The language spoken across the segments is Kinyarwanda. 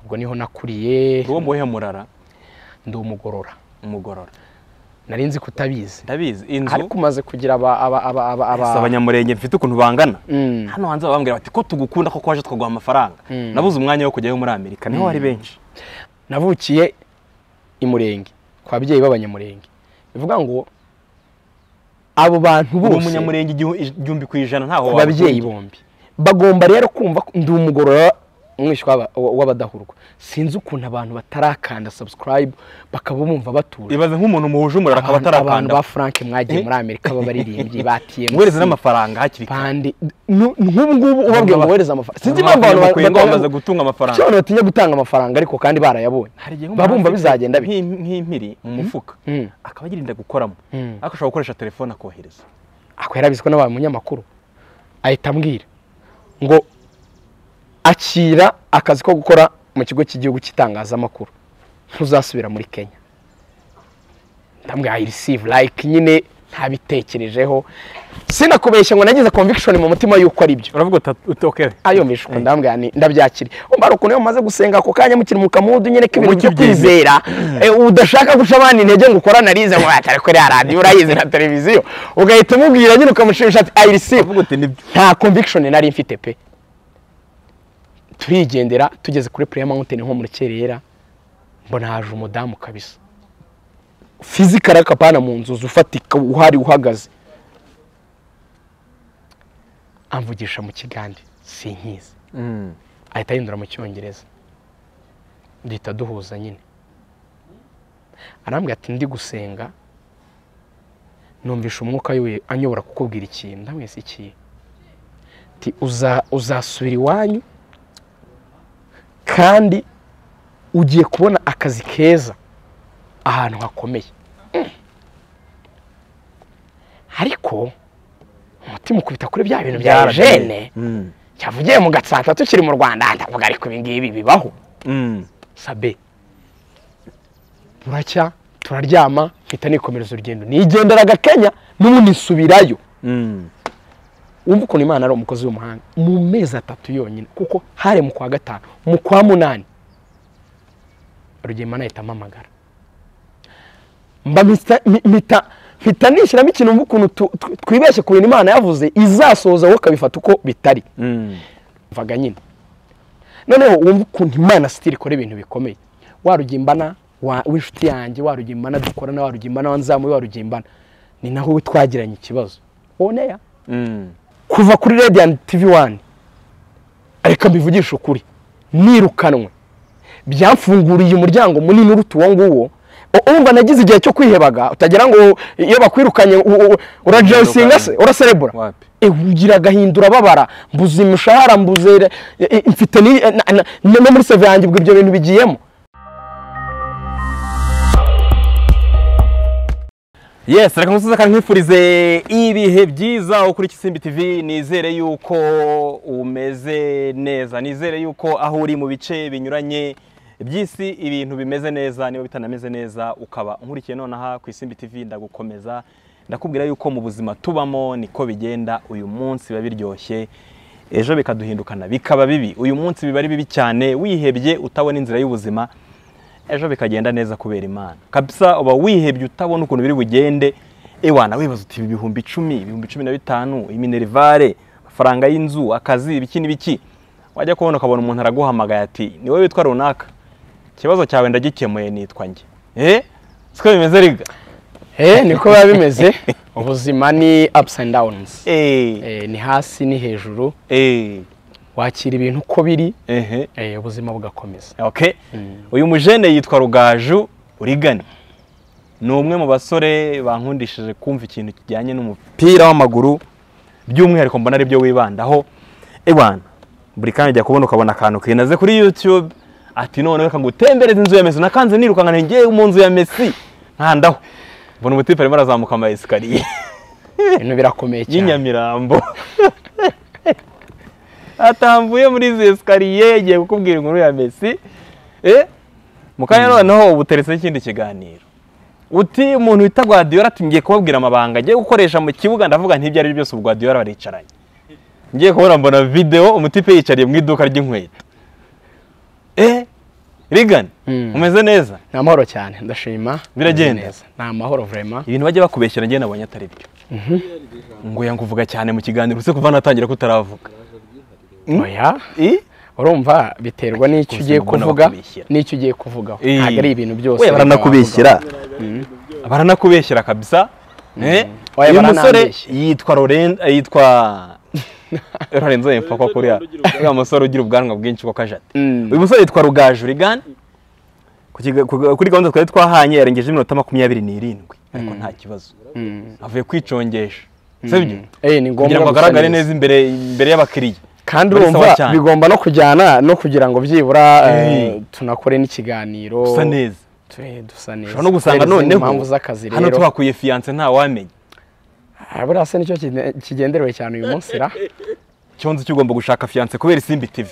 ubwo niho nakuriye uwo muhe murara ndi umugorora umugorora nari nzi kutabizi ndabizi inzu ariko umaze kugira aba aba aba aba aba si abanyamurenge mfite ukuntu bangana Mm. hano hanze bababwira bati ko tugukunda ko waje tukaguha amafaranga Mm. nabuze umwanya wo kujyayo muri amerika niho bari benshi navukiye i murenge kwa babyeyi b'abanyamurenge bivuga ngo abo bantu uri bose umunyamurenge igihu- igihumbi ku ijana ntaho ku waba babyeyi bombi bagomba rero kumva ko ndi umugorora umwishywa w'aba- w'abadahurwa sinzi ukuntu abantu batarakanda subscribe bakaba bumva batuje ibaze nk'umuntu muhuje umurara akaba abantu abantu atarakanda ba frank mwagiye muri amerika b'abaririmbyi ba mwereze tmc n'amafaranga hakiri kare pande nu- nk'ubu ngubu ubabwira ngo wohereze amafaranga sinzi impamvu abantu abanyamurenge ba- bamaze gutunga Kuki amafaranga abantu batinya gutanga amafaranga ariko kandi barayabonye baba bumva bizagenda bite nk'i- nk'impiri mu mufuka Mm. akaba agirinda gukoramo Mm. ariko ashobora gukoresha telefone akohereza ako yarabizi ko n'abaye umunyamakuru ahita ambwira ngo akira akazi ko gukora mu kigo cy'igihugu cy'itangazamakuru ntuzasubira muri kenya ndamubwira ayi receive like nyine ntabitekerejeho sinakubeshya ngo nagize conviction mu mutima y'uko ari byo uravuga uta- utokere ayo mishwa ndambwira ni ndabyakira umva ukuntu iyo mumaze gusenga ako kanya mukiri mu kamudu nyine k'ibintu byo Umukibyinire. kwizera eh, udashaka guca abana intege ngo ukora narize ngo atari ko iriya radiyo urayizi na televiziyo ugahita umubwira nyine ukamushimisha ati ayi receive uravuga uti nibyo nta conviction nari mfite pe turigendera tugeze kuri Prayer Mountain nko muri Cyerera mbona haje umudamu kabisa physical akapana mu nzu ufatika uhari uhagaze amvugisha mu kigande sinkizi Mm. ahita ahindura mu cyongereza duhita duhuza nyine arambwira ati ndi gusenga numvisha umwuka we anyobora kukubwira ikintu ndamwese ikihe ti uza- uzasubira iwanyu kandi ugiye kubona akazi keza ahantu hakomeye Mm. ariko umutima ukubita kuri bya bintu bya Byaragiye. ejene Mm. cyavugiye mu gatsata tukiri mu rwanda ndavuga ariko ibi ngibi bibaho Mm. sabe buracya turaryama mpita nikomereza urugendo nigenderaga kenya n'ubundi nsubirayo Mm. wumva ukuntu imana ari umukozi w'umuhanga mu mezi atatu yonyine kuko hari mu kwa gatanu mu kwa munani rugema nahita mpamagara mba mpita- mpi- mpita mpita nishyiramo ikintu wumva ukuntu tu- tu- twibeshye ku bintu imana yavuze izasohoza wowe ukabifata uko bitari Mm. mvaga nyine noneho wumva ukuntu imana sitiri ikora ibintu bikomeye warugimbana w'inshuti yanjye warugimbana dukorana warugimbana wanzamuye warugimbana ni naho twagiranye ikibazo oneya Mm. kuva kuri radiyanti tivi wani reka mbivugishe ukuri nirukanwe byamfunguriye umuryango munini uruta uwo nguwo U- urumva nagize igihe cyo kwihebaga utagira ngo iyo bakwirukanye u- u- urajesinga se uraserebura Wapi? Eh, ugira agahinda urababara mbuze imishahara mbuze re- eh, eh, mfite ni- eh, na- na- no muri seve yanjye ubwo ibyo bintu bigiyemo Yes, reka nkusuza kandi nkwifurize ibihe byiza aho kuri Kisimbi TV nizere yuko umeze neza nizere yuko aho uri mu bice binyuranye by'isi ibintu bimeze neza niba bitanameze neza ukaba nkurikiye nonaha ku Isimbi TV ndagukomeza ndakubwira yuko mu buzima tubamo niko bigenda uyu munsi biba biryoshye ejo bikaduhindukana bikaba bibi uyu munsi biba ari bibi cyane wihebye utabona inzira y'ubuzima ejo bikagenda neza kubera imana kabisa uba wihebye utabona ukuntu biri bugende ewana wibaza uti ibi bihumbi icumi ibihumbi cumi na bitanu iminerivare amafaranga y'inzu akazi ibiki n'ibiki wajya kubona ukabona umuntu araguhamagaye ati ni wowe witwa runaka ikibazo cyawe ndagikemuye nitwa njye eh siko bimeze riga Eh, niko biba bimeze ubuzima ni ups and downs eh Eh, ni hasi ni hejuru eh wakira ibintu uko biri ehe eh, ubuzima bugakomeza okay uyu mujene yitwa rugaju urigani ni umwe mu basore bankundishije kumva ikintu kijyanye n'umupira w'amaguru by'umwihariko mbona aribyo wibandaho ewana buri kanya ujya kubona ukabona akantu kinaze kuri youtube ati none reka ngutembereze inzu ya mesi nakanze nirukankana ngewe mu nzu ya mesi nkandaho mbona umutipe arimo arazamuka ama esikariye ibintu birakomeye cyane y'inyamirambo atamvuye muri izi esikariye yagiye kukubwira inkuru ya mesi eh? mu kanya noneho uba uteretseho ikindi kiganiro uti umuntu wita gwadiyora ati ngiye kubabwira amabanga agiye gukoresha mu kibuga ndavuga ntibyo ari byo byose ubu gwadiyora baricaranye ngiye kubona mbona videwo umutipe yicariye mu iduka ry'inkweto eh rigani Mm. umeze neza ni amahoro cyane ndashima Biragenda. Neza. ni amahoro vrema ibintu bajya bakubeshyira njye nabonye atari byo ngo yanguvuga cyane mu kiganiro uretse kuva natangira kutaravuga Mm. oya I? urumva biterwa n'icyo Gusa ugiye mbona kuvuga bakubeshyira. n'icyo ugiye kuvugaho Eh. ntabwo ari ibintu byose we leta baranakubeshyira Mm. baranakubeshyira kabisa Eh, Oya, uyu musore baranambeshya. yitwa loren eh, yitwa lorenzo yempfa kuriya uriya musore ugira ubwanwa bwinshi ko kajate Mm. uyu musore yitwa rugaju rigani Ku kiga- ku- kuri gahunda twari twahanye yarengeje iminota makumyabiri n'irindwi ariko nta kibazo Mm. avuye kwicongesha sibyo Eh, ni ngombwa kugira ngo gusa agaragare neza. neza imbere imbere y'abakiriya kandi Muri sawa urumva cyane. bigomba no kujyana no kugira ngo byibura eh, Eh. tunakore n'ikiganiro gusa neza Tu- dusa neza ushobora no gusanga Kubera izindi noneho impamvu z'akazi hano rero tuhakuye fiyanse ntawamenya Ah, buriya se nicyo kine- kigenderewe cyane uyu munsi ra cyonzi cyo ugomba gushaka fiyanse kubera isimbi tivi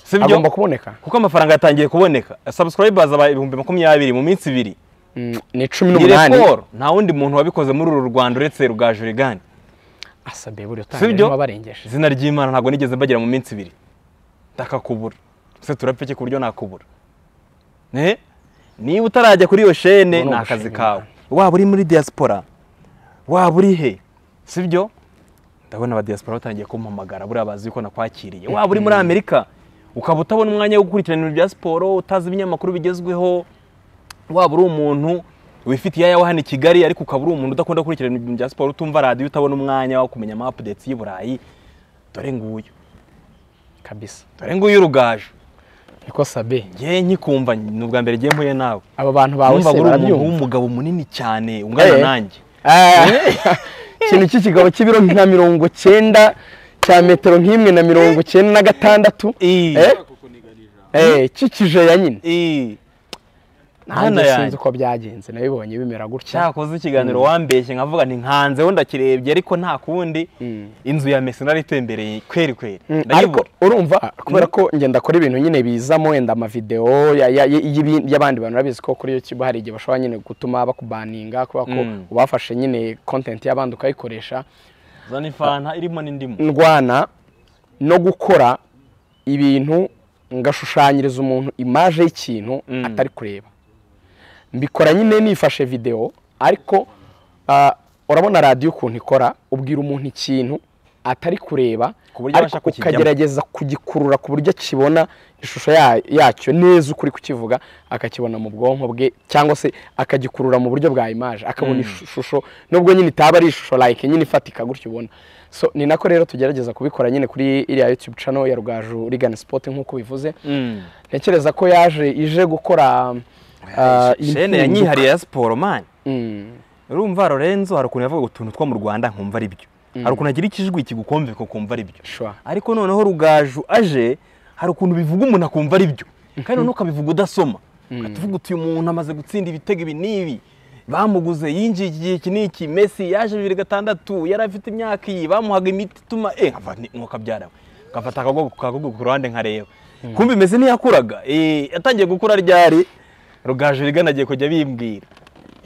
sibyo agomba kuboneka kuko amafaranga yatangiye kuboneka subscribers aba ibihumbi makumyabiri mu minsi ibiri Mm, ni cumi ni n'umunani raporo nta wundi muntu wabikoze muri uru Rwanda uretse rugaju rigani asabe buri Sibyo? utangira wabarengeje izina ry'imana ntabwo nigeze mbagira mu minsi ibiri ndakakubura se turapfeke ku buryo nakubura Ne? niba utarajya kuri iyo shene Ubu ni ni akazi ugushima kawe waba uri muri diaspora waba uri he sibyo ndabona aba diaspora batangiye kumpamagara buriya bazi ko nakwakiriye waba uri muri amerika ukaba utabona umwanya wo gukurikirana ibintu bya siporo utazi ibinyamakuru bigezweho waba uri umuntu wifitiye ayawe hano i kigali ariko ukaba uri umuntu udakunda gukurikirana ibintu bya siporo utumva radiyo utabona umwanya wo kumenya ama updates y'i burayi dore nguyu kabisa dore nguyu rugaju niko sabe ngewe nkikumva ni ubwa mbere ngiye mpuye nawe aba bantu bawe numva se uri umuntu barabyumva w'umugabo munini cyane ungana Eh. nanjye ikintu cy'ikigabo cy'ibiro nka mirongo cyenda cya metero nk'imwe na mirongo cyenda na gatandatu Eh. Eh? Eh, cy'ikije ya nyine Eh. Hano nanjye sinzi yanjye uko byagenze nabibonye bimera gutya cyakoze ikiganiro wambeshye nkavuga nti nkanzeho ndakirebye ariko nta kundi inzu ya mesi nari itembereye kweri kweri Mm, ariko ndayibura urumva kubera ko ngenda akora ibintu nyine bizamo wenda amavidewo ya- ya- ya- y'ibi- y'abandi bantu urabizi ko kuri YouTube hari igihe bashobora nyine gutuma bakubaninga kubera ko Mm. ubafashe nyine content y'abandi ukayikoresha zana ifanta irimo n'indimu ndwana no gukora ibintu ngashushanyiriza umuntu imaje y'ikintu Mm. atari kureba mbikora nyine nifashe videwo ariko ah, urabona radiyo ukuntu ikora ubwira umuntu ikintu atari kureba Ku buryo ariko abasha kukijyamo. ukagerageza kugikurura ku buryo akibona ishusho ya- yacyo neza ukuri kukivuga akakibona mu bwonko bwe cyangwa se akagikurura mu buryo bwa imaje akabona ishusho nubwo nyine itaba ari ishusho like nyine ifatika gutyo ubona so ni nako rero tugerageza kubikora nyine kuri iriya youtube channel ya rugaju rigani sport nk'uko bivuze Mm. ntekereza ko yaje ije gukora ah, shene impinduka. ya nyihariye ya siporo mani Mm. urumva lorenzo hari ukuntu yavuga utuntu two mu rwanda nkumva ari byo hari ukuntu agira ikijwi kigukomveka ukumva ari byo Sure. ariko noneho rugaju aje hari ukuntu bivuga umuntu akumva ari byo kandi noneho ukabivuga udasoma ukatuvuga uti uyu muntu amaze gutsinda ibitego ibi n'ibi bamuguze yinjiye iki gihe iki n'iki mesi yaje bibiri gatandatu yari afite imyaka iyi bamuhaga imiti ituma eh nkava nti- nk'uko byarawe nkafata akagogo akagogo ku ruhande nkareba kumva imeze ntiyakuraga eh yatangiye gukura ryari rugaju rigana agiye kujya bimbwira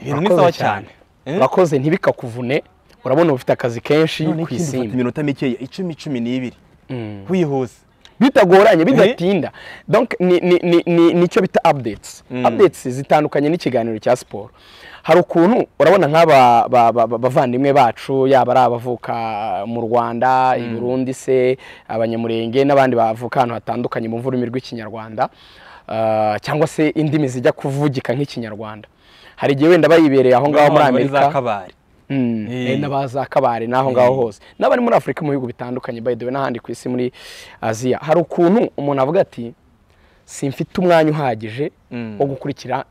ibintu ni Urakoze sawa cyane. cyane Eh? urakoze ntibikakuvune urabona ufite akazi kenshi None ku ikindi ufata isimbi iminota mikeya icumi cumi n'ibiri wihuse bitagoranye bidatinda donc ni- ni- ni- ni- nicyo bita updates Mm. updates zitandukanye n'ikiganiro cya siporo hari ukuntu urabona nk'aba ba- ba- ba- bavandimwe bacu yaba ari abavuka mu rwanda i burundi se abanyamurenge n'abandi bavuka ahantu hatandukanye mu rurimi rw'ikinyarwanda ah, cyangwa se indimi zijya kuvugika nk'ikinyarwanda hari igihe wenda bayibereye aho ngaho muri Baba bari za amerika kabari Mm, Eh. eh, n'abaza kabare n'aho ngaho Eh. hose n'abari muri afurika mu bihugu bitandukanye by the way n'ahandi ku isi muri aziya hari ukuntu umuntu avuga ati simfite umwanya uhagije Mm. wo gukurikira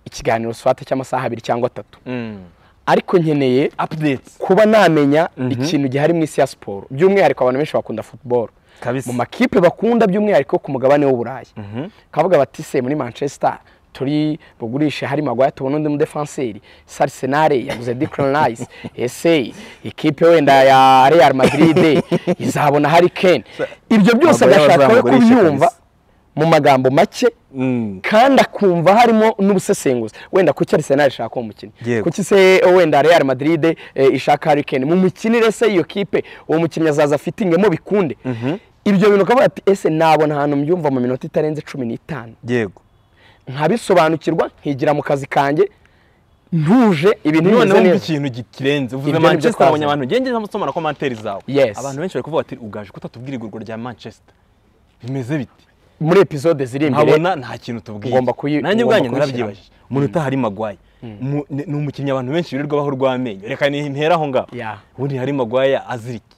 ikiganiro swate cy'amasaha abiri cyangwa atatu Mm. ariko nkeneye updates kuba namenya ikintu gihari mu isi ya siporo by'umwihariko abantu benshi bakunda football kabisa mu makipe bakunda by'umwihariko ku mugabane w'uburayi Mhm. kavuga bati se muri manchester turi bugurishe hari magwaya tubona undi mudefanseri se arsenal yaguze declan rice ese ikipe wenda ya real madrid izabona hari kane ibyo byose Maguire agashaka we bazamugurisha kubyumva kabisa. mu magambo make Mm. kandi akumva harimo n'ubusesenguzi wenda kuki Arsenal ishaka uwo mukinnyi Yego. kuki se wenda Real Madrid eh, ishaka Harry Kane mu mukinire se iyo kipe uwo mukinnyi azaza afitingemo bikunde ibyo bintu ukavuga ati ese nabona ahantu mbyumva mu minota itarenze cumi n'itanu yego nkabisobanukirwa nkigira mu kazi kanjye ntuje ibintu bimeze none wumva neza ikintu gi- kirenze uvuze Ibyo ni byo manchester twazanye. wabonye abantu ngenge ndimo nsoma na komantere zawe Yes. abantu benshi bari kuvuga bati ugaje kutatubwira igurwa rya manchester bimeze biti muri episode ziri imbere nkabona nta kintu tubwiye ugomba kuyi- ugomba nanjye ubwanjye kuyishyiramo. narabyibajije umuntu utahari magwaye Mu- ni ni umukinnyi abantu benshi birirwa baho urw'amenyo reka ni- mpere aho ngaho Yeah. ubundi hari magwaye azirike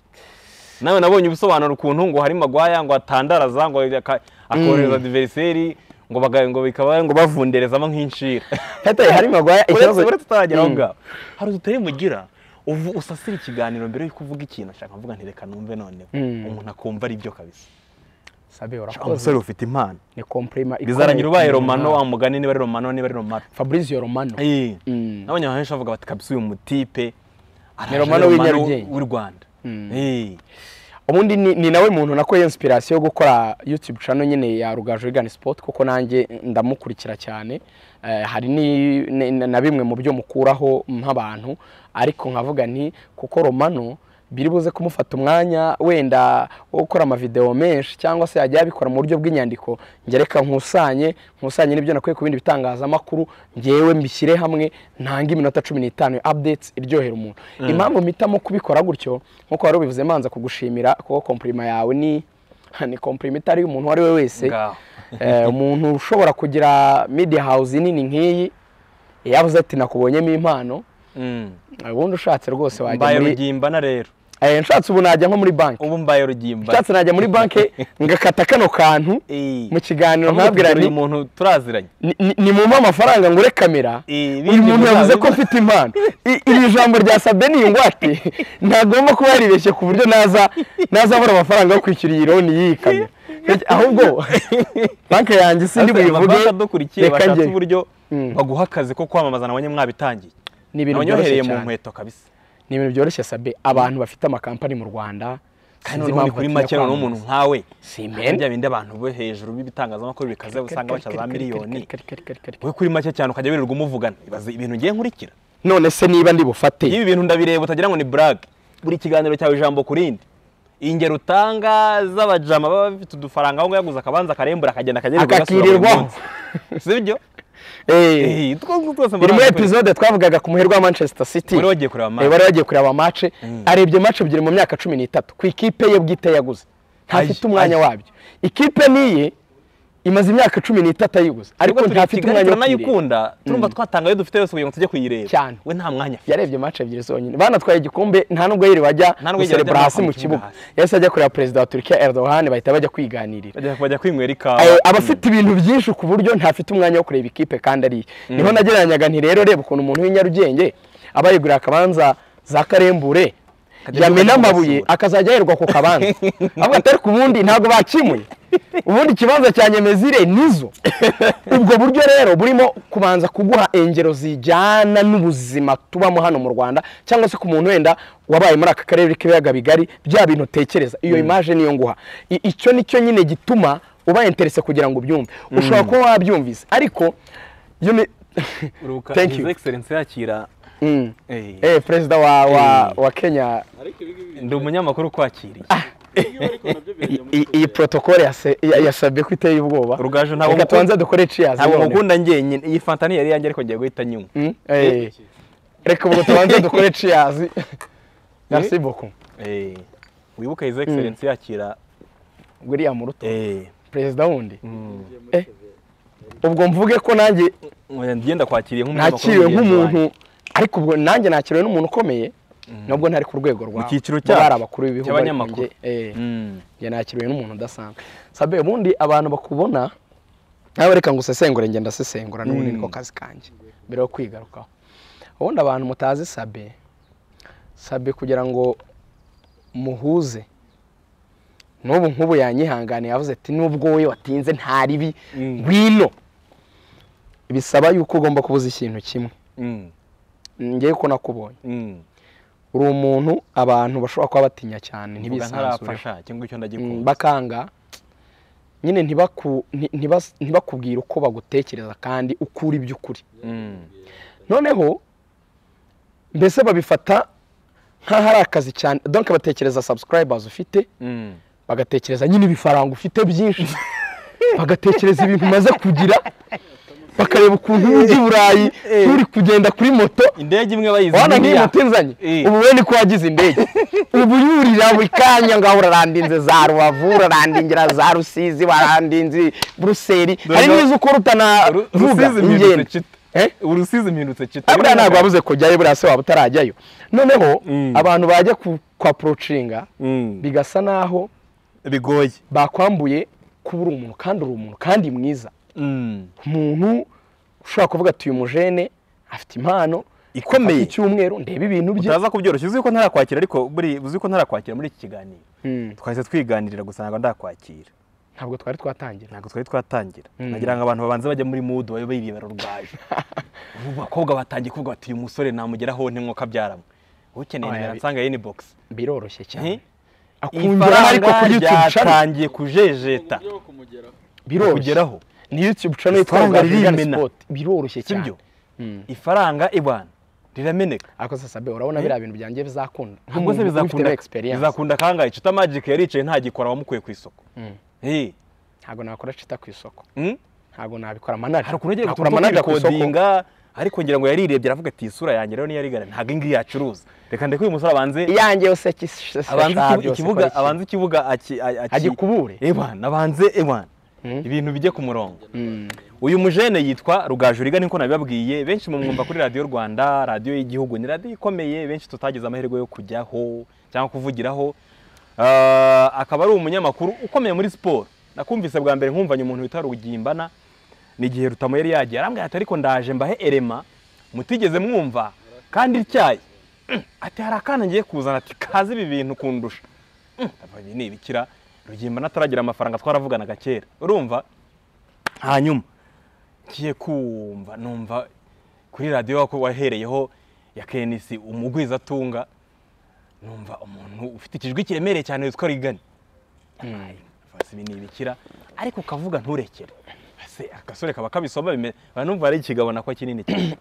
nawe nabonye ubusobanuro ukuntu ngo hari magwaya ngo atandaraza ngo aka- akohereza diveriseri ngo baga- ngo bikaba ngo bavunderezamo nk'inshira Hata hari Maguire, ikibazo- uretse uretse utaragera aho Mm. ngaho hari utari mugira uvu- usasira ikiganiro mbere y'uko uvuga ikintu ashaka mvuga nti reka numve noneho Mm. umuntu akumva ari byo kabisa sabe urakoze umusore ufite impano ni komprima ikomeye. bizarangira ubaye romano wa Mm. mugani niba ari romano niba ari romano Fabrizio Romano Eh, Mm. nabonye abantu benshi bavuga bati kabisa uyu mutipe araje Romano ari w'Inyarugenge. w'u Rwanda Eh, ubundi ni, ni nawe muntu nakuye inspiration yo gukora YouTube channel nyine ya Rugaju Vegan Sport kuko nanjye ndamukurikira cyane eh, hari ni, ni, na bimwe mu byo mukuraho nk'abantu ariko nkavuga nti kuko Romano biri buze kumufata umwanya wenda wo gukora amavideo menshi cyangwa se yajya yabikora mu buryo bw'inyandiko njye reka nkusanye nkusanye n'ibyo nakwiye ku bindi bitangazamakuru ngewe mbishyire hamwe ntange iminota cumi n'itanu ya updates iryohera umuntu impamvu mpitamo kubikora gutyo nk'uko wari ubivuze manza kugushimira kuko komprima yawe ni ni komprima itari umuntu uwo ari we wese ngaho Eh, umuntu ushobora kugira media house nini nk'iyi yavuze ati nakubonyemo impano Mm. Eh, ubundi ushatse rwose wajya mbaye muri rugimbana rero Eh, nshatse ubu najya nko muri banki ubu mbaye rugimbana nshatse najya muri banki ngakata kano kantu Eh. mu kiganiro Ahubwo nkabwira uyu nti muntu turaziranye ni- ni- nimumpe amafaranga ngure kamera Eh, uyu muntu bizaza- yavuze ko mfite impano I- iri jambo rya sabbe ni ingwate ntagomba kuba yaribeshye ku buryo naza nazabura amafaranga yo kwishyura iyi loni y'iyi kamera ahubwo banki yanjye sindi buyivuge Abafasha dukurikiye reka bashatse njye uburyo Mm. baguha akazi ko kwamamaza nabonye mwabitangiye ni ibintu byoroshye nabonyohereye mu cyane nkweto kabisa ni ibintu byoroshye sabbe abantu bafite amakampani mu rwanda kandi sinzi noneho ni impamvu kuri batinya make noneho umuntu kwamamaza. nkawe Si hari men. bya bindi abantu bo hejuru b'ibitangazamakuru bikaze usanga baca za miliyoni wowe kuri make cyane ukajya wirirwa umuvugana ibaze ibintu ngiye nkurikira none se niba ndi bufate ibi bintu ndabireba utagira ngo ni burage buri kiganiro cyawe ijambo ku rindi ingero utanga z'abajama baba bafite udufaranga aho ngaho yaguze akabanza akarembura akagenda akagenerwa Akakirirwaho. si byo Eh. Eh, utwo ngutwo twose biri muri mbaraga- epizode twavugaga ku muherwe wa manchester city Wari wagiye kureba match. Eh, wari wagiye kureba mace arebye mace ebyiri mu myaka cumi n'itatu ku ikipe ye bwite yaguze ntafite Ayi, umwanya ayi. wabyo ikipe niye imaze imyaka cumi n'itatu ayiguze ariko Nubwo turi i ntafite Kigali umwanya wo kuyireba turanayikunda turumva twatangayo dufite yose kugira ngo tujye kuyireba Cyane. we nta mwanya afite yarebye mace ebyiri zonyine banatwaye igikombe nta nubwo yiri wajya Nta nubwo yiri guserebura wajya hasi mu kwakira kibuga hasi. yahise ajya kureba perezida wa turukiya erdogan bahita bajya kwiganirira Bajya- bajya kwinywera ikawa Eh, aba afite ibintu byinshi ku buryo ntafite umwanya wo kureba ikipe kandi ari iye niho nagereranyaga nti rero reba ukuntu umuntu w'inyarugenge aba yigurira akabanza za karembure Akajya yamena yurwa amabuye n'amasuri. akazajya yerwa ku kabanza avuga ati ariko ubundi ntabwo bakimuye ubundi ikibanza cya nyemezire nizo ubwo buryo rero burimo kubanza kuguha ingero zijyana n'ubuzima tubamo hano mu rwanda cyangwa se ku muntu wenda wabaye muri aka karere k'ibiyaga bigari bya bintu utekereza iyo imaje niyo nguha I- icyo nicyo nyine gituma uba interese kugira ngo ubyumve ushobora kuba wabyumvise ariko yo ni Ruka, Thank His you. Excellency yakira Mm. Eh, eh perezida wa, wa, Eh. wa kenya ndi umunyamakuru ukwakiriye I- i- iyi protokole yase- ya- yasabye ko iteye ubwoba Rugaju, ntabwo reka mukunda- tubanze dukore cheers ntabwo none. mukunda njyenyine iyi fanta ni yari yanjye ariko ngiye guhita nyuma Mm, eh. reka ubwo tubanze dukore cheers merci beaucoup wibuke His Excellency yakira william ruto eh, perezida wundi mm, Eh, ubwo mvuge ko nanjye ngenda kwakiriye nk'umunyamakuru nakiriwe mugenzi wanjye. nk'umuntu ariko ubwo nanjye nakiriwe n'umuntu ukomeye nubwo ntari ku rwego rwa Mu cyiciro mu bari cyacu, abakuru b'ibihugu ariko cy'abanyamakuru. njye, eh, Mm, njye nakiriwe n'umuntu udasanzwe sabe ubundi abantu bakubona nawe reka ngo usesengure ngenda ndasesengura n'ubundi Mm. niko kazi kanjye mbere yo kwigarukaho ubundi abantu mutazi sabe sabe kugira ngo muhuze n'ubu nk'ubu yanyihanganiye yavuze ati nubwo we watinze nta ribi Mm. ngwino bisaba yuko ugomba kubuza ikintu kimwe mm, ngewe ko nakubonye mm. uri umuntu abantu bashobora kuba batinya cyane Mvuga ntibisanzure ntarapfasha cyangwa icyo Mm, ndagikunda bakanga nyine ntibaku- nti- ntibas- ntibakubwire uko bagutekereza kandi ukura iby'ukuri Mm, noneho mbese babifata nk'aho ari akazi cyane donc batekereza subscribers ufite mm. bagatekereza nyine ibifaranga ufite byinshi bagatekereza ibintu umaze kugira bakareba ukuntu ujya i burayi Eh. nturi kugenda kuri moto indege imwe bayizi wana nk'iyi niniya. moto inzanye Eh. ubu we niko wagize indege ubu yurira buri kanya ngaho urarandinze za rubavu urarandingira za rusizi warandinze buruseli Dore hari no- n'izo ukora Ru- utanavuga rusizi impindutse ingendo cita Eh? urusizi impindutse cita Ah, buriya ntabwo wabuze kujyayo buriya se waba utarajyayo noneho Mm. abantu bajya ku- kwa porocinga bigasa naho bigoye bakwambuye kuba uri umuntu kandi uri umuntu kandi mwiza umuntu ushobora kuvuga ati uyu mujene afite impano ikomeye icyumweru ndebe ibintu bye utaza kubyoroshya uzi ko ntarakwakira ariko buri uzi ko ntarakwakira muri iki kiganiro Mm. twahise twiganirira gusa ntabwo ndakwakira ntabwo twari twatangira ntabwo twari twatangira nagira ngo abantu babanze bajya muri mudu babe birebera rugaju ubu bakobwa batangiye kuvuga bati uyu musore namugeraho ntimwo kabyaramwe ukeneye Oya, nimero bi- ansanga yini box biroroshye cyane Eh? akungeraho ariko kuri youtube channel ryatangiye kujejeta biroroshye kugeraho ni youtube channel yitwa Ifaranga African ririmena. Sport biroroshye cyane sibyo ifaranga ibana rirameneka ariko sasa be urabona biriya bintu byanjye bizakunda ahubwo se bizakunda experience bizakunda kangahe cita magic yaricaye ntagikora wamukuye ku isoko Mm. Eh, ntabwo nakora cita ku isoko mm? ntabwo nabikora manager hari ukuntu yagiye nakora guturuka manager ku isoko kwikodinga ariko ngira ngo yarirebye aravuga ati iyi sura yanjye rero niyo yarigana ntabwo iyi ngiyi yacuruza reka ndeke uyu musore abanze iyanjye yose kisi- abanze shaka ikibu- byose, ikibuga kora iki. abanze ikibuga aki- a- aki- agikubure ewana abanze ewana Mm. ibintu bijye ku murongo uyu mujene yitwa rugajuriga niko nabibabwiye benshi mumwumva kuri radiyo rwanda radiyo y'igihugu ni radiyo ikomeye benshi tutagize amahirwe yo kujyaho cyangwa kuvugiraho Ah, akaba ari umunyamakuru ukomeye muri siporo nakumvise bwa mbere nkumvanye umuntu witwa rugimbana ni igihe rutamu yari yagiye arambwira ati ariko ndaje mbahe erema mutigeze mwumva kandi ityaye Mm, ati hari akana ngiye kuzana ati kazi ibi bintu kundusha Mm, ndavuga, ibi ni ibikira rugimbana ataragira amafaranga twaravuganaga kera urumva hanyuma ngiye kumva numva kuri radiyo wako wahereyeho ya kenisi umugwizatunga numva umuntu ufite ikijwi kiremereye cyane witwa rigani si ibi ni ibikira ariko ukavuga nturekere se agasore kaba kabisoma bime- numva ari ikigabo nako kinini cyane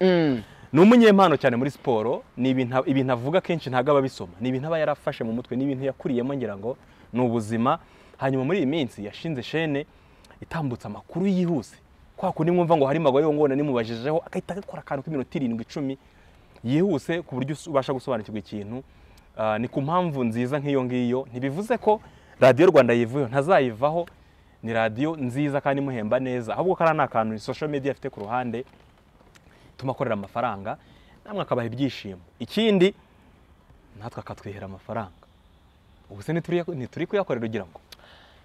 ni umunyempano cyane muri siporo ni ibintu ibintu avuga kenshi ntabwo aba abisoma ni ibintu aba yarafashe mu mutwe ni ibintu yakuriyemo ngira ngo ni ubuzima hanyuma muri iyi minsi yashinze shene itambutsa amakuru yihuse kwa kundi mwumva ngo hari magori ngo ngona nimubajijeho agahita akora akantu k'iminota irindwi icumi yihuse ku buryo usu- ubasha gusobanukirwa ikintu Ah, ni ku mpamvu nziza nk'iyo ngiyo ntibivuze ko radiyo rwanda yivuyeho ntazayivaho ni radiyo nziza kandi imuhemba neza ahubwo kariya ni akantu ni social media afite ku ruhande ituma akorera amafaranga namwe akabaha ibyishimo ikindi natwe akatwihera amafaranga ubu se ntituri ntituri kuyakorera ugira ngo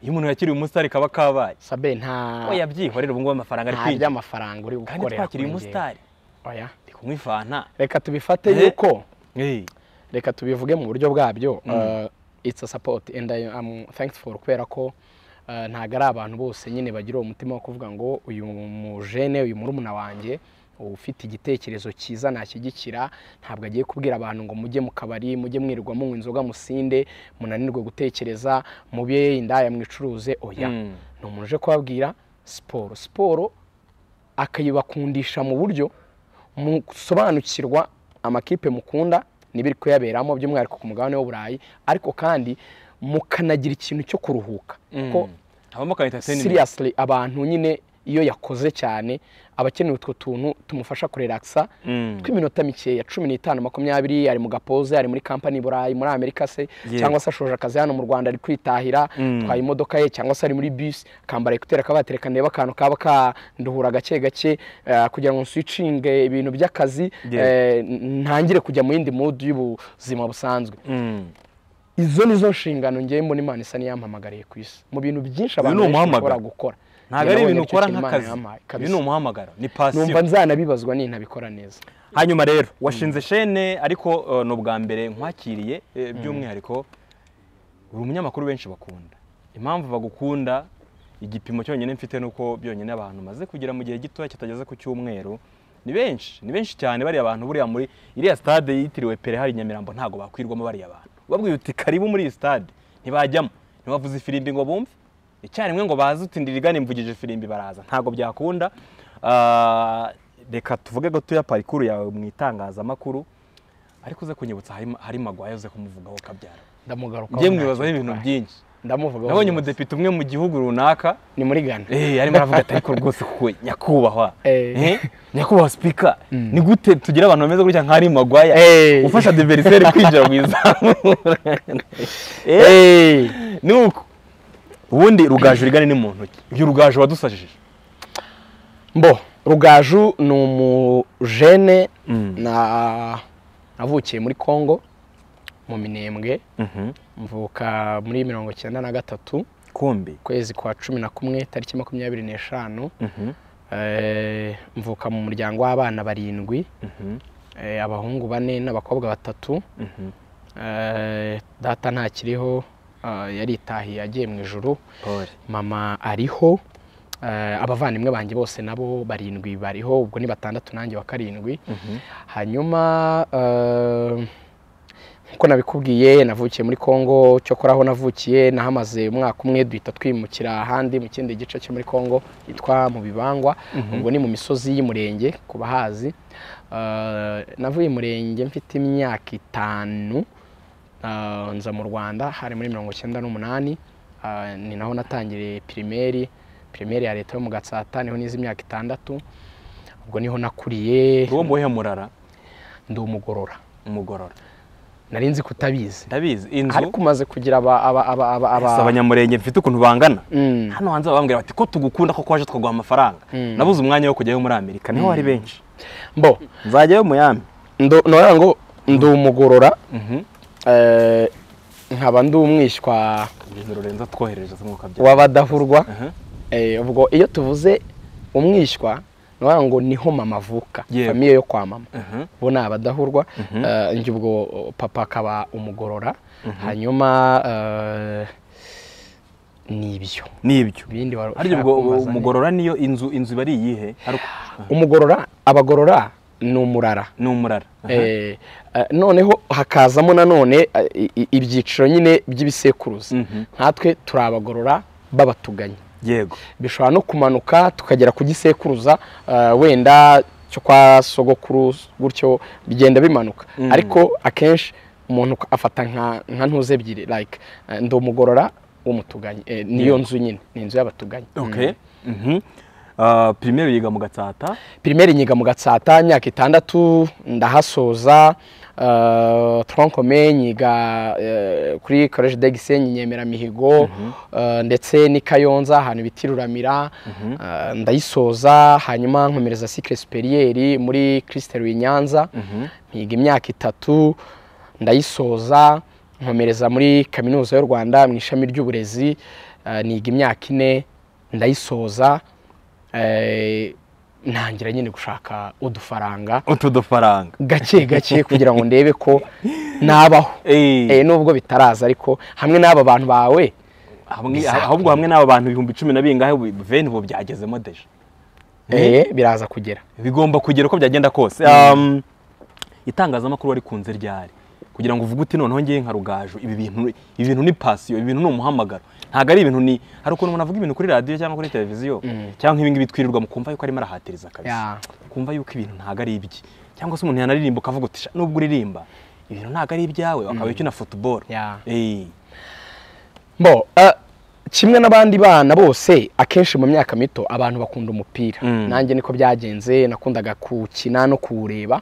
iyo umuntu yakiriye umusitari kaba kabaye sabe nta we yabyihorera ubu ngubu amafaranga ari nta kwinjira by'amafaranga uri kandi gukorera twakiriye kuri njyewe. umusitari oya ndi kunywa ifanta reka tubifate Eh. yuko Eh, reka tubivuge mu buryo bwabyo Uh, it's a support and I am thankful kubera ko uh, ntabwo ari abantu bose nyine bagira uwo mutima wo kuvuga ngo uyu mujene uyu murumuna wanjye ufite igitekerezo cyiza nashyigikira ntabwo agiye kubwira abantu ngo mujye mu kabari mujye mwirirwa munywa inzoga musinde munanirwe gutekereza mube indaya mwicuruze oya Mm. ni umuntu uje kubabwira siporo siporo akayibakundisha mu buryo musobanukirwa amakipe mukunda n'ibiri kuyaberamo by'umwihariko ku mugabane w'uburayi ariko kandi mukanagira ikintu cyo kuruhuka kuko mm. habamo ka entertainment seriously abantu nyine iyo yakoze cyane aba akeneye utwo tuntu tumufasha kurelakisa Mm. tw'iminota mikeya cumi n'itanu makumyabiri ari mu gapoze ari muri kampani i burayi muri amerika se Yes. cyangwa se ashoje akazi hano mu rwanda ari kwitahira Mm. atwaye imodoka ye cyangwa se ari muri bisi akambara ekuteri akaba yatereka ndeba akantu kaba kanduhura gake gake eh, kugira ngo nsuwicinge ibintu by'akazi Yes. eh, n- ntangire kujya mu yindi mudu y'ubuzima busanzwe Mm. izo ni zo nshingano ngewe mbona imana isa n'iyampamagariye ku isi mu bintu byinshi abantu ni benshi umuhamagaro. bashobora gukora ntabwo Njye ari nawe ibintu nicyo ukora kintu Imana nk'akazi yampaye, ibi kabisa. ni umuhamagaro ni pasiyo numva nzanabibazwa nintabikora neza hanyuma rero washinze shene ariko eh, ni ubwa mbere nkwakiriye eh, by'umwihariko uri umunyamakuru benshi bakunda impamvu bagukunda igipimo cyonyine mfite ni uko byonyine abantu maze kugira mu gihe gitoya kitageze ku cyumweru ni benshi ni benshi cyane bariya bantu buriya muri iriya stade yitiriwe pere hari i nyamirambo ntabwo bakwirwamo bariya bantu ubabwiye uti karibu muri iyi stade ntibajyamo ntibavuze ifirimbi ngo bumve icyarimwe ngo baze uti ndirigane mvugije ifirimbi baraza ntabwo byakunda Ah, reka tuvuge gatoya parikuru yawe mu itangazamakuru ariko uze kunyibutsa hari, hari magwaye uze kumuvugaho kabyara ndamugarukaho njye ntacyo mwibazaho ibintu bitwaye. byinshi ndamuvuga nabonye umudepite umwe mu gihugu runaka ni muri Ghana eh arimo aravuga ati ariko rwose kuko nyakubahwa Eh. eh nyakubahwa speaker ni gute tugira abantu bameze gutya nka Harry Maguire Eh. ufasha adversaire kwinjira mu izamu eh Eh, ni uko ubundi rugaju urigane ni mu ntoki uyu rugaju wadusajije mbo rugaju ni umujene na navukiye muri congo mu minembwe mvuka muri mirongo icyenda na gatatu kombe ukwezi kwa cumi na kumwe tariki makumyabiri n'eshanu Eh, mvuka mu muryango w'abana barindwi eh, abahungu bane n'abakobwa batatu Eh, data ntakiriho ah, yaritahiye agiye mu ijuru pole mama ariho eh, abavandimwe banjye bose nabo barindwi bariho ubwo ni batandatu nanjye wa karindwi hanyuma eh, nkuko nabikubwiye navukiye muri congo cyokora aho navukiye nahamaze umwaka umwe duhita twimukira ahandi mu kindi gice cyo muri congo hitwa mu bibangwa ubwo ni mu misozi y'umurenge ku bahazi Eh, navuye i murenge mfite imyaka itanu Ah, nza mu rwanda hari muri mirongo icyenda n'umunani Ah, ni naho natangiriye pirimeri pirimeri ya leta yo mu gatsata niho nize imyaka itandatu ubwo niho nakuriye uwo mbohe murara ndi umugorora umugorora nari nzi kutabizi ndabizi inzu ariko umaze kugira aba aba aba aba aba si abanyamurenge mfite ukuntu bangana Mm. hano hanze babambwira bati ko tugukunda ko waje twaguha amafaranga nabuze umwanya wo kujyayo muri amerika niho hari benshi mbo nzajyayo muyami ndo nora ngo ndi umugorora eh, nkaba ndi umwishywa ibintu rurenza twoherereza umwuka byawe w'abadahurwa Aha. Eh, ubwo iyo tuvuze umwishywa nora ngo niho mama avuka Yego. famiye yo kwa mama Aha. bo ni abadahurwa Eh, njye ubwo oh, papa akaba umugorora hanyuma eh, ni ibyo nibyo ibindi wari harya ushaka ubwo kumbaza ni- umugorora niyo inzu inzu iba ari iyihe Hari- umugorora abagorora ni umurara ni umurara Eh, eh, noneho hakazamo nanone eh, i- i- ibyiciro nyine by'ibisekuruza Mhm. nkatwe turi abagorora babatuganye yego bishobora no kumanuka tukagera ku gisekuruza eh, wenda cyo kwa sogokuru gutyo bigenda bimanuka ariko akenshi umuntu afata nka nka ntuze ebyiri like eh, ndi umugorora w'umutuganye Eh, niyo nzu nyine ni inzu y'abatuganye okay Mhm. Ah, primaire yiga mu gatsata pirimeri nyiga mu gatsata imyaka itandatu ndahasoza eh, tronkome nyiga eh, kuri college de gisenyi nyemeramihigo eh, ndetse n'i kayonza ahantu bita iruramira eh, ndayisoza hanyuma nkomereza sikire superieri muri kirisiteri i nyanza nkiga imyaka itatu ndayisoza nkomereza muri kaminuza y'u rwanda mu ishami ry'uburezi eh, niga imyaka ine ndayisoza eh, ntangira nyine gushaka udufaranga utu dufaranga gake gake kugira ngo ndebe ko nabaho Eh, Eh, nubwo bitaraza ariko hamwe n'aba bantu bawe hamwe- ahubwo hamwe n'aba bantu ibihumbi cumi na bingahe ubu- veni ubu byagezemo deje eh, biraza kugera bigomba kugira uko byagenda kose Um, itangazamakuru warikunze ryari kugira ngo uvuge uti noneho ngiye nka rugaju ibi bintu ibi bintu ni pasiyo ibi bintu ni umuhamagaro ntabwo ari ibintu ni hari ukuntu umuntu avuga ibintu kuri radiyo cyangwa kuri televiziyo cyangwa nk'ibi ngibi twirirwa mu kumva yuko arimo arahatiriza Ya. kabisa kumva yuko ibintu ntabwo ari ibye cyangwa se umuntu yanaririmba ukavuga uti "Sha, nubwo uririmba ibintu ntabwo ari ibyawe akaba ukina futuboro Ya. Eh, Bo, eh, kimwe n'abandi bana bose akenshi mu myaka mito abantu bakunda umupira Mm. nanjye niko byagenze nakundaga kuwukina no kuwureba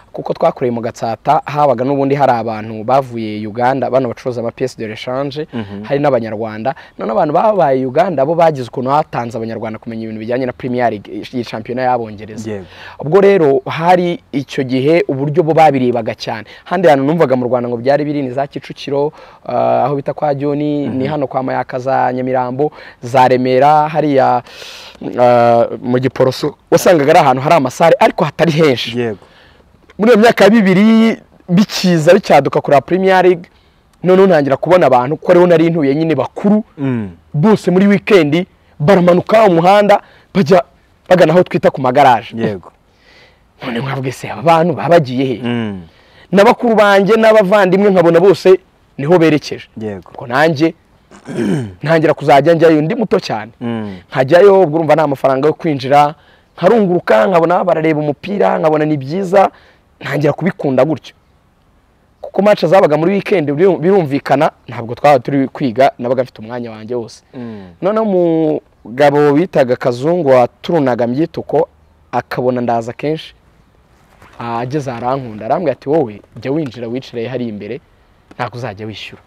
kuko twakoreye mu gatsata habaga n'ubundi hari abantu bavuye uganda bano bacuruza ama pièce de rechange hari n'abanyarwanda none abantu babaye uganda bo bagize ukuntu hatanze abanyarwanda kumenya ibintu bijyanye na premier league iyi shampiyona y'abongereza Yego. ubwo rero hari icyo gihe uburyo bo babirebaga cyane handi hantu numvaga mu rwanda ngo byari biri ni za kicukiro eh, aho bita kwa joni ni hano kwa mayaka za nyamirambo za remera hariya eh, mu giporoso wasangaga ari ahantu hari amasare ariko hatari henshi yego muri iyo myaka ya bibiri bikiza bicyaduka kureba premier league noneho ntangira kubona abantu ko ariho nari ntuye nyine bakuru Mm. bose muri wikendi baramanuka umuhanda bajya bagana aho twita ku magaraje yego none mwabwe se aba bantu baba bagiye he Mm. n'abakuru banjye n'abavandimwe nkabona bose niho berekeje yego ubwo nanjye ntangira kuzajya njyayo ndi muto cyane Mm. nkajyayo ubwo urumva nta mafaranga yo kwinjira nkarunguruka nkabona barareba umupira nkabona ni byiza ntangira kubikunda gutyo kuko match zabaga muri weekend biru- birumvikana ntabwo twaba turi kwiga nabaga mfite umwanya wanjye wose noneho umugabo bitaga kazungu waturunaga myituko akabona ndaza kenshi ageze arankunda arambwira ati wowe jya winjira wicare hari imbere ntabwo uzajya wishyura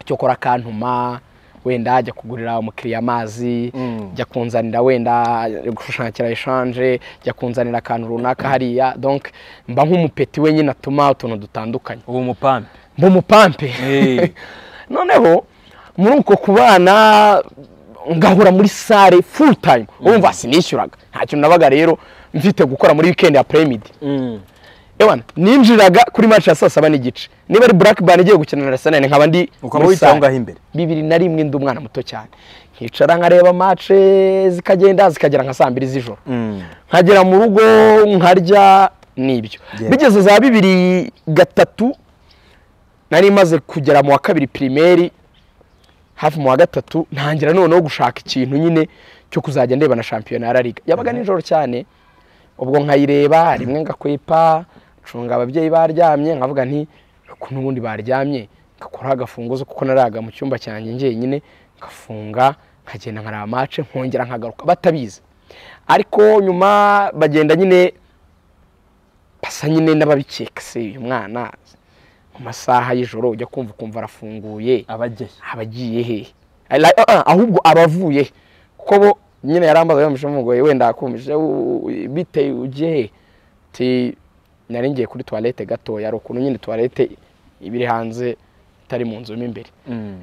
icyo ukora akantuma wenda ajya kugurira umukiriya amazi Mm. jya kunzanira wenda gushushanyikira eshanje jya kunzanira akantu runaka hariya donc mba nk'umupeti we nyine atuma utuntu dutandukanye ubu mupampe mba umupampe Eh. noneho muri uko kubana ngahura muri sare full time wumva sinishyuraga nta kintu nabaga rero mfite gukora muri weekend ya premid Ewana, ninjiraga kuri match ya saa saba n'igice niba ari blackburn igiye gukina na arsenal nkaba ndi Ukaba muri wicaye sare. aho ngaho imbere. bibiri na rimwe ndi umwana muto cyane nkicara nkareba match zikagenda zikagera nka saa mbiri z'ijoro nkagera mu rugo nkarya n'ibyo Yeah. bigeze za bibiri gatatu nari maze kugera mu wa kabiri pirimeri hafi mu wa gatatu ntangira noneho gushaka ikintu nyine cyo kuzajya ndeba na shampiyona ya La liga yabaga nijoro cyane ubwo nkayireba rimwe ngakwepa ncunga ababyeyi baryamye nkavuga nti ukuntu ubundi baryamye ngakuraho agafunguzo kuko naraga mu cyumba cyanjye njyenyine ngafunga nkagenda nkaraba mace nkongera nkagaruka batabizi ariko nyuma bagenda nyine basa nyine n'ababikeka se uyu mwana mu masaha y'ijoro ujya kumva ukumva arafunguye abageyi abagiye hehe Ari like, "Ah, ah, ahubwo abavuye kuko bo nyine yarambaza yamuje mugoye wenda akumije u- u- bite ugiye hehe ti nari ngiye kuri toilette gatoya ari ukuntu nyine toilette ibiri hanze itari mu nzu mo imbere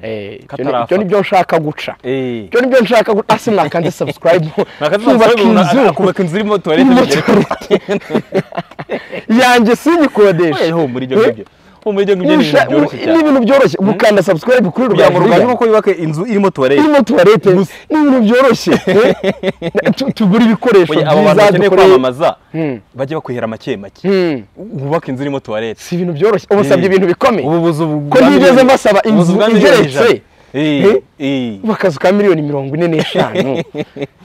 Eh, ibyo ni- ibyo Katarafata. ni byo nshaka guca Eh. ibyo ni byo nshaka guca asi mwakanze subscribe Mwakaze kubaka subscribe, inzu akubaka inzu irimo toilette irimo bigeretse. toilette. yanjye sinyikodesha Eh, ho muri ibyo ngibyo ho muri ibyo ngibyo ni Nusha- ibintu byoroshye ni cyane ibintu byoroshye gukanda subscribe kuri kugira ngo rubango ruganje rugari kuko yubake inzu irimo toilette irimo tuwarete ni Gusa. ibintu byoroshye Eh, tu- tugura ibikoresho Oya, aba bantu byiza bakeneye dukore kwamamaza Hmm. bajye bakwihera make make Hmm, wubake inzu irimo toilette si ibintu byoroshye ubu usabye ibintu bikomeye ubu buzu ko ntigeze mbasaba inzu igeretse Eh? igeretse akazu ka miliyoni mirongo ine n'eshanu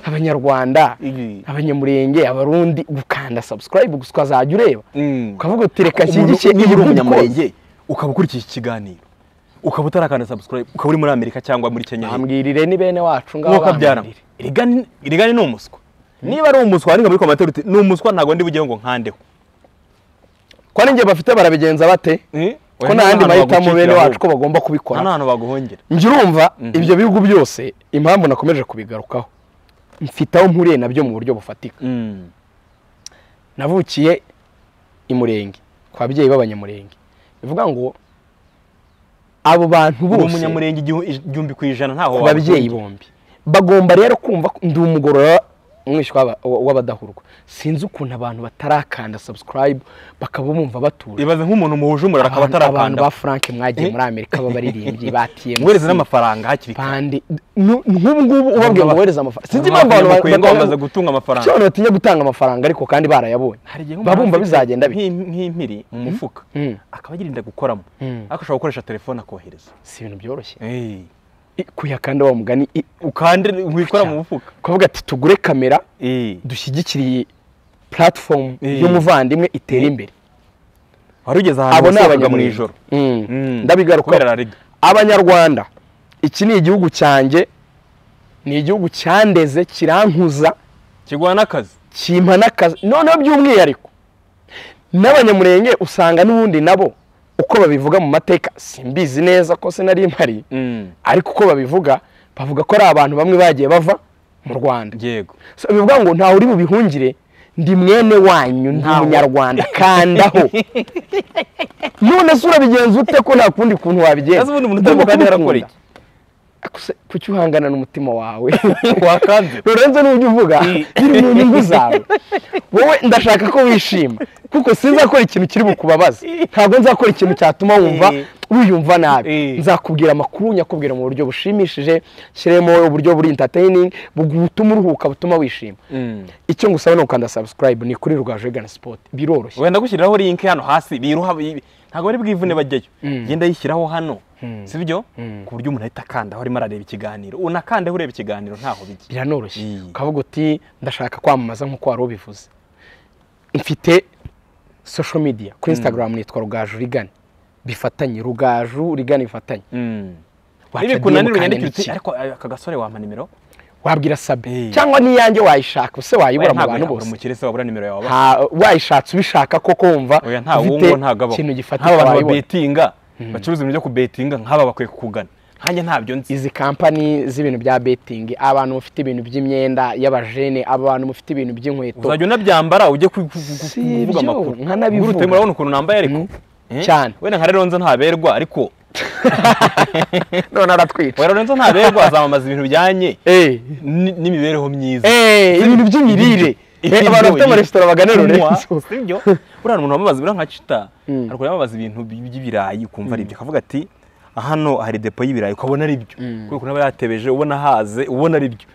abanyarwanda Igi. abanyamurenge abarundi gukanda subscribe gusa ukazajya ureba ukavuga uti reka nshyigikiye niba uri ibihugu umunyamurenge ukaba ukurikiye iki kiganiro ukaba utarakanda subscribe ukaba uri muri amerika cyangwa muri kenya kose." ambwirire ni bene wacu ngaho nk'uko abyaramo bambwirire. irigani ni umuswa niba ari umuswa wandika muri komantere uti ni umuswa ntabwo ndi bugeho ngo nkandeho ko ninjye bafite barabigenza bate ko Oya, nta yandi nta hantu mahitamo bene bagucikira wacu ko ahubwo. bagomba nta kubikora n'ahantu baguhongera njyirumva ibyo bihugu byose impamvu nakomeje kubigarukaho mfite aho mpuriye nabyo mu buryo bufatika navukiye i murenge ku babyeyi b'abanyamurenge bivuga ngo abo bantu ubu bose umunyamurenge igihu- igihumbi ku ijana ntaho ku babyeyi bombi bagomba rero kumva ko ndi umugorora umwishywa w'aba- w'abadahurwa sinzi ukuntu abantu batarakanda subscribe bakaba bumva batuje ibaze nk'umuntu muhuje umuriro akaba abantu abantu atarakanda ba frank mwagiye muri amerika b'abaririmbyi ba tmc mwohereze n'amafaranga hakiri kare pande nk'ubu ngubu ubabwira ngo wohereze amafaranga sinzi impamvu Abantu abantu bakwiye batayaguha. kwamamaza gutunga amafaranga Icyo abantu batinya gutanga amafaranga ariko kandi barayabonye baba bumva bizagenda bite nk'impiri mu mufuka Mm. akaba yirinda gukoramo Mm. ariko ushobora gukoresha telefone akohereza si ibintu byoroshye I- kuyakanda wa mugani i- ukande wikora mu mufuka kuvuga ati tugure kamera dushyigikire iyi platform Eh. y'umuvandimwe itere imbere wari ugeze ahantu abo ni wasangaga mu abanyamurenge. ijoro Mm. Mm. kubera La ndabigaruka Liga. abanyarwanda iki ni igihugu cyanjye ni igihugu cyandeze kirankuza kiguha n'akazi kimpa n'akazi noneho by'umwihariko n'abanyamurenge usanga n'ubundi nabo uko babivuga mu mateka simbizi neza ko sinari mpari ariko uko babivuga bavuga ko ari abantu bamwe bagiye bava mu rwanda yego So, bivuga ngo ntawe uri bubihungire ndi mwene wanyu ndi Ntawe. umunyarwanda kandaho none se urabigenza ute ko nta kundi kuntu wabigenza ese ubundi umuntu utari kandi yarakora iki Gusa kuki uhangana n'umutima wawe wakanze Lorenzo n'ibyo uvuga biri mu nyungu zawe wowe ndashaka ko wishima kuko sinzakora ikintu kiri bukubabaza ntabwo nzakora ikintu cyatuma wumva Eh. wiyumva nabi Eh. nzakubwira amakuru nyakubwira mu buryo bushimishije shyiremo uburyo buri entertaining butuma uruhuka butuma wishima icyo ngusaba ni ukanda subscribe ni kuri rwa jegana sport biroroshye wenda gushyiriraho link hano hasi biruha bi- ntabwo bari bwivune bajyayo genda yishyiraho hano sibyo ku buryo umuntu ahita akandaho arimo arareba ikiganiro unakandeho ureba ikiganiro ntaho bijya biranoroshye Mm. ukavuga uti ndashaka kwamamaza nk'uko wari ubivuze mfite social media kuri instagram nitwa rugaju rigani bifatanye rugaju rigana bifatanye Mm. Waca DM nibikunanira kandi unyandikire ni uti iki? ariko eh, aka gasore wampa nimero wabwira sabe Eh. cyangwa n'iyanjye wayishaka use wayibura Oya, mu ntabwo bantu yabura bose umukire se wabura nimero yawe Nta- wayishatse ubishaka koko wumva oya nta ufite wungo nta gabo ikintu nk'aba gifatika bantu wayibona babetinga bacuruza ibintu byo kubetinga nk'aba bakwiye kukugana nkanjye ntabyo nzi izi kampani z'ibintu bya betingi abantu bafite ibintu by'imyenda y'abajene abantu bafite ibintu by'inkweto uzajya unabyambara ujye ku- ku- ku- Si ibyo, kuvuga amakuru nkanabivuga. Urute, murabona ukuntu nambaye ariko Mm. Eh? Cyane. wenda nka reronza ntaberwa ariko none aratwica wa reronza ntaberwa azamamaza ibintu bijyanye Eh, ni- n'imibereho myiza eh, ibintu by'imirire Ibiryo, Eh, abantu bafite ibiryo. amaresitora bagana Kunywa, lorenzo si ibyo buriya umuntu amubaza buriya nka cita Mm. ariko yamabaza ibintu by- by'ibirayi ukumva ari ibyo akavuga ati hano hari depo y'ibirayi ukabona ari byo kubera ukuntu aba yatebeje ubona haze ubona ari byo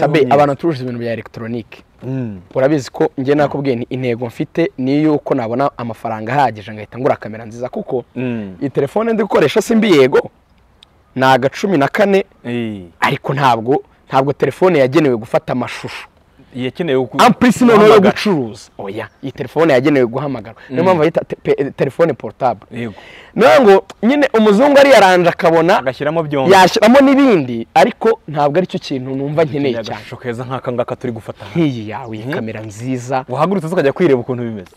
sabe abantu bacuruza ibintu bya elegitoronike Mm. urabizi ko njye nakubwiye nti intego mfite ni y'uko nabona amafaranga ahagije ngahita ngura kamera nziza kuko Mm. iyi telefone ndi gukoresha simbi yego ni agacumi na kane Eh. ariko ntabwo ntabwo telefone yagenewe gufata amashusho yakenewe ku- ampurisi noneho yo guhamagara. gucuruza oya iyi telefone yagenewe guhamagara niyo mpamvu bayita te- pe- telefone portable Yego. nawe ngo nyine umuzungu ari yaranje akabona agashyiramo byombi yashyiramo n'ibindi ariko ntabwo aricyo kintu numva nkeneye cyane agashusho keza nk'aka ngaka turi gufata hano. nk'iyi yawe iyi kamera nziza wahagurutse ukajya kwireba ukuntu bimeze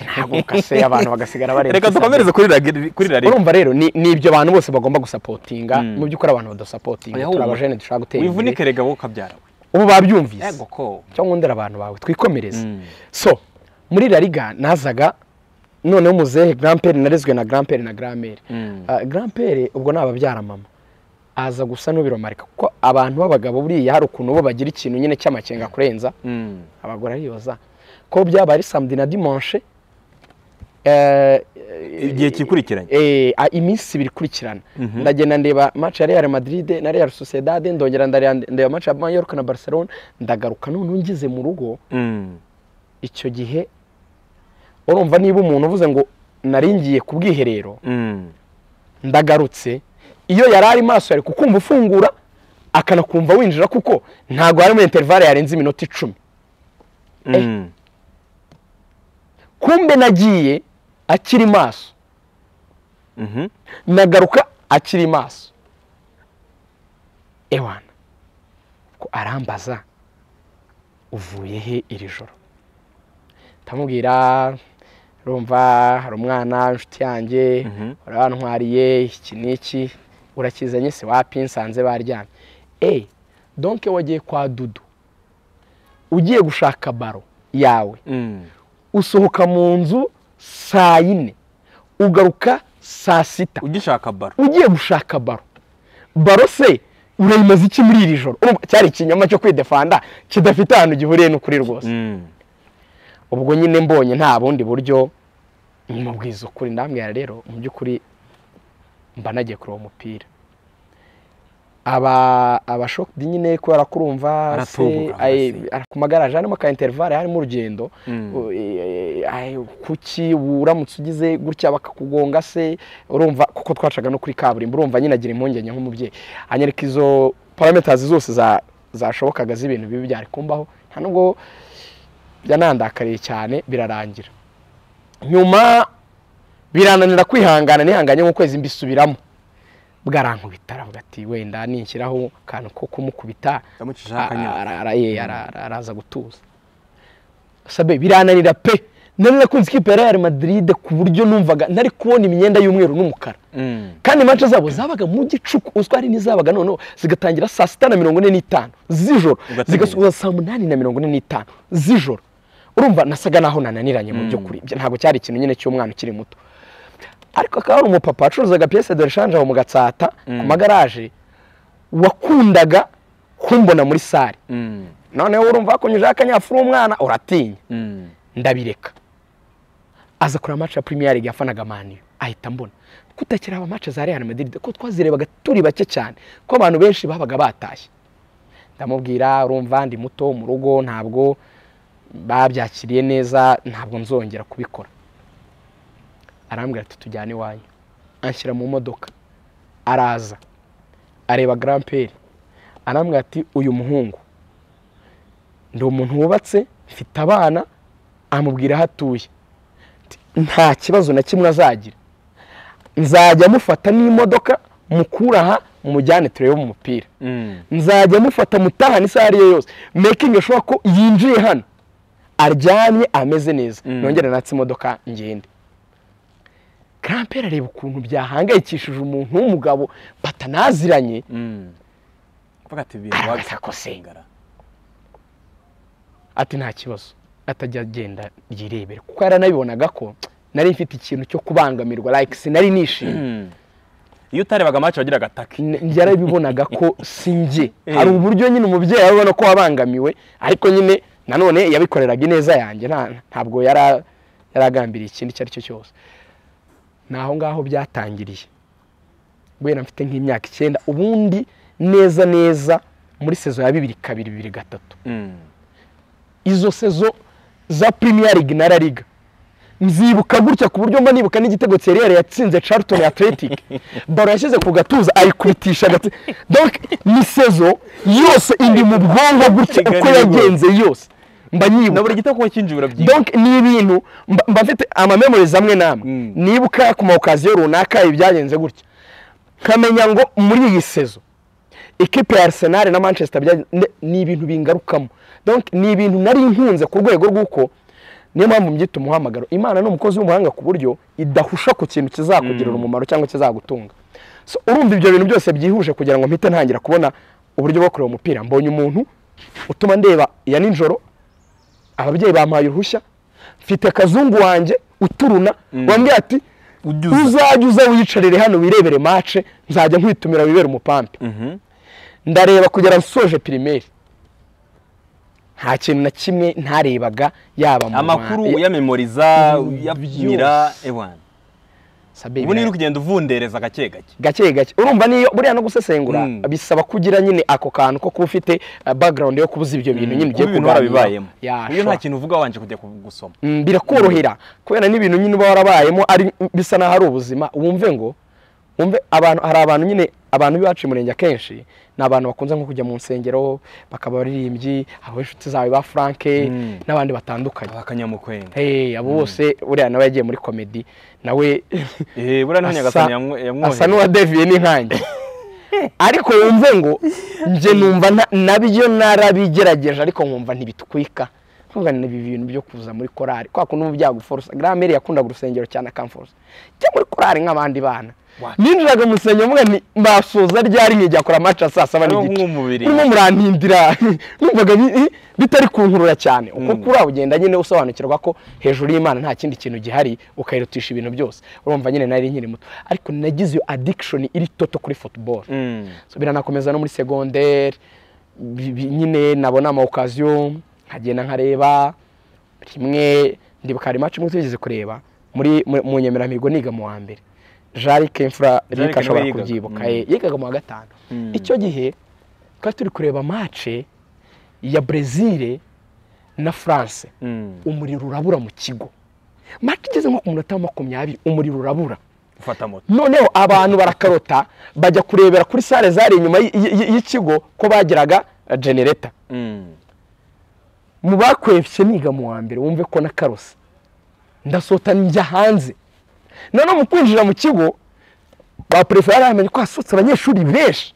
ntabwo kase abantu bagasigara bareba reka kuri dukomereze kuri ragi- kuri rari urumva rero ni ni ibyo abantu bose bagomba gusapotinga mu by'ukuri abantu badasapotinga Oya, turi humura. abajene dushaka gutera imbere wivunike rega wowe ukabyara we ubu babyumvise ko cyangwa ngundira abantu bawe twikomereze Mm. so muri lariga nazaga noneho muzehe garampere narezwe na garampere na garampere Mm. Ah, garampere ubwo ni ababyara mama aza gusa n'ubiromarika kuko abantu b'abagabo buriya hari ukuntu bo bagira ikintu nyine cy'amakenga kurenza Mm. abagore ariyoza ko byaba ari samedi na dimanche igihe kikurikiranye Eh, a- iminsi ibiri ikurikirana ndagenda ndeba match ya Real Madrid na Real Sociedad ndongera ndareba ndeba match ya Mallorca na Barcelona ndagaruka none ngeze mu rugo Mm. icyo gihe urumva niba umuntu uvuze ngo naringiye ku bwiherero Mm. ndagarutse iyo yari ari maso yari kukumva ufungura akanakumva winjira kuko ntabwo harimo interivale yarenze iminota icumi Mm. kumbe nagiye akiri maso Mhm. nagaruka akiri maso ewana ko arambaza uvuye he iri joro ndamubwira urumva hari umwana inshuti yanjye Mhm. urabantwariye iki n'iki urakizanye se wapi nsanze baryamye eyi donke wagiye kwa dudu ugiye gushaka baro yawe Mm. usohoka mu nzu saa yine ugaruka saa sita ugishaka baro ugiye gushaka baro baro se urayimaze iki muri iri joro Urumva, cyari ikinyoma cyo kwidefanda kidafite ahantu gihuriye n'ukuri rwose Mm. ubwo nyine mbonye nta bundi buryo mubwiza ukuri ndambwira rero mu by'ukuri mba nagiye kureba umupira aba abashokidi nyine kubera ko urumva se Aratubuka, ay- hasi. ara- ku magaraje harimo ka interivale harimo urugendo Mm. u- e- e- ay, kuki uramutse ugize gutya bakakugonga se urumva kuko twacaga no kuri kaburimbo urumva nyine agira impungenge nk'umubyeyi anyereka izo parametazi zose za- zashobokaga z'ibintu bibi byari kumbaho nta nubwo byanandakariye cyane birarangira nyuma birananira kwihangana nihanganye nk'ukwezi mbisubiramo bwarankubita aravuga ati wenda nishyiraho akantu ko kumukubita ndamucishaho a- akanyota ara- ara- ye, ara- ara- araza gutuza sabe birananira pe nari nakunze ikipe ya Real Madrid ku buryo numvaga nari kubona imyenda y'umweru n'umukara Mm. kandi manca zabo zabaga mu gicuku uzwi hari n'izabaga noneho zigatangira saa sita na mirongo ine n'itanu z'ijoro Ugategereza. zigasoza saa munani na mirongo ine n'itanu z'ijoro urumva nasaga naho nananiranye mu by'ukuri Ibyo ntabwo cyari ikintu nyine cy'umwana ukiri muto ariko akaba hari umupapa wacuruzaga piyese de reshanje aho mu gatsata ku magaraje wakundaga kumbona muri sare Mm. noneho urumva wakonyujeho akanyafura umwana uratinya Mm. ndabireka aza kureba match ya premier league yafanaga mani ahita mbona kutakiri aba match za Real Madrid ko twazirebaga turi bake cyane ko abantu benshi babaga batashye ndamubwira urumva ndi muto mu rugo ntabwo babyakiriye neza ntabwo nzongera kubikora arambwira ati tujyane iwanyu anshyira mu modoka araza areba Grand Père arambwira ati uyu muhungu ndi umuntu wubatse mfite abana amubwira aho atuye Ati, nta kibazo na kimwe azagira nzajya mufata n'imodoka mukura aha mumujyane turebe mu mupira Mm. nzajya mufata mutahana isaha ariyo yose making ashobora ko yinjiye hano aryamye ameze neza Mm. nongere natse imodoka ngende karampere areba ukuntu byahangayikishije umuntu w'umugabo batanaziranye Mm. Kuvuga ati ibintu Arabasha wabishatse kose. kungara. ati nta kibazo atajya agenda yirebera kuko yaranabibonaga ko nari mfite ikintu cyo kubangamirwa like sinari nishimye Mm. Iyo utarebaga amacu wagiraga ataka. N- yarabibonaga ko si njye Eh. hari uburyo nyine umubyeyi abona ko wabangamiwe ariko nyine nanone yabikoreraga ineza yanjye nta- ntabwo yara- yaragambiriye ikindi icyo ari cyo cyose ni aho ngaho byatangiriye guhera mfite nk'imyaka icyenda ubundi neza neza muri sezo ya bibiri kabiri bibiri gatatu Mm. izo sezo za Premier League na La Liga nzibuka gutya ku buryo mba nibuka n'igitego Thierry yatsinze Charlton Athletic baro yashyize ku gatuza ayikubitisha agatsi donc ni sezo yose indi mu bwonko gutya Iga uko ni bwo. yagenze yose mba Na nyibuka buri gitego cy'injura byinshi. donc ni ibintu mba- mba mfite amamemorizi amwe n'amwe Mm. nibuka ku mawukaziyo runaka ibyagenze gutya nkamenya ngo muri iyi sezo ikipe ya arsenal na manchester byagenze ne- ni ibintu bingarukamo donc ni ibintu nari nkunze ku rwego rw'uko niyo mpamvu mbyita umuhamagaro imana ni umukozi w'umuhanga ku buryo idahusha ku kintu kizakugirira umumaro cyangwa kizagutunga so urumva ibyo bintu byose byihuje kugira ngo mpite ntangira kubona uburyo bwo kureba umupira mbonye umuntu utuma ndeba iya nijoro ababyeyi bampaye uruhushya mfite akazungu wanjye uturuna wambwira ati Ujya uza. uzajye uza wiyicarire hano wirebere mace nzajya nkwitumira wibere umupampi Mhm. ndareba kugera nsoje pirimeri nta kintu na kimwe ntarebaga yaba mu Amakuru Rwanda- uyamemoriza, uyabwira ewana. Sabe Ubu niyo birayi. uri kugenda uvundereza gake gake. gake gake urumva niyo buriya no gusesengura Mm. bisaba kugira nyine ako kantu ko kuba ufite uh, background yo kubuza ibyo bintu nyine ugiye Kuba ibintu warabibayemo. Ya, Iyo nta sure. kintu uvuga wanje kujya gusoma. Mm, birakorohera kubera n'ibintu nyine uba warabayemo ari bisa naho ari ubuzima wumve ngo wumve abantu hari abantu nyine abantu b'iwacu i murenge akenshi ni abantu bakunze nko kujya mu nsengero bakaba abaririmbyi abo inshuti zawe ba frank Mm. n'abandi batandukanye Abakanyamukwenda. hey, abo bose buriya nawe yagiye muri komedi nawe Eh, buriya none asa- nyagasani yamwo- yamwohereje. asa n'uwadeviye n'inkange ariko wumve ngo njye numva nta- nabyo narabigerageje ariko nkumva ntibitwika nkumva ni ibi bintu byo kuza muri korari kwa kuntu uba byaguforosa gramere yakundaga urusengero cyane akamforosa cyangwa muri korari nk'abandi bana What? ninjiraga mu rusengero mvuga nti mbasoza ryari nkigiye gukora amaca ya saa saba Hariho n'igice nk'umubiri. murimo murantindira numvaga bi- i- bitari kunkurura cyane uko Mm. kuri ugenda nyine usobanukirwa ko hejuru y'imana nta kindi kintu gihari ukayirutisha ibintu byose urumva nyine nari nkiri muto ariko nagize iyo addiction iri toto kuri football Mm. so biranakomeza no muri segonderi bi- bi- nyine nabona amawukaziyo nkagenda nkareba rimwe ndibuka hari match imwe tugeze kureba muri mu- mu nyemeramihigo niga mu wa mbere jari kemfura Jean Luc rika ashobora niwe yigaga. kubyibuka Mm. eh, yigaga mu wa gatanu Mm. icyo gihe twari turi kureba match ya brezil na france Mm. umuriro urabura mu kigo match igeze nko ku munota wa makumyabiri umuriro urabura Ufata moto. noneho abantu barakarota bajya kurebera kuri sale zari inyuma y- y- y'ikigo ko bagiraga genereta Mm. mu bakwefye niga mu wa mbere wumve ko nakarose ndasohoka njya hanze noneho mu kwinjira mu kigo ba perefera bamenye ko hasohotse abanyeshuri benshi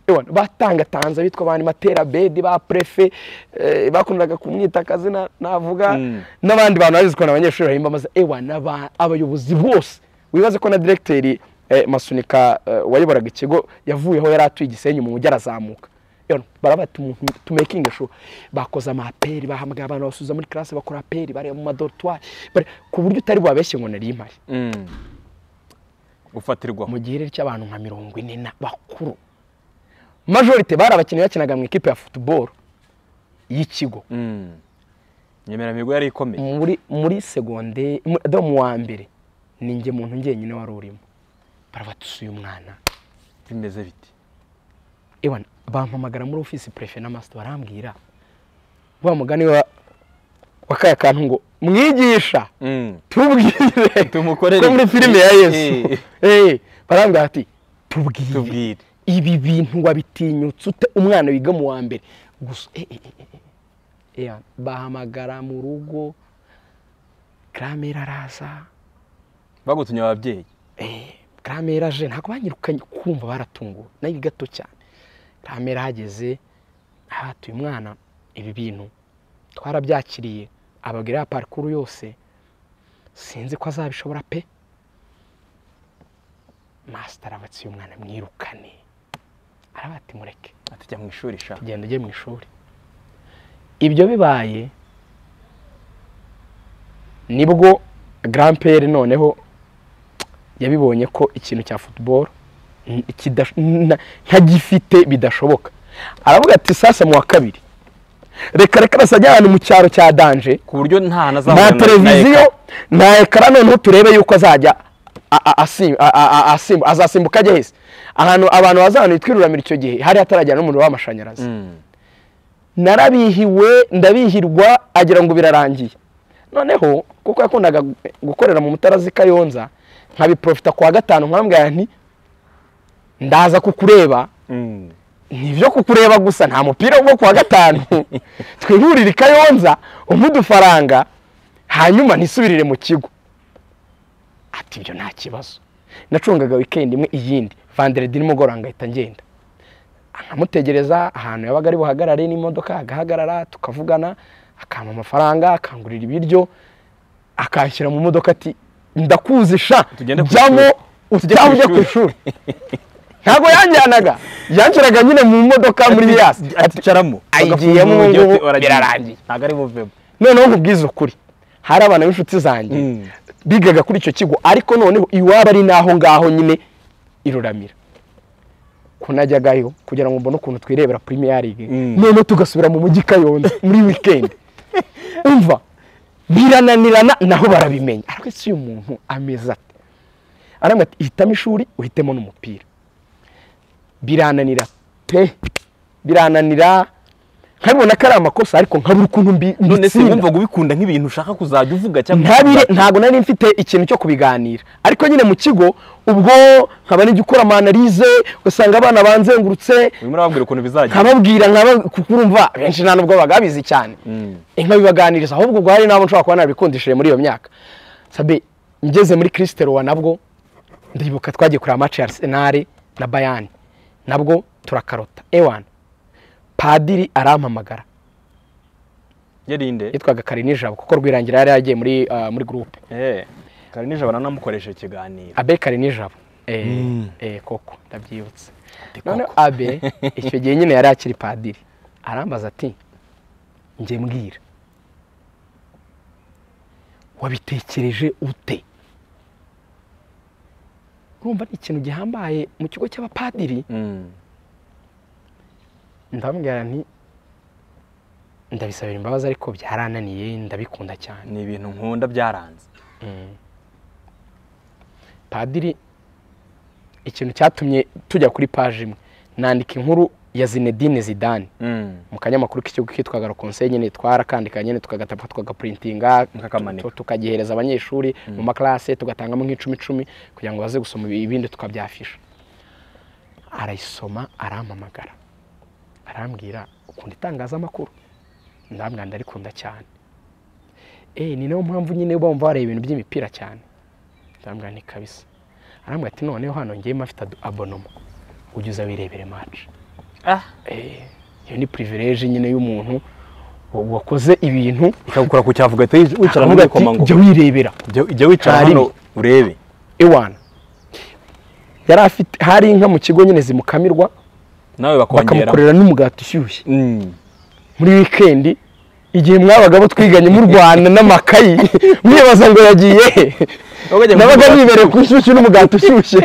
Ewana, batangatanze bitwa abantu materabedi ba prefe eh, bakundaga kumwita akazina navuga Mm. n'abandi bantu bazi ko ni abanyeshuri bahimba amaze ewa n'aba- abayobozi bose wibaze ko na directeur eh, masunika eh, wayoboraga ikigo yavuyeho yari atuye igisenyi mu mujyi arazamuka Ewana, baraba tumekinge sho bakoze amaperi bahamagara abantu basubiza muri classe bakora aperi bareba mu madortoir bare- ku buryo utari bwabeshye ngo nari impari Mm. Ufatirwaho. mu gihe rero cy'abantu nka mirongo ine na bakuru majorite bari abakinnyi bakinaga mu ikipe ya football y'ikigo Mm. Nyemeramihigo yari ikomeye. muri muri segonde mu- do mu wa mbere ni njye muntu njyenyine wari urimo barabatusuye umwana Bimeze biti. ewa bampamagara muri ofisi prefe na master barambwira wa mugani wa wa kaya kantu ngo mwigisha Mm. tubwire Tumukorere ko muri iki? filime ya Eh. yesu Eh, barambwira ati tubwire Tubwire. ibi bintu wabitinyutse ute umwana wiga mu wa mbere gusa eh, eh, eh, eh, eh. Yeah, bahamagara mu rugo karamera araza bagutumye ababyeyi Eh, karamera aje ntabwo banyirukanye kumva baratunguwe nayo gato cyane karamera ahageze ahatuye umwana ibi bintu twarabyakiriye ababwira ya parikuru yose sinzi ko azabishobora pe masita arabatsiye umwana mwirukane arabati mureke ati jya mu ishuri sha tugenda ujye mu ishuri ibyo bibaye nibwo garampere noneho yabibonye ko ikintu cya futuboro ntagifite bidashoboka aravuga ati sasa mu wa kabiri reka reka nasajya ahantu mu cyaro cya danje ku buryo nta nta nazabona televiziyo nta ekara noneho turebe yuko azajya a- a- asim- a- a- a- asim- azasimbuka ajya hese ahantu abantu bazahanu twiruramira icyo gihe hari hatarajyana n'umuriro w'amashanyarazi narabihiwe ndabihirwa agira ngo birarangiye noneho kuko yakundaga gukorera mu mutara z'i kayonza nkabiprofita ku wa gatanu nkamubwira nti ndaza kukureba nibyo kukureba gusa nta mupira wo ku wa gatanu twihurire i kayonza umpe udufaranga hanyuma nisubirire mu kigo ati ibyo nta kibazo nacungaga wikendi imwe iyindi vanderedi nimugoroba ngahita ngenda nkamutegereza ahantu yabaga ari buhagarare n'imodoka agahagarara tukavugana akampa amafaranga akangurira ibiryo akanshyira mu modoka ati ndakuzi sha Tugende ku jyamo ishuri." utaha ujya ku ishuri ntabwo yanjyanaga yanshyiraga nyine mu modoka muri yasi ati caramo ayigiyemo ubu ngubu, birarangiye. ntabwo ari buvemo noneho nkubwiza ukuri hari abana b'inshuti zanjye Mm. bigaga kuri icyo kigo ariko noneho iwabo ari n'aho ngaho nyine iruramira kunajyagayo kugira ngo mbone ukuntu twirebera premier league Mm. noneho tugasubira mu mujyi kayonza muri weekend umva birananirana naho barabimenya ariko ese uyu muntu ameze ate aramubwira ati hitamo ishuri uhitemo n'umupira birananira pe birananira nkabibona ko ari amakosa ariko nkabura ukuntu mbi- none se mbitsinda. wumva ngo ubikunda nk'ibintu ushaka kuzajya uvuga cyangwa ntabire ntabwo nari mfite ikintu cyo kubiganira ariko nyine mu kigo ubwo nkaba nijya ukora amanalize ugasanga abana banzengurutse urimo urababwira ukuntu bizagenda nkababwira nkaba kuko urumva benshi nta nubwo bagabizi cyane nkabibaganiriza ahubwo ubwo hari n'abo nshobora kuba narabikundishije muri iyo myaka sabe ngeze muri kirisiterowa nabwo ndibuka twagiye kureba amaci ya Arsenal na bayani nabwo turakarota ewana padiri arampamagara yarinde yitwaga karinijabo kuko rwirangira yari yagiye muri ah, muri gurupe eee kare nijoro baranamukoresha ikiganiro abe kare nijabo eh, Mm. eh, koko ndabyibutse koko. noneho abe icyo gihe nyine yari akiri padiri arambaza ati njye mbwira wabitekereje ute urumva ari ikintu gihambaye mu kigo cy'abapadiri Mm. ndamubwira nti ndabisabira imbabazi ariko byarananiye ndabikunda cyane ni ibintu nkunda byaranze padiri ikintu cyatumye tujya kuri paji imwe nandika inkuru ya zinedine zidane Mm. mu kanyamakuru k'ikigo kitwaga konse nyine twarakandika nyine tukagatapa tukagapuritinga Mukakamanika. tu- tukagihereza abanyeshuri mu makarase tugatangamo nk'icumi icumi kugira ngo baze gusoma ibindi tukabyafisha arayisoma arampamagara arambwira ukunda itangazamakuru ndambwira ndarikunda cyane eh ni nayo mpamvu nyine bumva bareba ibintu by'imipira cyane ndambwira ni kabisa arambwira ati noneho hano ngiye mafite adu- abonoma ujye uza wirebere match ah iyo ni privilege nyine y'umuntu wakoze ibintu ikagukora ku cyavu ugahita wij- wicara aravuga muri ati komango jya wirebera jya wicara Nta hano rimwe. urebe ewana yari afite hari inka mu kigo nyine zimukamirwa nawe bakongera bakamukorera n'umugati ushyushye Mm. muri wikendi igihe mwabaga abo twiganye mu rwanda n'amakayi mwibaza ngo yagiye he Wabaga nabaga mu- nibereye ku nshyushyu n'umugati ushyushye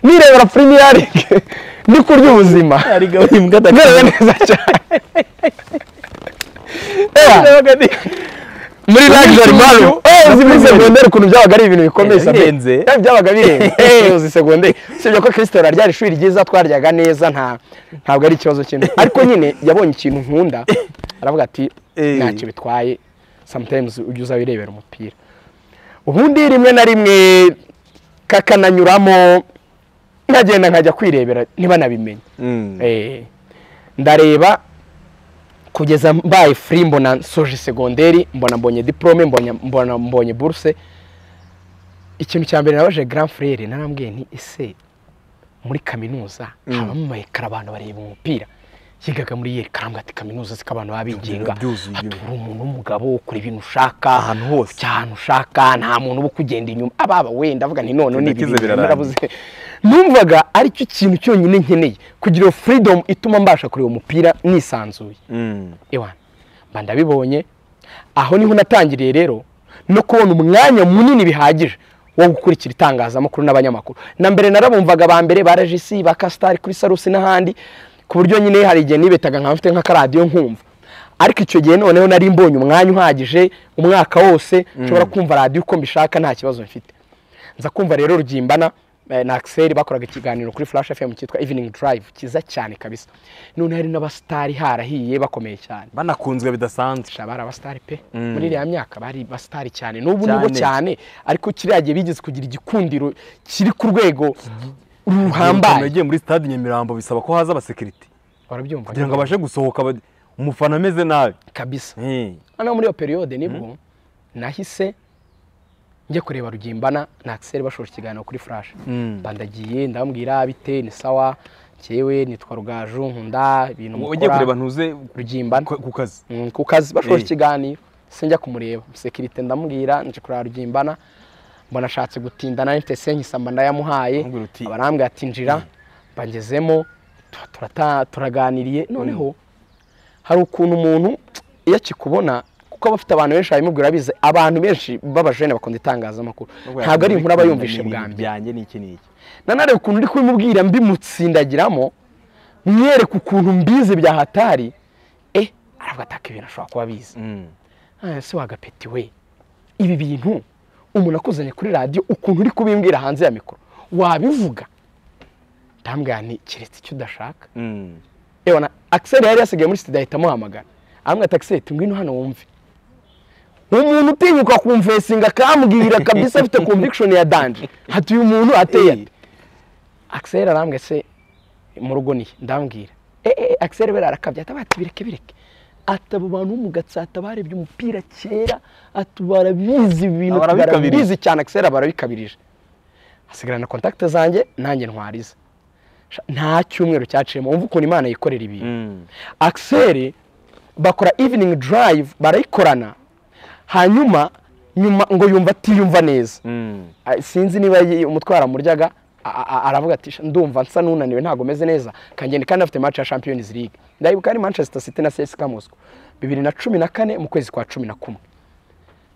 nirebera premier league ndi kurya ubuzima hari gahunda imbwa merewe adakunda neza cyane Ewana, muri luxury Ibicuruzwa. value eh uzi muri segonderi ukuntu byabaga ari ibintu bikomeye Eh, sabe birenze. Eh, byabaga birenze eh uzi segonderi usibye ko Kristo ryari ishuri ryiza twaryaga neza nta ntabwo ari ikibazo kintu ariko nyine yabonye ikintu nkunda aravuga ati Eh. ntacyo bitwaye sometimes ujya uza wirebera umupira ubundi rimwe na rimwe kakananyuramo nkagenda nkajya kwirebera niba nabimenye Mm. Eh, ndareba kugeza mbaye free mbona nsoje segonderi mbona mbonye diplome mbonye- mbona mbonye buruse ikintu cya mbere nabaje grand frere narambwiye nti ese muri kaminuza habamo amayekara abantu bareba umupira yigaga muri yeri karambwa ati kaminuza siko abantu baba bigenga byuzuye. hatura umuntu w'umugabo ukora ibintu ushaka Ahantu hose. ujya ahantu ushaka nta muntu uba ukugenda inyuma ababa wenda avuga nti none ni Ibikize ibintu birarangiye. narabuze numvaga aricyo kintu cyonyine nkeneye kugira iyo freedom ituma mbasha kureba umupira nisanzuye Mm. ewana mba ndabibonye aho niho natangiriye rero no kubona umwanya munini bihagije wo gukurikira itangazamakuru n'abanyamakuru na mbere narabumvaga ba mbere ba regisi ba kasitari kuri sarusi n'ahandi ku buryo nyine hari igihe nibetaga nkaba mfite nk'akaradiyo nkumva ariko icyo gihe noneho nari mbonye umwanya uhagije umwaka wose nshobora kumva radiyo uko mbishaka nta kibazo mfite nza kumva rero rugimbana eh, na Axel bakoraga ikiganiro kuri Flash FM cyitwa Evening Drive kiza cyane kabisa none hari n'abasitari harahiye bakomeye cyane banakunzwe bidasanzwe bari abasitari pe Mm. muri iriya myaka bari basitari cyane n'ubu nibo Cyane. cyane ariko kiriya gihe bigeze kugira igikundiro kiri ku rwego ruhambaye yagiye muri stade nyamirambo bisaba ko haza abasekirite warabyumva kugira ngo abashe gusohoka ba- umufana ameze nabi kabisa Eh, hano muri iyo periyode nibwo nahise njya kureba rugimbana na Axel bashoje ikiganiro kuri Flash Mm. bandagiye ndababwira bite ni sawa cyewe nitwa rugaju nkunda ibintu ugiye mukora kureba ntuze rugimbana ku ku kazi Mm, ku kazi bashoje Eh. ikiganiro sinjya kumureba sekirite ndamubwira nje kurara rugimbana mbona ashatse gutinda na mfite senkisamba ndayamuhaye Arambwira uti- abarambwira ati njira mbagezemo tu- turata- turaganiriye noneho hari ukuntu umuntu iyo akikubona kuko aba afite abantu benshi babimubwira bize abantu benshi b'abajene bakunda itangazamakuru ntabwo ari inkuru aba yumvishe bwa mbere byanjye ni iki n'iki nanareba ukuntu uri kubimubwira mbimutsindagiramo mwiyereka ukuntu mbizi bya hatari eh aravuga ataka ibintu ashobora kuba abizi Mm. Ah, se wagapeti we ibi bintu umuntu akuzanye kuri radiyo ukuntu uri kubimbwira hanze ya mikoro wabivuga ndambwira nti keretse icyo udashaka Mm. yewe na Axel yari yasigaye muri sida ahita amuhamagara aramwita ati Axel tungwino hano wumve umuntu utinyuka kumvesinga akambwira kabisa afite conviction ya danje ati uyu muntu ateye ate Axel arambwira se mu rugo nihe ndambwira eh eh Axel bera arakabya ati ati bireke bireke ati abo bantu bo mu gatsata barebye umupira kera ati barabizi ibintu ati, Barabikabirije. barabizi cyane Axel barabikabirije hasigarana kontakte zanjye nanjye ntwariza Sha, nta cyumweru cyaciyemo wumva ukuntu imana yikorera ibintu Mm. akiseri bakora evening drive barayikorana hanyuma nyuma ngo yumva atiyumva neza Mm. Ah, sinzi niba yi- umutwe waramuryaga a- a- aravuga ati "Sha, ndumva nsa n'unaniwe ntabwo meze neza kangenda kandi afite match ya champions league ndayibuka ari manchester city na cska moscow bibiri na cumi na kane mu kwezi kwa cumi na kumwe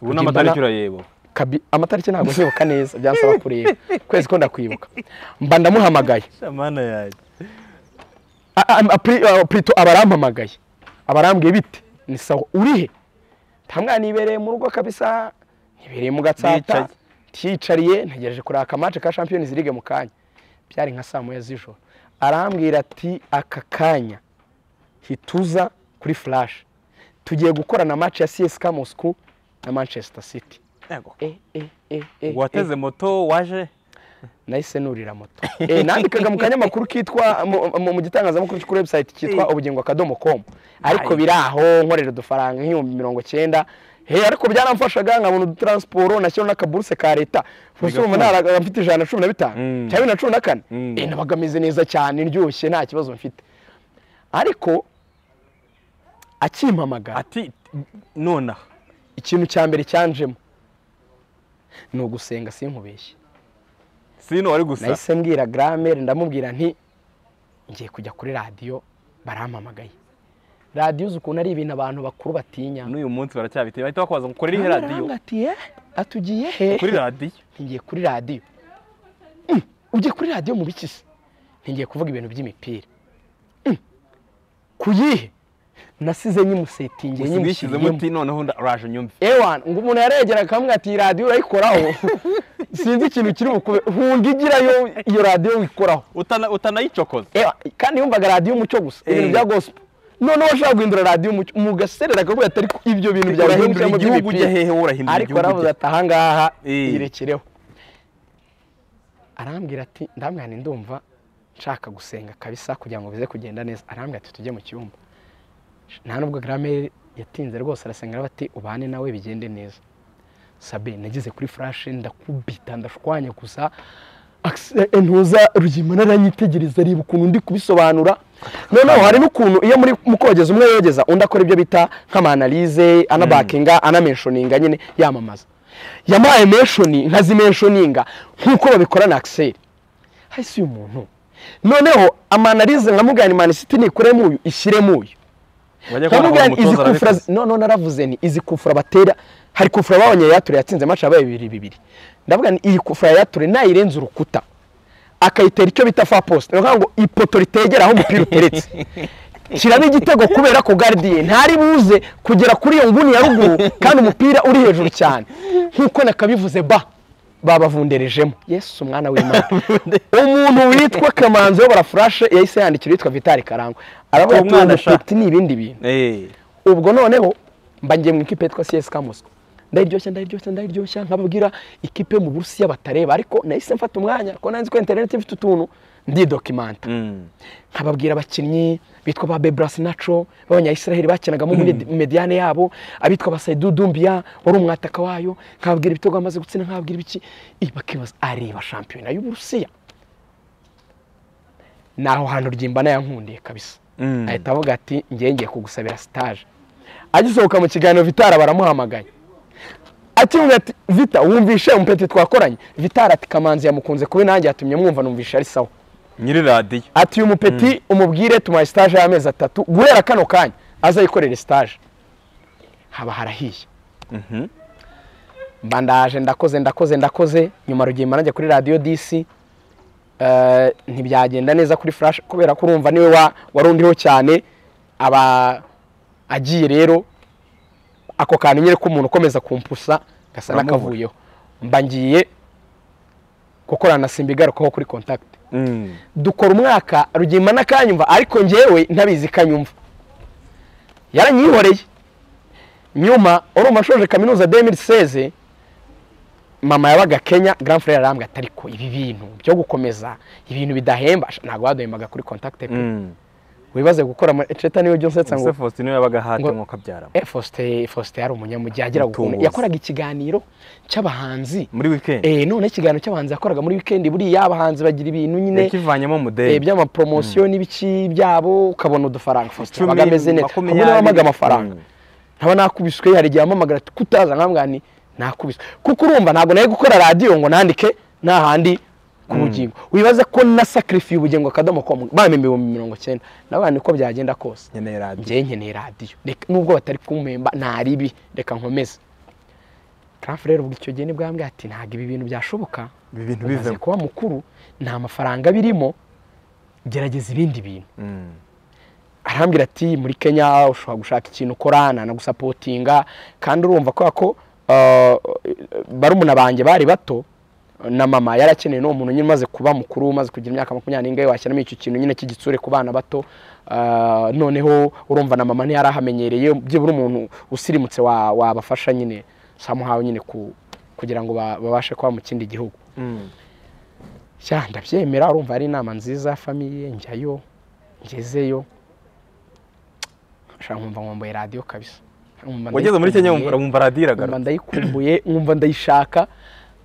ubu ni amatariki urayebo Kabi- amatariki ntabwo nzibuka neza byansaba kureba kwezi ko ndakwibuka mba ndamuhamagaye shamana yanjye A- a- a- pri- a- prito abarampamagaye abarambwiye bite ni sawa urihe ntamwana nibereye mu rugo kabisa ntibereye mu gatsata Ndicaye. ntiyicariye ntegereje kureba akamatch ka champions league mu kanya byari nka saa moya z'ijoro arambwira ati aka kanya hituza kuri flash tugiye gukorana match ya CSKA Moscow na Manchester City Yego. eh, eh, eh, eh, eh. wateze moto waje nahise nurira moto Eh, nandikaga mu kanyamakuru kitwa mu- mu- mu gitangazamakuru cyo kuri website kitwa Eh. ubugingo akadomo com ariko Aye. biri aho nkorera udufaranga nk'ibihumbi mirongo cyenda Hey, ariko byaramfashaga nkabona udutaransiporo nashyira n'akaburuse ka leta gusa ubu Bigakunda. naraga mfite ijana na cumi na bitanu Mm. cya bibiri na cumi na kane Mm. Eh, nabaga meze neza cyane ndyoshye nta kibazo mfite ariko akimpamagara ati nonaha ikintu cya mbere cyanjemo ni ugusenga sinkubeshye sino wari gusa nahise mbwira gramere ndamubwira nti ngiye kujya kuri radiyo barampamagaye radiyo uzi ukuntu ari ibintu abantu bakuru batinya n'uyu munsi baracyabiteye bahita bakwaza ngo ukorere iyi radiyo Arambwira ati, "Eh, atugiye he kuri radiyo ntigiye kuri radiyo Mm, ugiye kuri radiyo mu biki se ntigiye kuvuga ibintu by'imipira Mm, ku yihe nasize nyimusetingiye wishyizemo nyimushyiriyemo uti noneho nda- uraje unyumve ewana ngo umuntu yaregera akamwe ati "Iyi radiyo urayikoraho sinzi ikintu kiri bukube nkunda igirayo iyo radiyo wikoraho Utana- utanayicokoza Ewa, kandi yumvaga radiyo umucyo gusa Eh. ibintu bya gospel noneho washaka guhindura radiyo umucyo umugaserera akavuga ati ariko ibyo bintu byawe urahindura by'umucyo igihugu by'imipira." ujya hehe wowe urahindura ariko igihugu aravuze ujya- ati ahangaha Eh. yirekereho arambwira ati ndambwira nti ndumva nshaka gusenga kabisa kugira ngo bize kugenda neza arambwira ati tujye mu cyumba nta nubwo gramere yatinze rwose arasenga bati ubane nawe bigende neza sabe nageze kuri furashe ndakubita ndashwanya gusa Akse- ntuza rugima naranyitegereza reba ukuntu ndi kubisobanura noneho hari n'ukuntu iyo muri mu kogeza umwe yogeza undi akora ibyo bita nk'amanalize anabakinga anamenshoninga nyine yamamaza yamuhaye menshoni nkazimenshoninga nk'uko babikora na akiseri hasi uyu muntu noneho amanalize nkamubwira ni manisiti nikuremo uyu ishyiremo uyu wajya kubona nkamubwira ngo nti izi umutoza kufura arabikoze no no naravuze ni izi kufura batera hari kufura babonye yature yatsinze match yabaye bibiri bibiri ndavuga ni iyi kufura yature nayirenza urukuta akayitera icyo bita fa post ni ukuvuga ngo ipoto ritegera aho umupira uteretse kiramo igitego kubera ko gardiye ntari buze kugera kuri iyo nguni ya ruguru kandi umupira uri hejuru cyane nk'uko nakabivuze ba babavunderejemo yesu umwana w'imana umuntu witwa kamanzi uyobora furashe yahise yandikira uwitwa vitali karangwa aravuga ati Umwana ubu sha." peti ni ibindi bintu Eh, ubwo noneho mba ngiye mu ikipe yitwa CSK Moscow ndaryoshya ndaryoshya ndaryoshya nkababwira ikipe mu Burusiya batareba ariko nahise mfata umwanya ko nanzi ko internet ifite utuntu ndidokimanta mm. nkababwira abakinnyi bitwa ba Bebras Nacho b'abanyayisiraheli bakinagamo muri mediane yabo abitwa ba Saidou Doumbia wari umwataka wayo nkababwira ibitego bamaze gutsinda nkababwira ibiki Ih, bakibaza areba shampiyona y'Uburusiya naho hantu ryimbana yankundiye kabisa Mm. ahita avuga ati ngiye ngiye kugusabira sitaje agisohoka mu kiganiro vitara baramuhamagaye akimubwira ati vita wumvishe umupeti twakoranye vitara ati kamanzi yamukunze kuba nanjye yatumye mwumva numvishe ari sawa nyiri radiyo ati uyu mupeti umubwire tumuhaye sitaje y'amezi atatu guhera kano kanya azayikorere sitaje haba harahiye Mhm. mba ndaje ndakoze ndakoze ndakoze nyuma rugimba najya kuri radiyo disi Eh, ntibyagenda neza kuri furashi kubera ko urumva niwe wa- wari undiho cyane aba agiye rero ako kantu nyine k'umuntu ukomeza kumpusa gasa Uramubura. n'akavuyeho mba ngiye gukorana na simba igarukaho kuri kontakiti Mm. dukora umwaka rugimba n'akanyumva ariko ngewe ntabizi kanyumva yaranyihoreye nyuma urumva nshoje kaminuza demiri seze mama yabaga kenya grand frere arambwa ati ariko ibi bintu byo gukomeza ibintu bidahemba Sha, ntabwo baduhembaga kuri contact pe Mm. wibaze gukora muri ceta niwe jyose nsa ngo Ese Faustin niwe yabaga ahati ngo- nk'uko abyaramo eh, Faustin Faustin yari umunyamujyi agira ukuntu Mutunguzi. yakoraga ikiganiro cy'abahanzi muri wikendi eh none ikiganiro cy'abahanzi yakoraga muri weekend buriya abahanzi bagira ibintu nyine yakivanyemo eh, mudeli by'amapromosiyo n'ibiki byabo ukabona udufaranga Faustin Icumi, yabaga ameze neza makumyabiri. ahubwo nabaga amafaranga nkaba nakubiswe hari igihe ampamagara ati kutaza nkambwira ni nakubiswe kuko urumva ntabwo nari gukora radiyo ngo nandike nta handi ku bugingo wibaze ko nasakarifiye ubugingo akadomo komu bampa ibihumbi mirongo cyenda nawe niko byagenda kose nkeneye radiyo njyewe nkeneye radiyo Reka- nubwo batari kumpemba nta ribi reka nkomeze tarafu rero ubwo icyo gihe nibwo yambwiye ati ntabwo ibi bintu byashoboka ibi bintu umaze bivemo kuba mukuru nta mafaranga birimo gerageza ibindi bintu Mm. arambwira ati muri kenya ushobora gushaka ikintu ukora nanagusapotinga kandi urumva kubera ko uh, barumuna banjye bari bato na mama yari akeneye n'uwo muntu nyine umaze kuba mukuru umaze kugira imyaka makumyabiri n'ingahe washyiramo icyo kintu nyine cy'igitsure ku bana bato Uh, noneho urumva na mama ntiyari ahamenyereye byibura umuntu usirimutse wa- wabafasha nyine samuhawe nyine ku- kugira ngo ba- babashe kuba mu kindi gihugu Mm. sha ndabyemera urumva ari inama nziza famiye njyayo ngezeyo nshaka nkumva nkumbuye radiyo kabisa Nkumva wageze muri kenya ndayikumbuye, wumva wumva radiyo nkumva iragaruka ndayikumbuye nkumva ndayishaka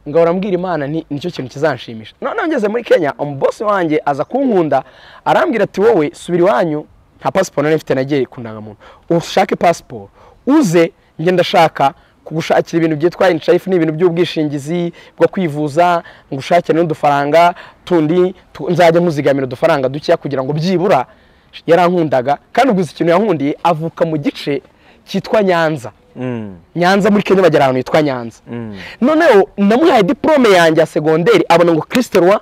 ngahora mbwira imana ni nicyo kintu kizanshimisha noneho ngeze muri kenya umubosi wanjye aza kunkunda arambwira ati wowe subira iwanyu nta pasiporo nari mfite nagiye ku ndangamuntu ushake pasiporo uze njye ndashaka kugushakira ibintu byitwa inshayifu ni ibintu by'ubwishingizi bwo kwivuza ngushakire n'udufaranga tundi tu- nzajya nkuzigamira udufaranga dukeya kugira ngo byibura yarankundaga kandi ubwo ikintu yankundiye avuka mu gice cyitwa nyanza Mm. nyanza muri kenya bagera ahantu hitwa nyanza Mm. noneho namuhaye diporome yanjye ya segonderi abona ngo kirisite rwa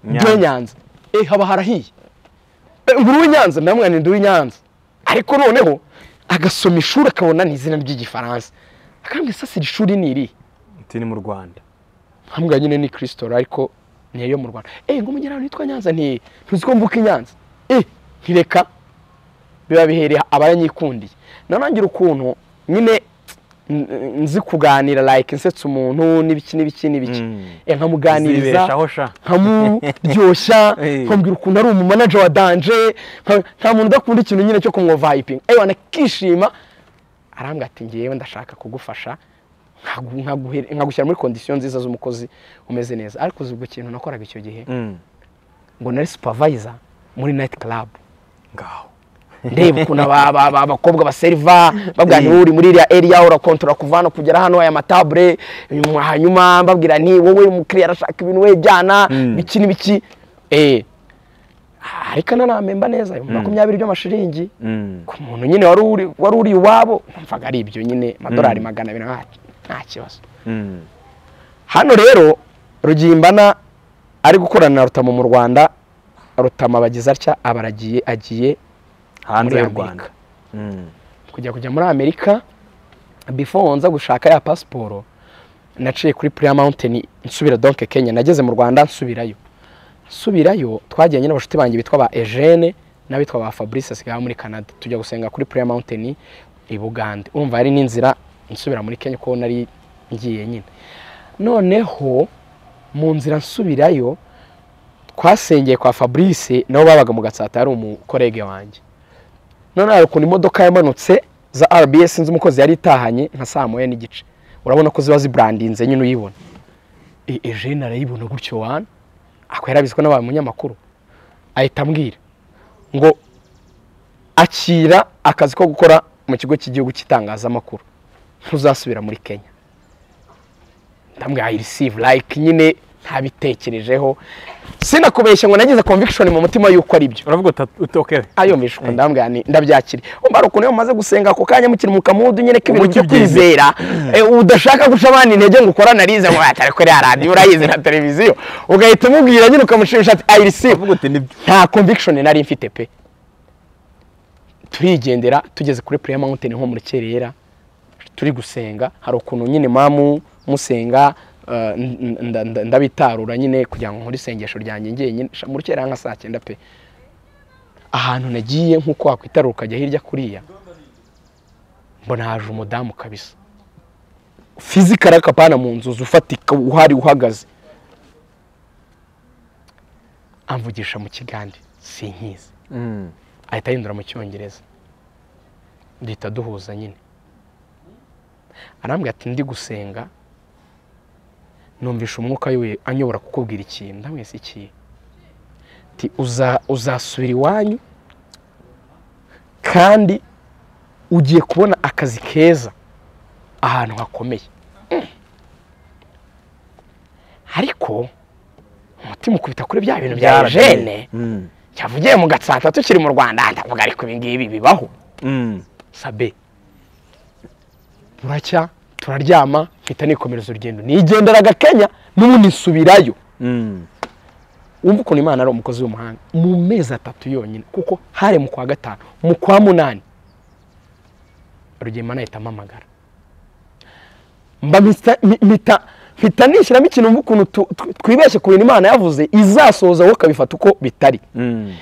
Nyanza. byo nyanza eh haba harahiye Eh, nguru w'inyanza ndamwana ndi uw'inyanza ariko noneho agasoma ishuri akabona ni izina ry'igifaransa akambwira sasa iri shuri ni irihe Ati ni mu rwanda nkambwira nyine ni kirisitoro ariko niyo yo mu rwanda eh ngo mugera ahantu hitwa nyanza nti ntuzi ko mvuka i nyanza eh ntireka biba bihereye abaranyikundiye nanagira ukuntu nyine n- nzi kuganira like nsetsa umuntu n'ibiki n'ibiki n'ibiki Mm. Eh, nkamuganiriza zibeshaho sha nkamuryoshya Eh. nkambwira ukuntu ari umumanaje wa danje nka- nta muntu udakunda ikintu nyine cyo kumuvayipinga ewe anakishima arambwira ati ngewe ndashaka kugufasha nkagu- nkaguhere- nkagushyira muri kondisiyo nziza z'umukozi umeze neza ariko uzi ubwo kintu nakoraga icyo gihe Mm. ngo nari supervisor muri night club ngaho ndeba ukuntu aba- aba- aba- abakobwa baseriva babwira nti uri muri iriya eriya urakontora kuva hano kugera hano aya matabure nyuma- hanyuma babwira nti wowe umukiriya arashaka ibintu we jyana Mm. biki n'ibiki eh ariko nanamemba neza ibihumbi makumyabiri by'amashiringi Mm. ku muntu nyine wari uri wari uri iwabo numvaga ari ibyo nyine amadolari magana abiri nta nta kibazo Mm. hano rero rugimbana ari gukorana na rutamu mu rwanda rutama bagize atya aba aragiye agiye hanze Muri y'u Amerika. rwanda Mm. kujya kujya muri amerika before nza gushaka ya pasiporo naciye kuri prayer mountain nsubira donke kenya nageze mu rwanda nsubirayo nsubirayo twagiranye n'abashuti banjye bitwa ba eugene n'abitwa ba fabrice asigaye aba muri canada tujya gusenga kuri prayer mountain i bugande urumva hari n'inzira nsubira muri kenya kuko nari ngiye nyine noneho mu nzira nsubirayo twasengeye kwa fabrice nabo babaga mu gatsata yari umukorege wanjye noneho hari ukuntu imodoka yamanutse za rbs nzi umukozi yari itahanye nka saa moya n'igice urabona ko ziba ziburandinze nyine uyibona E, eugene arayibona gutyo wana ako yarabizi ko n'aba munyamakuru ahita ambwira ngo akira akazi ko gukora mu kigo cy'igihugu cy'itangazamakuru ntuzasubira muri kenya ndamubwira i receive like nyine ntabitekerejeho sinakubeshya ngo nagize conviction mu mutima y'uko ari byo uravuga uta- utokewe ayo mishwa ndambwira ni ndabyakira umva hari ukuntu iyo mumaze gusenga ako kanya mukiri mu kamudu nyine k'ibintu Ubuki byo kwizera eh, udashaka guca abandi intege ngo ukora narize ngo atari kuri ya radiyo urayizi na televiziyo ugahita umubwira nyine ukamushimisha ati ayi receive uravuga uti nibyo nta conviction nari mfite pe turigendera tugeze kuri prayer mountain nko mu rukerera turi gusenga hari ukuntu nyine mamu musenga eh, n- n- nda- nda- ndabitarura nyine kugira ngo nkore isengesho ryanjye njyenyine Sha, mu rukerera nka saa cyenda pe ahantu nagiye nk'uko wakwitarura ukajya hirya kuriya mbona haje umudamu kabisa fizika arakapana mu nzu ufatika uhari uhagaze amvugisha mu kigande sinkizi Mm. ahita ahindura mu cyongereza duhita duhuza nyine arambwira ati ndi gusenga numvisha umwuka we anyobora kukubwira ikintu ndamwese ikihe ti uza- uzasubira iwanyu kandi ugiye kubona akazi keza ahantu hakomeye Mm. ariko umutima ukubita kuri bya bintu bya ejene Mm. cyavugiye mu gatsata tukiri mu rwanda ndavuga ariko ibi ngibi bibaho Mm. sabe buracya turaryama mpita nikomereza urugendo nigenderaga kenya n'ubundi nsubirayo Mm. wumva ukuntu imana ari umukozi w'umuhanga mu mezi atatu yonyine kuko hari mu kwa gatanu mu kwa munani rugemana ahita ampamagara mba mpita- mpi- mpita mpita nishyiramo ikintu wumva ukuntu tu- tu- twibeshye ku bintu imana yavuze izasohoza wowe ukabifata uko bitari Mm.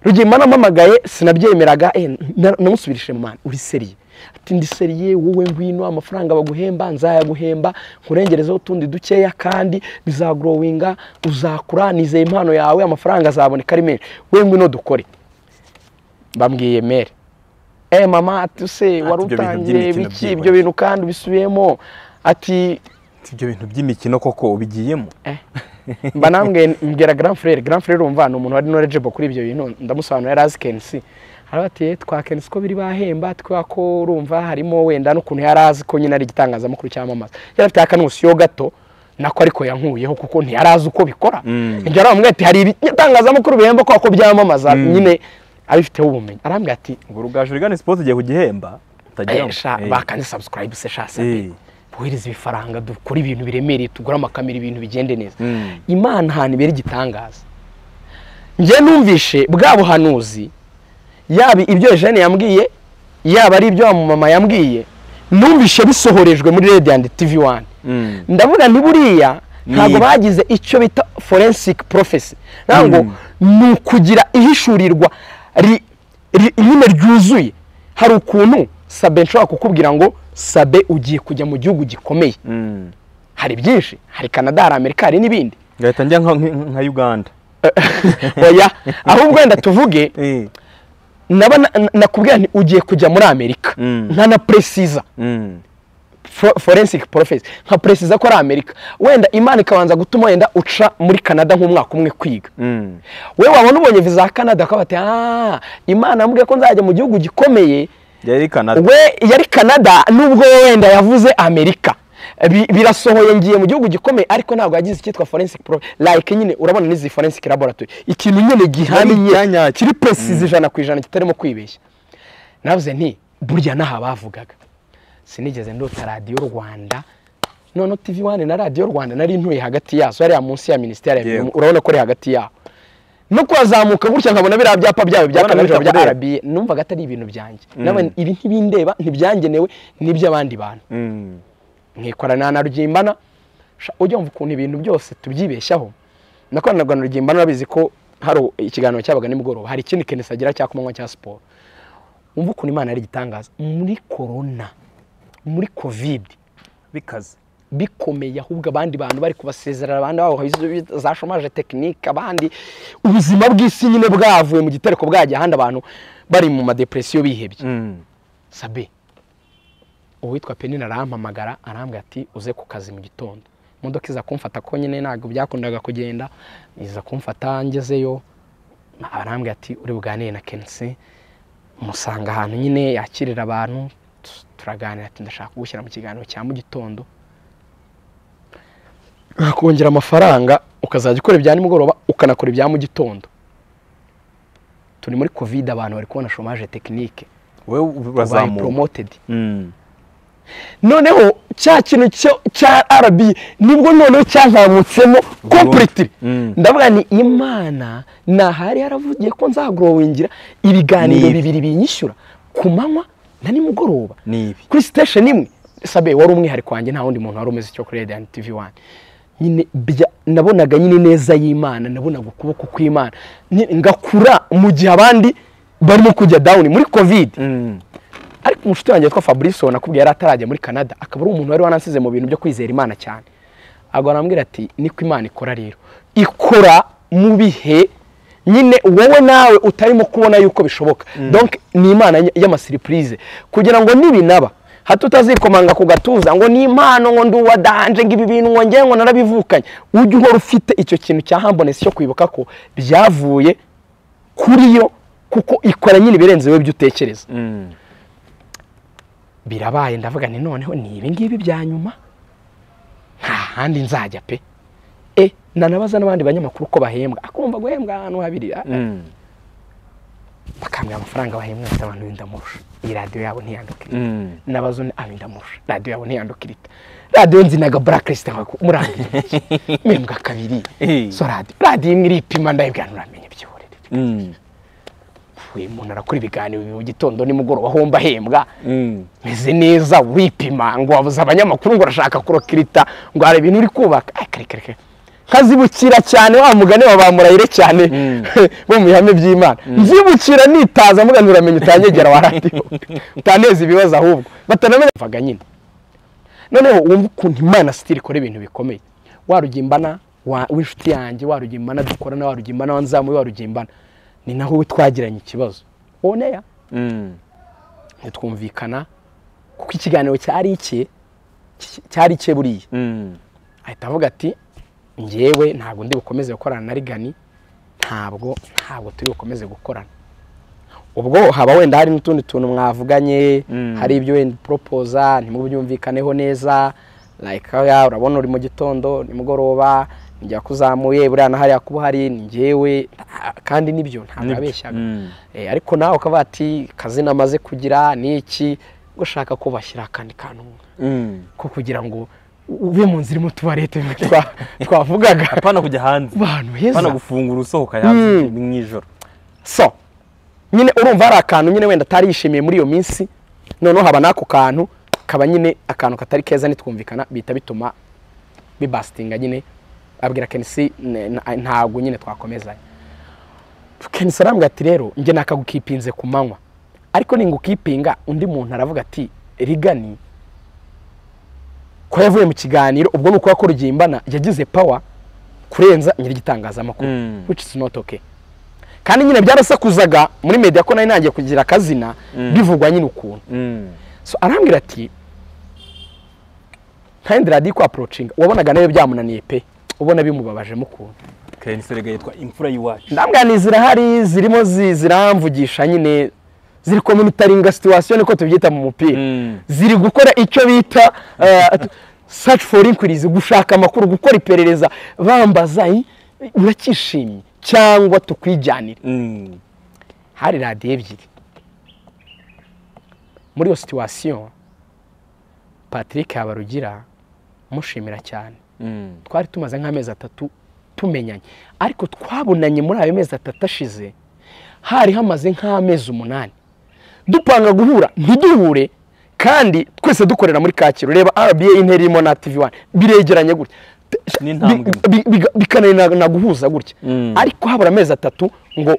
rugema namamagaye sinabyemeraga eh, na- namusubirije mu mana uri seriye ati ndi seriye wowe ngwino amafaranga baguhemba nzayaguhemba nkurengerezeho utundi dukeya kandi bizagrowinga uzakura nizeye impano yawe amafaranga azaboneka ari menshi we ngwino dukore bambwiye mere eh mama ati use wari ibyo bintu utangiye by'imikino biki byibwe." ibyo bintu kandi ubisubiyemo ati Si ibyo bintu by'imikino koko ubigiyemo Eh. mba namwe mbwira grand frere grand frere urumva ni umuntu wari knowledgeable kuri ibyo bintu ndamusobanurira yari azi kensi arabatiye twa kensi ko biri bahemba twa ko urumva harimo wenda n'ukuntu yari azi ko nyine ari igitangazamakuru cyamamaza yari afite akanusiyo gato nako ariko yankuyeho kuko ntiyari azi uko bikora Mm. njya arambwira ati hari ibitangazamakuru bihemba ko ako byamamaza nyine abifiteho ubumenyi arambwira ati ngo urugaje urigane sipoti igiye kugihemba "Eh, utagiramo sha Eh. bakane subscribe se sha se Eh. bohereza ibifaranga dukore ibintu biremereye tugure amakamera ibintu bigende neza Mm. imana ahantu ibera igitangaza njye numvishe bwa buhanuzi yaba ibyo jene yambwiye yaba ari ibyo wa mama yambwiye numvishe bisohorejwe muri radiyanti tivi wani Mm. ndavuga ni buriya ntabwo Ni- bagize icyo bita forensic profesi ntabwo Mm. ni ukugira ihishurirwa ri- ri- nyine ryuzuye hari ukuntu sabe nshobora kukubwira ngo sabe ugiye kujya mu gihugu gikomeye Mm. hari byinshi hari canada hari amerika hari n'ibindi ngahita njya nka- nka nka uganda oya ahubwo wenda tuvuge Eh. naba na- nakubwira nti ugiye kujya muri amerika Mm. nta na precisa Mm. fo- forensic profesi nka precisa ko ari amerika wenda imana ikabanza gutuma wenda uca muri canada nk'umwaka umwe kwiga Mm. we wabona ubonye viza ya canada akaba ati ah imana yambwiye ko nzajya mu gihugu gikomeye yari canada we yari canada nubwo we wenda yavuze amerika Bi- birasohoye ngiye mu gihugu gikomeye ariko ntabwo yagize icyitwa forensic pro like nyine urabona n'izi forensic laboratory ikintu nyine gihamye icyanya- kiri precise ijana ku ijana kitarimo kwibeshya navuze nti burya n'aha bavugaga sinigeze ndota radiyo rwanda none tv wane na radiyo rwanda nari ntuye hagati yazo hariya munsi ya minisiteri ya Yego. Birimo, urabona ko ari hagati yaho no kuhazamuka gutya nkabona biriya byapa byayo bya Urabona kanabijoro bya bitakureba. arabiye numvaga atari ibintu byanjye nawe ibi ntibindeba ntibyangenewe n'iby'abandi bantu Mm. mwikorana na rugimbana sha, ujya wumva ukuntu ibintu byose tubyibeshyaho nakoranaga na rugimbana urabizi ko hari ikiganiro cyabaga nimugoroba hari ikindi kenesi agira cya kumanywa cya siporo wumva ukuntu imana ari igitangaza muri korona muri kovide bikaze bikomeye ahubwo abandi bantu bari kubasezerera abandi babo za shomaje tekinike abandi ubuzima bw'isi nyine bwavuye mu gitereko bwajya ahandi abantu bari mu madepresiyo bihebye Mm. sabe uwitwa penina arampamagara arambwira ati uze ku kazi mu gitondo imodoka iza kumfata ko nyine ntabwo byakundaga kugenda iza kumfata ngezeyo arambwira ati uri buganire na kenisi musanga ahantu nyine yakirira abantu tu- turaganira ati ndashaka kugushyira mu kiganiro cya mu gitondo kongera amafaranga ukazajya ukora ibya nimugoroba ukanakora ibya mu gitondo turi muri kovide abantu bari kubona shomaje tekinike wewe babaye urazamuka poromotedi Mm. noneho cya kintu cyo- cya rb nibwo noneho cyankamutsemo kompuriti Mm. ndavuga ni imana nahari yaravugiye ko nzagorowingira ibiganiro Ni- bibiri binyishyura ku manywa na nimugoroba ni ibi kuri sitesheni imwe sabe wari umwihariko wanjye nta wundi muntu wari umeze icyo kuri radiyanti tivi wani nyine bya- nabonaga nyine neza y'imana nabonaga ukuboko kw'imana Ni- ngakura mu gihe abandi barimo kujya dawuni muri kovide Mm. ariko umushuti wanjye witwa fabrice nakubwiye yari atarajya muri canada akaba ari umuntu wari wanasize mu bintu byo kwizera imana cyane agwa arambwira ati niko imana ikora rero ikora mu bihe nyine wowe nawe utarimo kubona yuko bishoboka donc ni imana y- y'amasiripurize kugira ngo nibinaba hato utazikomanga ku gatuza ngo ni impano ngo nduwa danje ngo ibi bintu ngo ngewe ngo narabivukanye ujye uhora ufite icyo kintu cya hambonesi cyo kwibuka ko byavuye kuri yo kuko ikora nyine ibirenze wowe ibyo utekereza Mm. birabaye ndavuga nti noneho ni ibi ngibi bya nyuma nta handi nzajya pe e nanabaza n'abandi banyamakuru ko bahembwa akumva guhembwa ahantu habiri ah, Mm. bakambwira amafaranga bahembwa bafite abantu b'indamurusha iyi radiyo yabo ntiyandukire Mm. nabazo ni abinda murusha radiyo yabo ntiyandukirita radiyo nzinaga burakirisite murambira mbembwa kabiri Eh. so radiyo radiyo imwe iripima ndayibwira nturamenya ibyiborere Mm. uyu muntu arakora ibiganiro bibiri mu gitondo nimugoroba homba ahembwa Mm. meze neza wipima ngo wabuze abanyamakuru ngo urashaka kurokirita ngo hari ibintu uri kubaka Ay, kare kare kare nkazibukira cyane wa mugani wa ba murayire cyane Mm. bo mu bihame by'imana nzibukira nitaza mbuga nturamenya utanyegera wa radiyo utaneza ibibazo ahubwo batanamenya vaga nyine noneho wumva ukuntu imana sitiri ikora ibintu bikomeye warugimbana wa- w'inshuti yanjye warugimbana dukorana warugimbana wanzamuye warugimbana ni naho we twagiranye ikibazo oneya Mm. ntitwumvikana kuko ikiganiro cyari icye ki- cyari icye buriya Mm. ahita avuga ati ngewe ntabwo ndi bukomeze gukorana na rigani ntabwo ntabwo turi bukomeze gukorana ubwo haba wenda hari n'utundi tuntu mwavuganye Mm. hari ibyo wenda poropoza ntimubyumvikaneho neza like hariya urabona uri mu gitondo nimugoroba njya kuzamuye buriya na hariya kuba hari ni ngewe ah, kandi nibyo ntabwo Nibyo. abeshyaga Mm. Eh, ariko nawe ukavuga ati kazi namaze kugira ni iki gushaka ko bashyira akandi kantu Mm. ko kugira ngo ube mu nzira irimo tubarete twa- twavugaga hapana kujya hanze abantu hapana heza gufungura usohoka hanze mu ijoro so nyine urumva hari akantu nyine wenda atari yishimiye muri iyo minsi noneho haba n'ako kantu kaba nyine akantu katari keza nitwumvikana bihita bituma bibasitinga nyine abwira kenisi "Ne- na- ntabwo nyine twakomezanya kenisi arambwira ati rero njye nakagukipinze ku manywa ariko ningukipinga undi muntu aravuga ati rigani kuba yavuye mu kiganiro ubwo ni ukuba kurugimbana yagize pawa kurenza nyir'igitangazamakuru Mm. which is not okay kandi nyine byarasakuzaga muri media ko nari nagiye kugira akazina Mm. bivugwa nyine ukuntu Mm. so arambwira ati ntayindi radiyo kwaporochinga wabonaga nayo byamunaniye pe ubona bimubabajemo ukuntu Ken Serega yitwa imfura y'iwacu ndambwaniye zirahari zirimo zi- ziramvugisha nyine ziri kominitaringa situwasiyo niko tubyita mu mupira Mm. ziri gukora icyo bita saci foru inkurizi gushaka amakuru gukora iperereza bambaza i- urakishimye cyangwa tukwijyanire Mm. hari radiyo ebyiri muri iyo situwasiyo patrick habarugira mushimira cyane Mm. twari tumaze nk'amezi atatu tumenyanye ariko twabonanye muri ayo mezi atatu ashize hari hamaze nk'amezi umunani dupanga guhura ntiduhure kandi twese dukorera muri kacyiru reba rba intera irimo na tv wani biregeranye gutya Ni intambwe imwe. Bi- bi- bikananirana guhuza gutya Mm. ariko habura amezi atatu ngo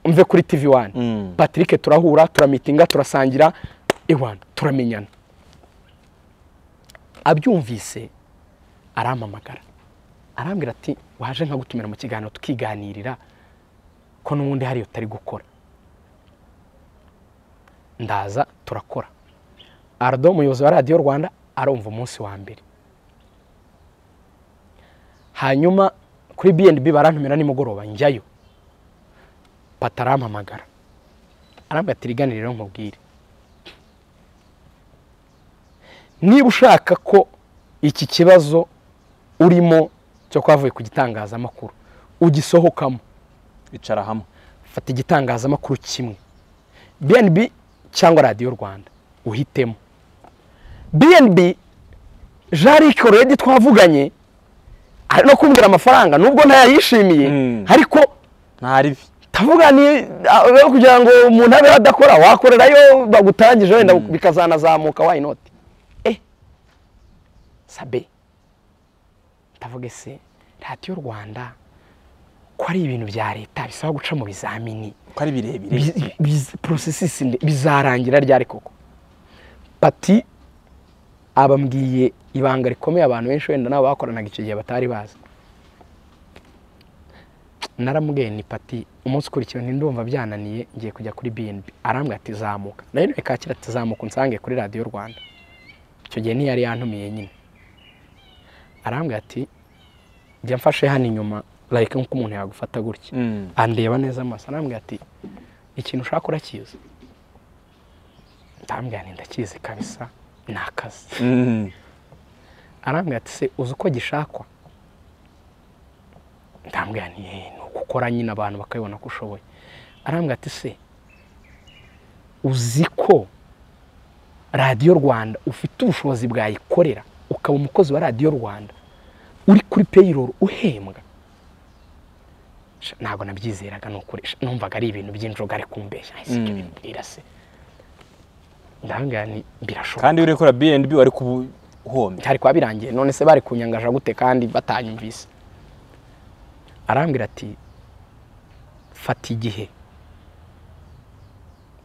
mve kuri tv wani Mm. patrick turahura turamitinga turasangira ewana turamenyana abyumvise arampamagara arambwira ati waje nkagutumira mu kiganiro tukiganirira ko n'ubundi hariyo utari gukora ndaza turakora ardo umuyobozi wa radiyo rwanda arumva umunsi wa mbere hanyuma kuri bnb barantumira nimugoroba njyayo pata arampamagara arambwira ati rigane rero nkubwire niba ushaka ko iki kibazo urimo cyo kwavuye ku gitangazamakuru ugisohokamo icara hamwe fata igitangazamakuru kimwe bnb cyangwa radiyo rwanda uhitemo bnb jarike redi twavuganye ari no kumbwira amafaranga nubwo ntayayishimiye Mm. ariko ntaribi tavuga ni ah, rero kugira ngo umuntu abe adakora wakorerayo bagutangije wenda bikazanazamuka why not eh sabe ndavuga ese radiyo rwanda ko ari ibintu bya leta bisaba guca mu bizamini ko ari birebire Bi- bi- porosesisi nde- bizarangira ryari koko pati abambwiye ibanga rikomeye abantu benshi wenda nabo bakoranaga icyo gihe batari bazi naramubwiye ni pati umunsi ukurikiye ndumva byananiye ngiye kujya kuri bnb arambwira ati zamuka nayo niwe kakira ati zamuka unsange kuri radiyo rwanda icyo gihe ntiyari yantumiye nyine arambwira ati jya mfashe hano inyuma like nk'uko umuntu yagufata gutya Mm. andeba neza amaso arambwira ati ikintu ushaka urakizi ndambwira nti ndakizi kabisa ni akazi Mm. arambwira ati se uzi uko gishakwa ndambwira nti "Eh, ni ugukora nyine abantu bakabibona ko ushoboye arambwira ati se uzi ko radiyo rwanda ufite ubushobozi bwayikorera ukaba umukozi wa radiyo rwanda uri kuri payroll uhembwa Sha, ntabwo nabyizeraga ni ukuri Sha, numvaga ari ibintu by'injoga ari kumbeshya ese ibyo Mm. bimbwira se ndambwira nti birashoboka kandi uri gukora BNB wari kubuhombya byari kuba birangiye none se bari kunyangaje gute kandi batanyumvise arambwira ati fata igihe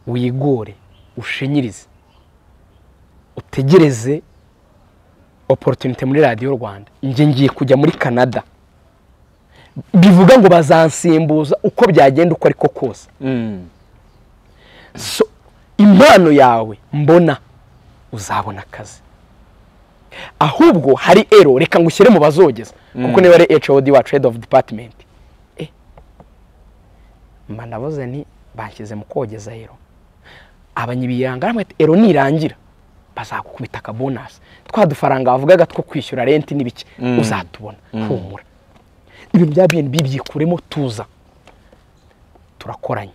wigore ushinyirize utegereze opportunity muri radiyo rwanda njye ngiye kujya muri canada bivuga ngo bazansimbuza uko byagenda uko ariko kose Mm. so impano yawe mbona uzabona akazi ahubwo hari ero reka ngushyire mu bazogeza kuko niba ari hod wacu head of department Eh, mba navuze ni bashyize mu kogeza ero abanyibiranga bamwe ati ero nirangira bazagukubita akabonasi twa dufaranga bavugaga two kwishyura renti n'ibiki Mm. uzatubona humura ibintu bya bnb byikuremo tuza turakoranye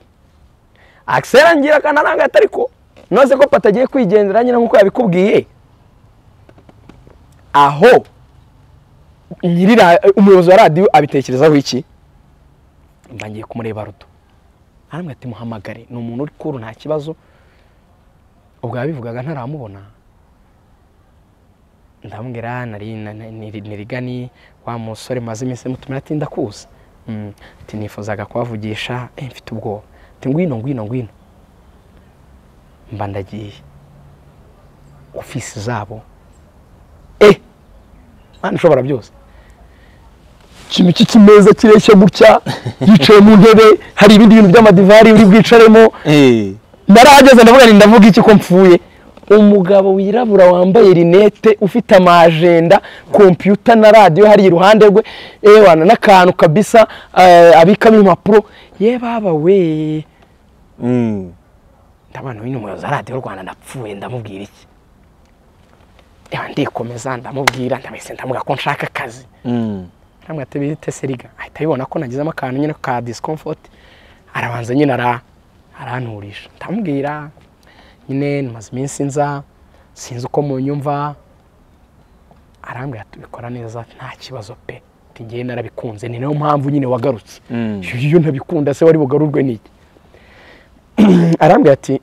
akisera ngira akanaranga ati ariko noze ko pata agiye kwigendera nyine nk'uko yabikubwiye aho nyiri ra- umuyobozi wa radiyo abitekerezaho iki mba ngiye kumureba rudo aramwe ati muhamagare ni umuntu uri kuru nta kibazo ubwo yabivugaga ntaramubona ndamubwira nari na- na- niri- nirigani wa musore maze iminsi mutumira ati ndakuzi Mm. ati nifuzaga kubavugisha eh, mfite ubwoba ati ngwino ngwino ngwino mba ndagiye ofisi zabo e mwana ushobora byose ikintu cy'ikimeza kireshya gutya yicaye mu ntebe hari ibindi bintu by'amadivari uri bwicaremo narahageze ndavuga nti ndavuga iki ko mpfuye umugabo wirabura wambaye rinete ufite amajenda kompiyuta na radiyo hari iruhande rwe ewana n'akantu kabisa eh, abikamo impapuro ye baba we Mm. ndabona uyu ni umuyobozi wa radiyo rwanda ndapfuye ndamubwira iki Ewa, ndikomeza ndamubwira ndamwise ndamubwira ko nshaka akazi Mm. aramwira ati bite seriga ahita abibona ko nagizemo akantu nyine ka discomfort arabanza nyine ara aranturisha ndamubwira nyine namaze iminsi nza sinzi uko munyumva arambwira ati ubikora neza nta kibazo pe ati ngewe narabikunze ni nayo mpamvu nyine wagarutse Mm. iyo ntabikunda se wari bugarurwe n'iki arambwira ati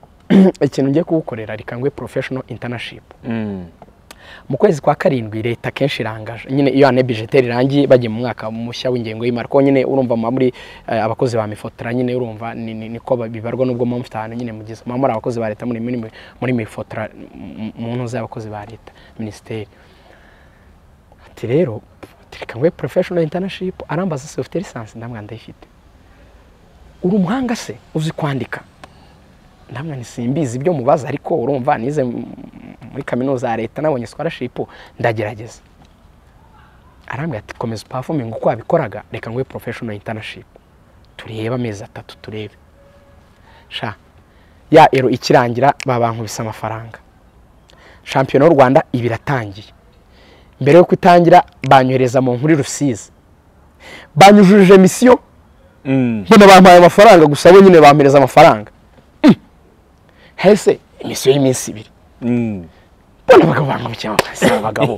ikintu ngiye kugukorera reka ngwe professional internship Mm. mu kwezi kwa karindwi leta akenshi irangaje nyine iyo ane bijeteri irangiye bagiye mu mwaka mushya w'ingengo y'imari kuko nyine urumva muba muri eh, abakozi ba mifotora nyine urumva ni- ni- niko ba- bibarwa nubwo muba mufite ahantu nyine mugeze muba muri abakozi ba leta muri muri muri mifotora mu- mu ntuza y'abakozi ba leta minisiteri ati rero ati reka ngwe professional internship arambaza se ufite lisansi ndamwira ndayifite uri umuhanga se uzi kwandika namwe ntisimbizi ibyo mubaza ariko urumva nize m- muri kaminuza ya leta nabonye scholarship ndagerageza arambwira ati komeza upafuminga uko wabikoraga reka nguhe professional internship turebe amezi atatu turebe sha ya ero ikirangira babankubise amafaranga shampiyona y'u rwanda iba iratangiye mbere yuko itangira banyohereza mu nkuru rusizi banyujuje misiyo Mm. mbona bampaye amafaranga gusa bo nyine bampereza amafaranga Mm. hese imisiyo y'iminsi ibiri Mm. mbona abagabo bangukiye amafaranga abagabo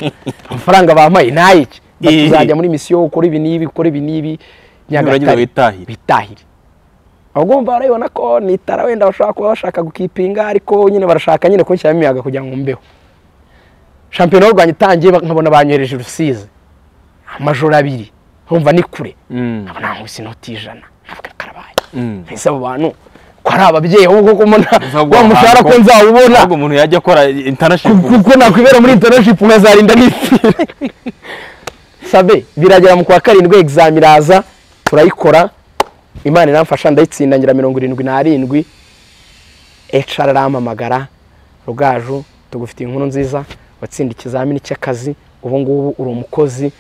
amafaranga bampaye ni ayiki Eh. tuzajya muri misiyo ukora ibi n'ibi ukora ibi n'ibi Nibura witahire. bitahire abagomba barabibona ko nitara wenda bashobora kuba bashaka gukipinga ariko nyine barashaka nyine kunshyiramo imiyaga kugira ngo mbeho shampiyona y'u rwanda itangiye nkabona banyohereje i rusizi amajoro abiri nkumva ni kure Mm. nkabona nkubise inoti y'ijana nkavuga karabaye Mm. ese abo bantu ko ari ababyeyi ahubwo ko mbona Ntabwo wa mushahara ko ntabwo- nzawubona Ntabwo umuntu yajya akora internship kuko nakwibera muri internship nkazarinda nipfira sabe biragera mu kwa karindwi exam iraza turayikora imana iramfasha ndayitsinda ngira mirongo irindwi n'arindwi HR arampamagara rugaju tugufitiye inkuru nziza watsinda ikizamini cy'akazi ubu ngubu uri umukozi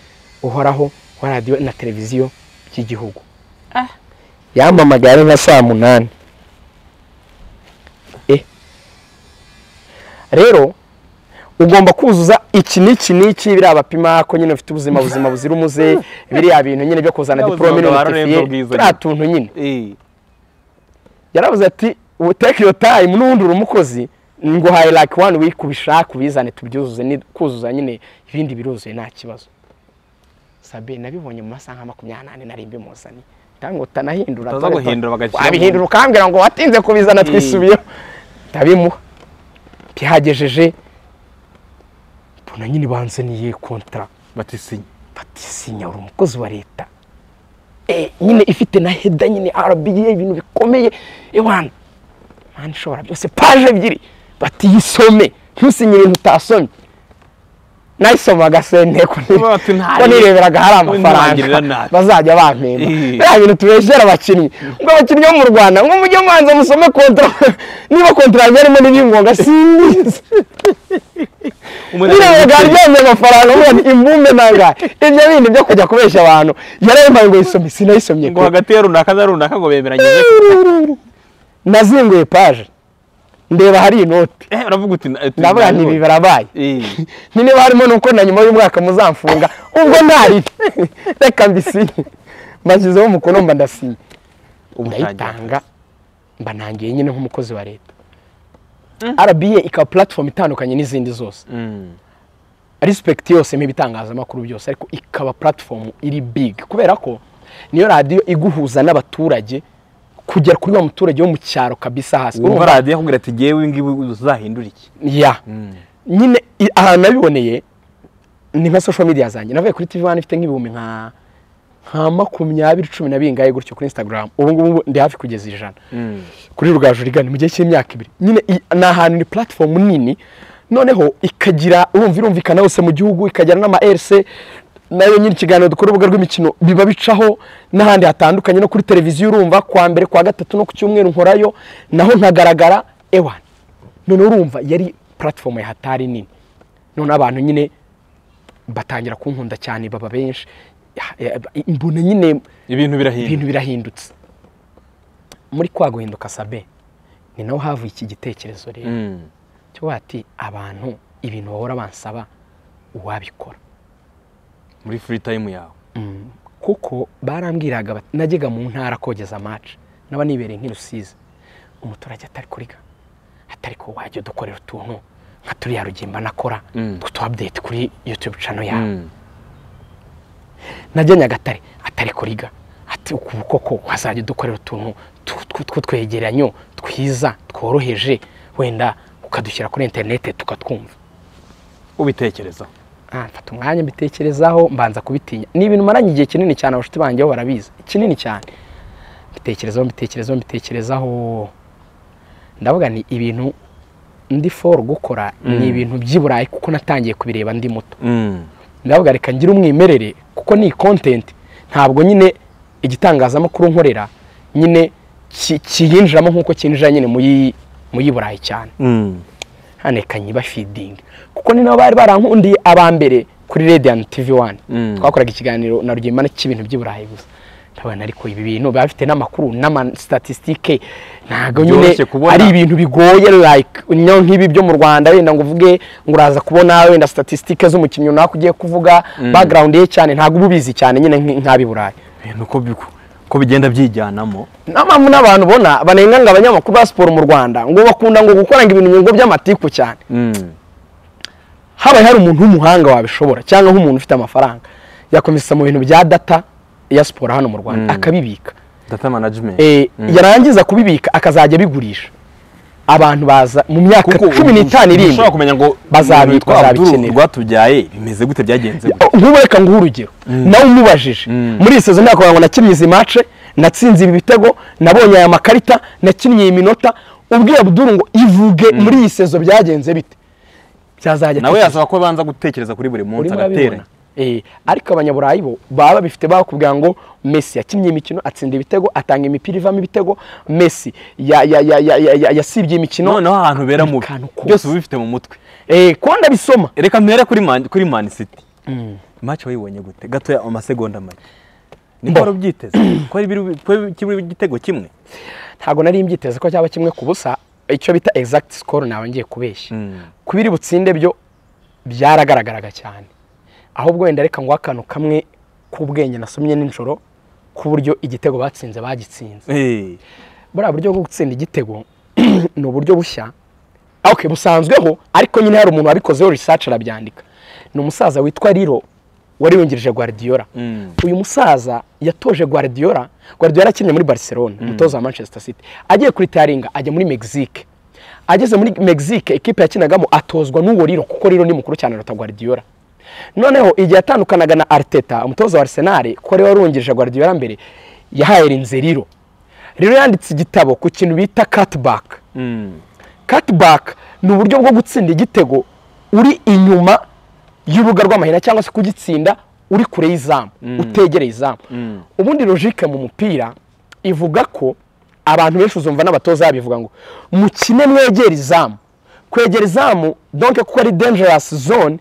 uhoraho wa radiyo na televiziyo by'igihugu yampamagaye ari nka saa munani Eh. rero ugomba kuzuza iki n'iki n'iki biriya bapima ko nyine ufite ubuzima buzima buzira umuze biriya bintu nyine byo kuzana Ya diporome buzima bwa Rurembo n'ubutifiye turiya bwiza nyine. tuntu nyine Eh. yaravuze ati "Ubu take your time n'ubundi uri umukozi nguhaye like one week ubishake ubizane tubyuzuze ni- kuzuza nyine ibindi biruzuye nta kibazo sabe nabibonye mu masaha nka makumyabiri n'ane nari mbimuzaniye ntabwo utanahindura Utaza guhindura bagashyiramo. wabihindura ukambwira ngo watinze kubizana twisubiyeho ndabimuha byagejeje mbona nyine banzaniye kontara Batisinya. batisinya uri umukozi wa leta Eh, nyine ifite na heda nyine rba ibintu bikomeye ewana mani ishobora byose paje ebyiri batiyisome ntusinye ibintu utasomye nayisomaga se nteko nti- Baba bati, "Nta ko nireberaga hari we ntangirira amafaranga nabi." bazajya bampemba Eh. biriya bintu tubeshyera abakinnyi ngo abakinnyi bo mu rwanda ngo mujye mwanza musome kontra niba kontra yanjye harimo n'ibingonga simbizi Umuntu biriya biga aryamye amafaranga avuga ati imbume nangahe ibyo bindi byo kujya kubeshya abantu yarayimpaye ngo yisome sinayisomye ngo hagati ya runaka na runaka ngo bemeranyije ko- nazinguye paje ndeba hari inoti eh uravuga uti na- uti ndavuga nabibonye. nti ibi barabaye Eh. ni niba harimo nuko na nyuma y'umwaka muzamfunga ubwo ntari reka mbisinye mbashyizeho umukono mba ndasinye ndayitanga mba nangiye nyine nk'umukozi wa leta rba ikaba platform itandukanye n'izindi zose Mm. respect yose mu bitangazamakuru byose ariko ikaba platform iri big kubera ko niyo radiyo iguhuza n'abaturage kugera kuri wa muturage wo mu cyaro kabisa hasi Urumva Urumva? radiyo yakubwira ati ngewe ngiwe uzahindura iki ya nyine i- ahantu nabiboneye ni nka social media zanjye navuye kuri tv wani ifite nk'ibihumbi nka nka makumyabiri cumi na bingahe gutyo kuri instagram ubu ngubu ndi hafi kugeza ijana kuri rugaju rigana mu gihe cy'imyaka ibiri nyine i- ni ahantu ni platform nini noneho ikagira urumva irumvikana hose mu gihugu ikagira n'ama RC nayo nyine ikiganiro dukora urubuga rw'imikino biba bicaho n'ahandi hatandukanye no kuri televiziyo urumva kwa mbere kwa gatatu no ku cyumweru nkorayo naho nkagaragara ewani noneho urumva yari platform ya hatari nini noneho abantu nyine batangira kunkunda cyane baba benshi Ya- ya- mbona nyine ibintu ibintu birahinda birahindutse muri kwa guhinduka sabe ni naho havuye iki gitekerezo rero Mm. cyo bati abantu ibintu bahora bansaba uwabikora muri free time yawe Mm. kuko barambwiraga bati- najyaga mu ntara kogeza amaca naba nibereye nk'irusizi umuturage atari kuriga atari ko wajya udukorera utuntu nka turiya rugimba nakora Mm. two tuwabudeti kuri yutube cano yawe Mm. najya nyagatare atari kuriga ati uku koko wazajya udukorera utuntu tw- tw- tw'utwegeranyo twiza tworoheje wenda ukadushyira kuri interinete tukatwumva ubitekerezaho Ah, mfata umwanya mbitekerezaho mbanza kubitinya ni ibintu maranye igihe kinini cyane abashuti banjye bo barabizi kinini cyane mbitekerezaho mbitekerezaho mbitekerezaho ndavuga ni ibintu ndi for gukora ni ibintu by'i burayi kuko natangiye kubireba ndi muto Mm. ndavuga reka ngire umwimerere kuko ni content ntabwo nyine igitangazamakuru nkorera nyine ki- kiyinjiramo nk'uko kinjira nyine muyi muyi burayi cyane Mm. hano reka nyiba feeding kuko ni nabo bari barankundiye aba mbere kuri Radiant TV 1 Mm. twakoraga ikiganiro na Rugema cy'ibintu by'i Burayi gusa ndabona ariko ibi bintu biba bifite n'amakuru n'ama statistike ntabwo nyine Byoroshye kubona. ari ibintu bigoye like nyo nk'ibi byo mu Rwanda wenda ngo uvuge ngo uraza kubona wenda statistike z'umukinnyi runaka ugiye kuvuga background ye cyane ntabwo uba ubizi cyane nyine nk- nk'ab'i Burayi ibintu ko bigu- ko bigenda byijyanamo nta mpamvu n'abantu ubona banenga ngo abanyamakuru ba siporo mu Rwanda ngo bakunda ngo gukora ngo ibintu mu bigo by'amatiku cyane Mm. habaye hari umuntu w'umuhanga wabishobora cyangwa nk'umuntu ufite amafaranga yakomeza mu bintu bya data ya siporo hano mu rwanda Mm. akabibika data management Eh, yarangiza kubibika akazajya abigurisha abantu baza mu myaka Kuko cumi n'itanu iri imbere ushobora kumenya ngo Bazabi- ibintu twaba bazabikenera. turu- rwatubyaye bimeze gute byagenze gute nk'ubu reka nguhe urugero nawe umubajije muri iyi sezo ntabwo ngo nakinnye izi mace natsinze ibi bitego nabonye aya makarita nakinnye iyi minota ubwiye Abdul ngo ivuge muri iyi sezo byagenze bite byazajya nawe atekereza. yasaba ko banza gutekereza kuri buri munsi urimo agateranya urabibona Eh, ariko abanyaburayi bo baba bifite bakubwira ngo Messi yakinnye imikino atsinda ibitego atanga imipira ivamo ibitego Messi ya- ya- ya- ya- ya- ya- yasibye imikino noneho ahantu bera mubi Akantu kose. byose uba ubifite mu mutwe Eh, ko ndabisoma reka mpere kuri Man- kuri man city match wayibonye gute gatoya amasegonda make niko Mbo. wari ubyiteze ko ari biri- ko kiburi igitego kimwe ntabwo nari mbyiteze ko cyaba kimwe ku busa icyo bita exact score nawe ngiye kubeshya Mm. kubiri butsinde byo byaragaragaraga cyane ahubwo wenda reka ngo akantu kamwe k'ubwenge nasomye nijoro ku buryo igitego batsinze bagitsinze Eh, buriya buryo bwo gutsinda igitego ni uburyo bushya okay, busanzweho ariko nyine hari umuntu wabikozeho research arabyandika ni umusaza witwa riro wari yungirije guardiola Mm. uyu musaza yatoje guardiola guardiola akinnye muri barcelona umutoza wa manchester city agiye kuri taringa ajya muri mexique ageze muri mexique ikipe yakinagamo atozwa n'uwo riro kuko riro ni mukuru cyane aruta guardiola noneho igihe yatandukanaga na arteta umutoza wa arsenal ko ariwe wari wungirije guardiola mbere yahaye rinze riro riro yanditse igitabo ku kintu bita cutback mm. cutback ni uburyo bwo gutsinda igitego uri inyuma y'urubuga rw'amahina cyangwa se kugitsinda uri kure y'izamu utegereye izamu ubundi logike mu mupira ivuga ko abantu benshi uzumva n'abatoza babivuga ngo mukine mwegera izamu kwegera izamu donke kuko ari dangerous zone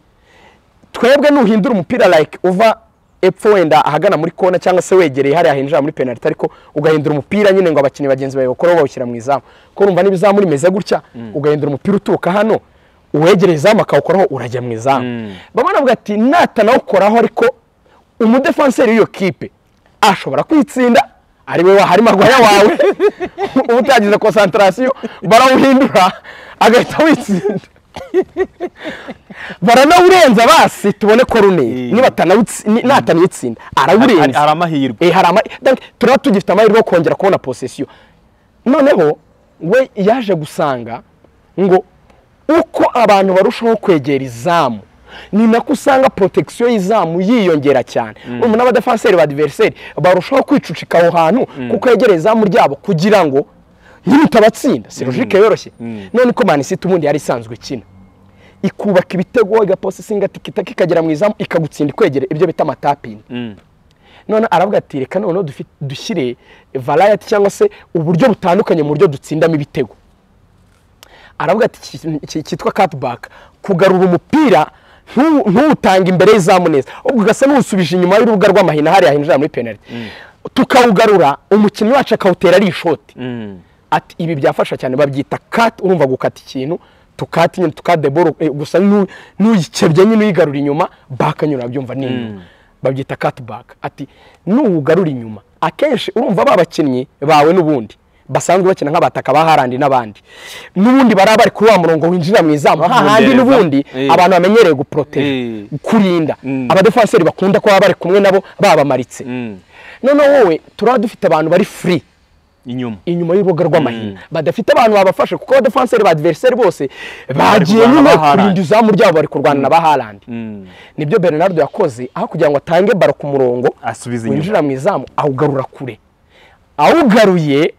twebwe nuhindura umupira like uva epfo wenda ahagana muri kona cyangwa se wegereye hariya hinjira muri penalty ariko ugahindura umupira nyine ngo abakinnyi bagenzi bawe bakoreho bawushyira mu izamu kuko urumva niba izamu rimeze gutya ugahindura umupira uturuka hano uwegereye izamu akawukoraho urajya mu izamu bamwe baravuga ati natanawukoraho ariko umudefanseri w'iyo kipe ashobora kwitsinda ari we wahari magwaya wawe uba utagize konsantarasiyo barawuhindura agahita witsinda baranawurenza basi tubone koruneri Eh. niba atanawutsi- ni- natanawutsinda hari arawurenza hari amahirwe Eh, hari ama- donc, turaba tugifite amahirwe yo kongera kubona posesiyo noneho we yaje gusanga ngo uko abantu barushaho kwegera izamu ni nako usanga protection y'izamu yiyongera cyane ubu n'abadefanseri ba diveriseri barushaho kwicucika aho hantu kuko yegera izamu ryabo kugira ngo nyine utabatsinda si logike yoroshye none ko manisite ubundi yari isanzwe ikina ikubaka ibitego igaposisinga tikitaka ikagera mu izamu ikagutsinda ikwegere ibyo bita amatapingi Mm. none aravuga ati reka noneho dufi- dushyire varayati cyangwa se uburyo butandukanye mu buryo dutsindamo ibitego aravuga ati iki kintu ki- cyitwa katibaka kugarura umupira ntu- ntuwutange imbere y'izamu neza ubwo ugasa n'uwusubije inyuma y'urubuga rw'amahina hariya hinjira muri penaliti tukawugarura umukinnyi wacu akawutera ari ishoti Mm. ati ibi byafasha cyane babyita kati urumva gukata ikintu tukata inyuma tukata boro gusa n'u- n'uyikebye nyine uyigarura inyuma baka nyine urabyumva ni inyuma babyita kati baka ati n'uwugarura inyuma akenshi urumva ba bakinnyi bawe n'ubundi basanzwe bakina nk'abataka ba harandi n'abandi n'ubundi bari bari kuri wa murongo winjira mu izamu hahandi Kugendereza. n'ubundi Eh. abantu bamenyereye guporotera Eh. kurinda Mm. abadefanseri bakunda kuba bari kumwe nabo babamaritse Mm. noneho wowe turaba dufite abantu bari free inyuma inyuma y'urubuga rw'amahina badafite abantu babafasha kuko abadefenseri ba adiveriseri bose bagiye kurwana nyine na ba Haaland. kurinda izamu ryabo bari kurwana na ba Haaland Mm. nibyo Bernardo yakoze aho kugira ngo atange baro ku murongo asubiza inyuma winjira mu izamu awugarura kure awugaruye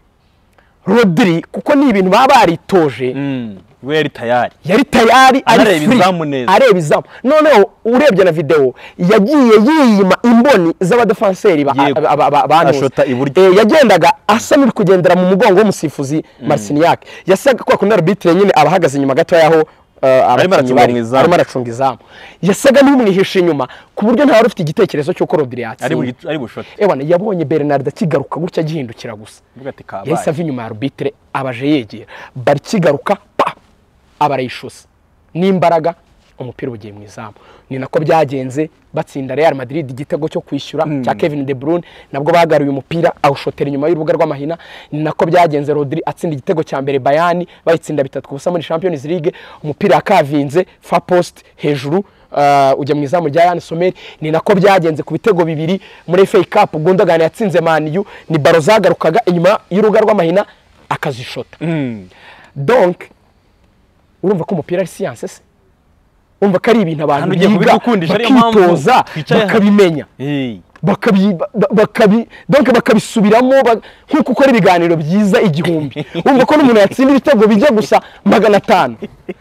Rodri kuko ni ibintu baba baritoje Mm. weri tayari yari tayari ari Anareba free izamu neza. areba izamu noneho urebye na videwo yagiye yiyima imboni z'abadefanseri ba- Yego. ba- ba- ba- banuze. Ashota iburyo. Eh, yagendaga asa n'uri kugendera mu mugongo w'umusifuzi Marciniak yasaga kwa kundi arbitire nyine abahagaze inyuma gato y'aho eh, abakinnyi aracunga bari. mu izamu. arimo aracunga izamu yasaga n'umwihishe inyuma ku buryo ntawe ufite igitekerezo cy'uko Rodri ari yatsinda bugi- ari bushote ewana yabonye Bernardo akigaruka gutya agihindukira gusa mvuga ati yahise kabaye ava inyuma ya arubitire abaje yegera bari kigaruka pa aba arayishusa n'imbaraga umupira ugiye mu izamu ni nako byagenze batsinda real madrid igitego cyo kwishyura cya kevin de bruyne nabwo bagaruye umupira awushotera inyuma y'urubuga rw'amahina ni nako byagenze rodri atsinda igitego cya mbere bayani bayitsinda bitatu ku busa muri champions league umupira yakavinze fa post hejuru Uh, ujya mu izamu rya Yann Sommer ni nako byagenze ku bitego bibiri muri FA Cup Gundogan yatsinze Man U ni baro zagarukaga inyuma y'urubuga rw'amahina akazishota Mm. donc urumva ko umupira ari siyanse se urumva ko ari ibintu abantu Hano ugiye biga kubidukundisha, ariyo mpamvu bakitoza twicaye hano. bakabimenya Hey. bakabi- ba- bakabi- donc bakabisubiramo ba- nk'uko ukora ibiganiro byiza igihumbi urumva ko n'umuntu yatsinda ibitego bijya gusa magana atanu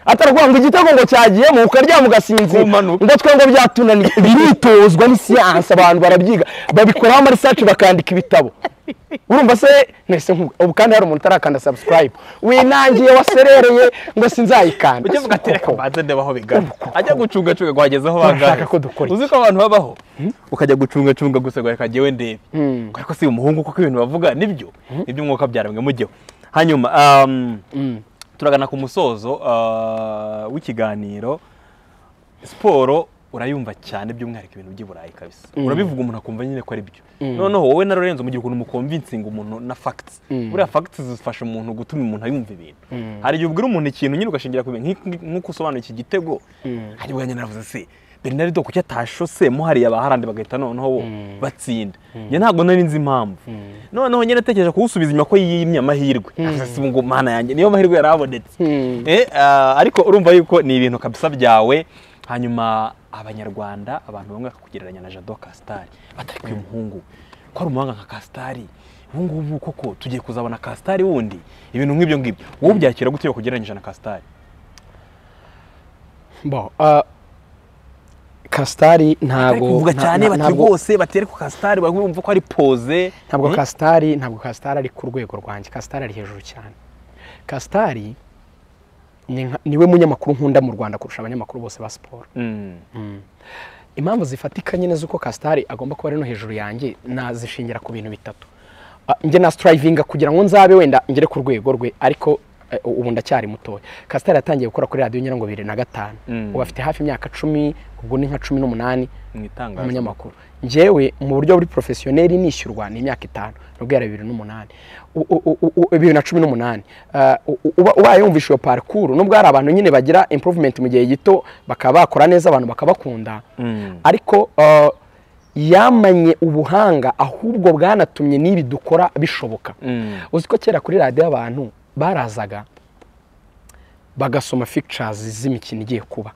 atarakuvuga ngo igitego ngo cyagiyemo ukaryama ugasinzira Kumanuka. ngo twebwe byatunaniye biritozwa ni siyanse abantu barabyiga babikoraho ama research bakandika ibitabo urumva se nese nkuga ubu kandi hari umuntu utarakanda subscribe winangiye waserereye ngo sinzayikanda ujye vuga ati reka Koko. mbanze ndeba aho bigana ajya gucungacunga ngo hageze aho Turashaka bangahe ko dukora iki? uzi ko abantu babaho ukajya gucungacunga gusa ngo reka njyewe ndebe ariko si umuhungu kuko ibintu bavuga nibyo nibyo umwuka byaremwe mujyeho hanyuma um, turagana ku musozo uh, w'ikiganiro siporo urayumva cyane by'umwihariko ibintu by'i burayi kabisa urabivuga umuntu akumva nyine ko ari byo noneho wowe na lorenzo mu gihe ukuntu mukomvinsinga umuntu na facts buriya facts zifasha umuntu gutuma umuntu yumva ibintu hari igihe ubwira umuntu ikintu nyine ugashingira ku bintu nk'iki- nk'uko usobanura iki gitego hari ubwo nyine naravuze se bernardo kuki atashose muhariye abaharandi bagahita noneho bo batsinda njye ntabwo nari nzi impamvu noneho nyine atekereje kuwusubiza inyuma ko yimye amahirwe Navuze se ubu ngo mana yanjye niyo mahirwe yarabonetse Mm. Eh, ah, ariko urumva yuko ni ibintu kabisa byawe hanyuma abanyarwanda abantu bamwe bakakugereranya na jado kasitari batari kuyu muhungu ko ari umuhanga nka kasitari ubu ngubu koko tugiye kuzabona kasitari wundi ibintu nk'ibyo ngibyo wowe byakira gute iyo kugereranyije na kasitari Bon, uh, Kastari bari ntabwo kuvuga nta- cyane nta- bati ntabwo- rwose batari ku kasitari bumva ko ari poze ntabwo Eh? kasitari ntabwo kasitari ari ku rwego rwanjye kasitari ari hejuru cyane kasitari ni nka- niwe munyamakuru nkunda mu rwanda kurusha abanyamakuru bose ba siporo Mm. impamvu zifatika nyine z'uko kasitari agomba kuba ari no hejuru yanjye nazishingira ku bintu bitatu Ah, njye na sitarayivinga kugira ngo nzabe wenda ngere ku rwego rwe ariko eh, ubu ndacyari mutoya kasitari yatangiye gukora kuri radiyo nyirango bibiri na gatanu Mm. ubu afite hafi imyaka cumi ubwo ni nka cumi n'umunani mu itangazo umunyamakuru njyewe mu buryo buri porofesiyoneri nishyurwa ni imyaka itanu nubwo yari bibiri n'umunani U- u- u- u- bibiri na cumi n'umunani Ah, u- u- uba ubaye wumvisha iyo parikuru nubwo hari abantu nyine bagira improvement mu gihe gito bakaba bakora neza abantu bakabakunda Mm. ariko ah, yamanye ubuhanga ahubwo bwanatumye n'ibi dukora bishoboka Mm. uzi ko kera kuri radiyo abantu barazaga bagasoma fictures z'imikino igiye kuba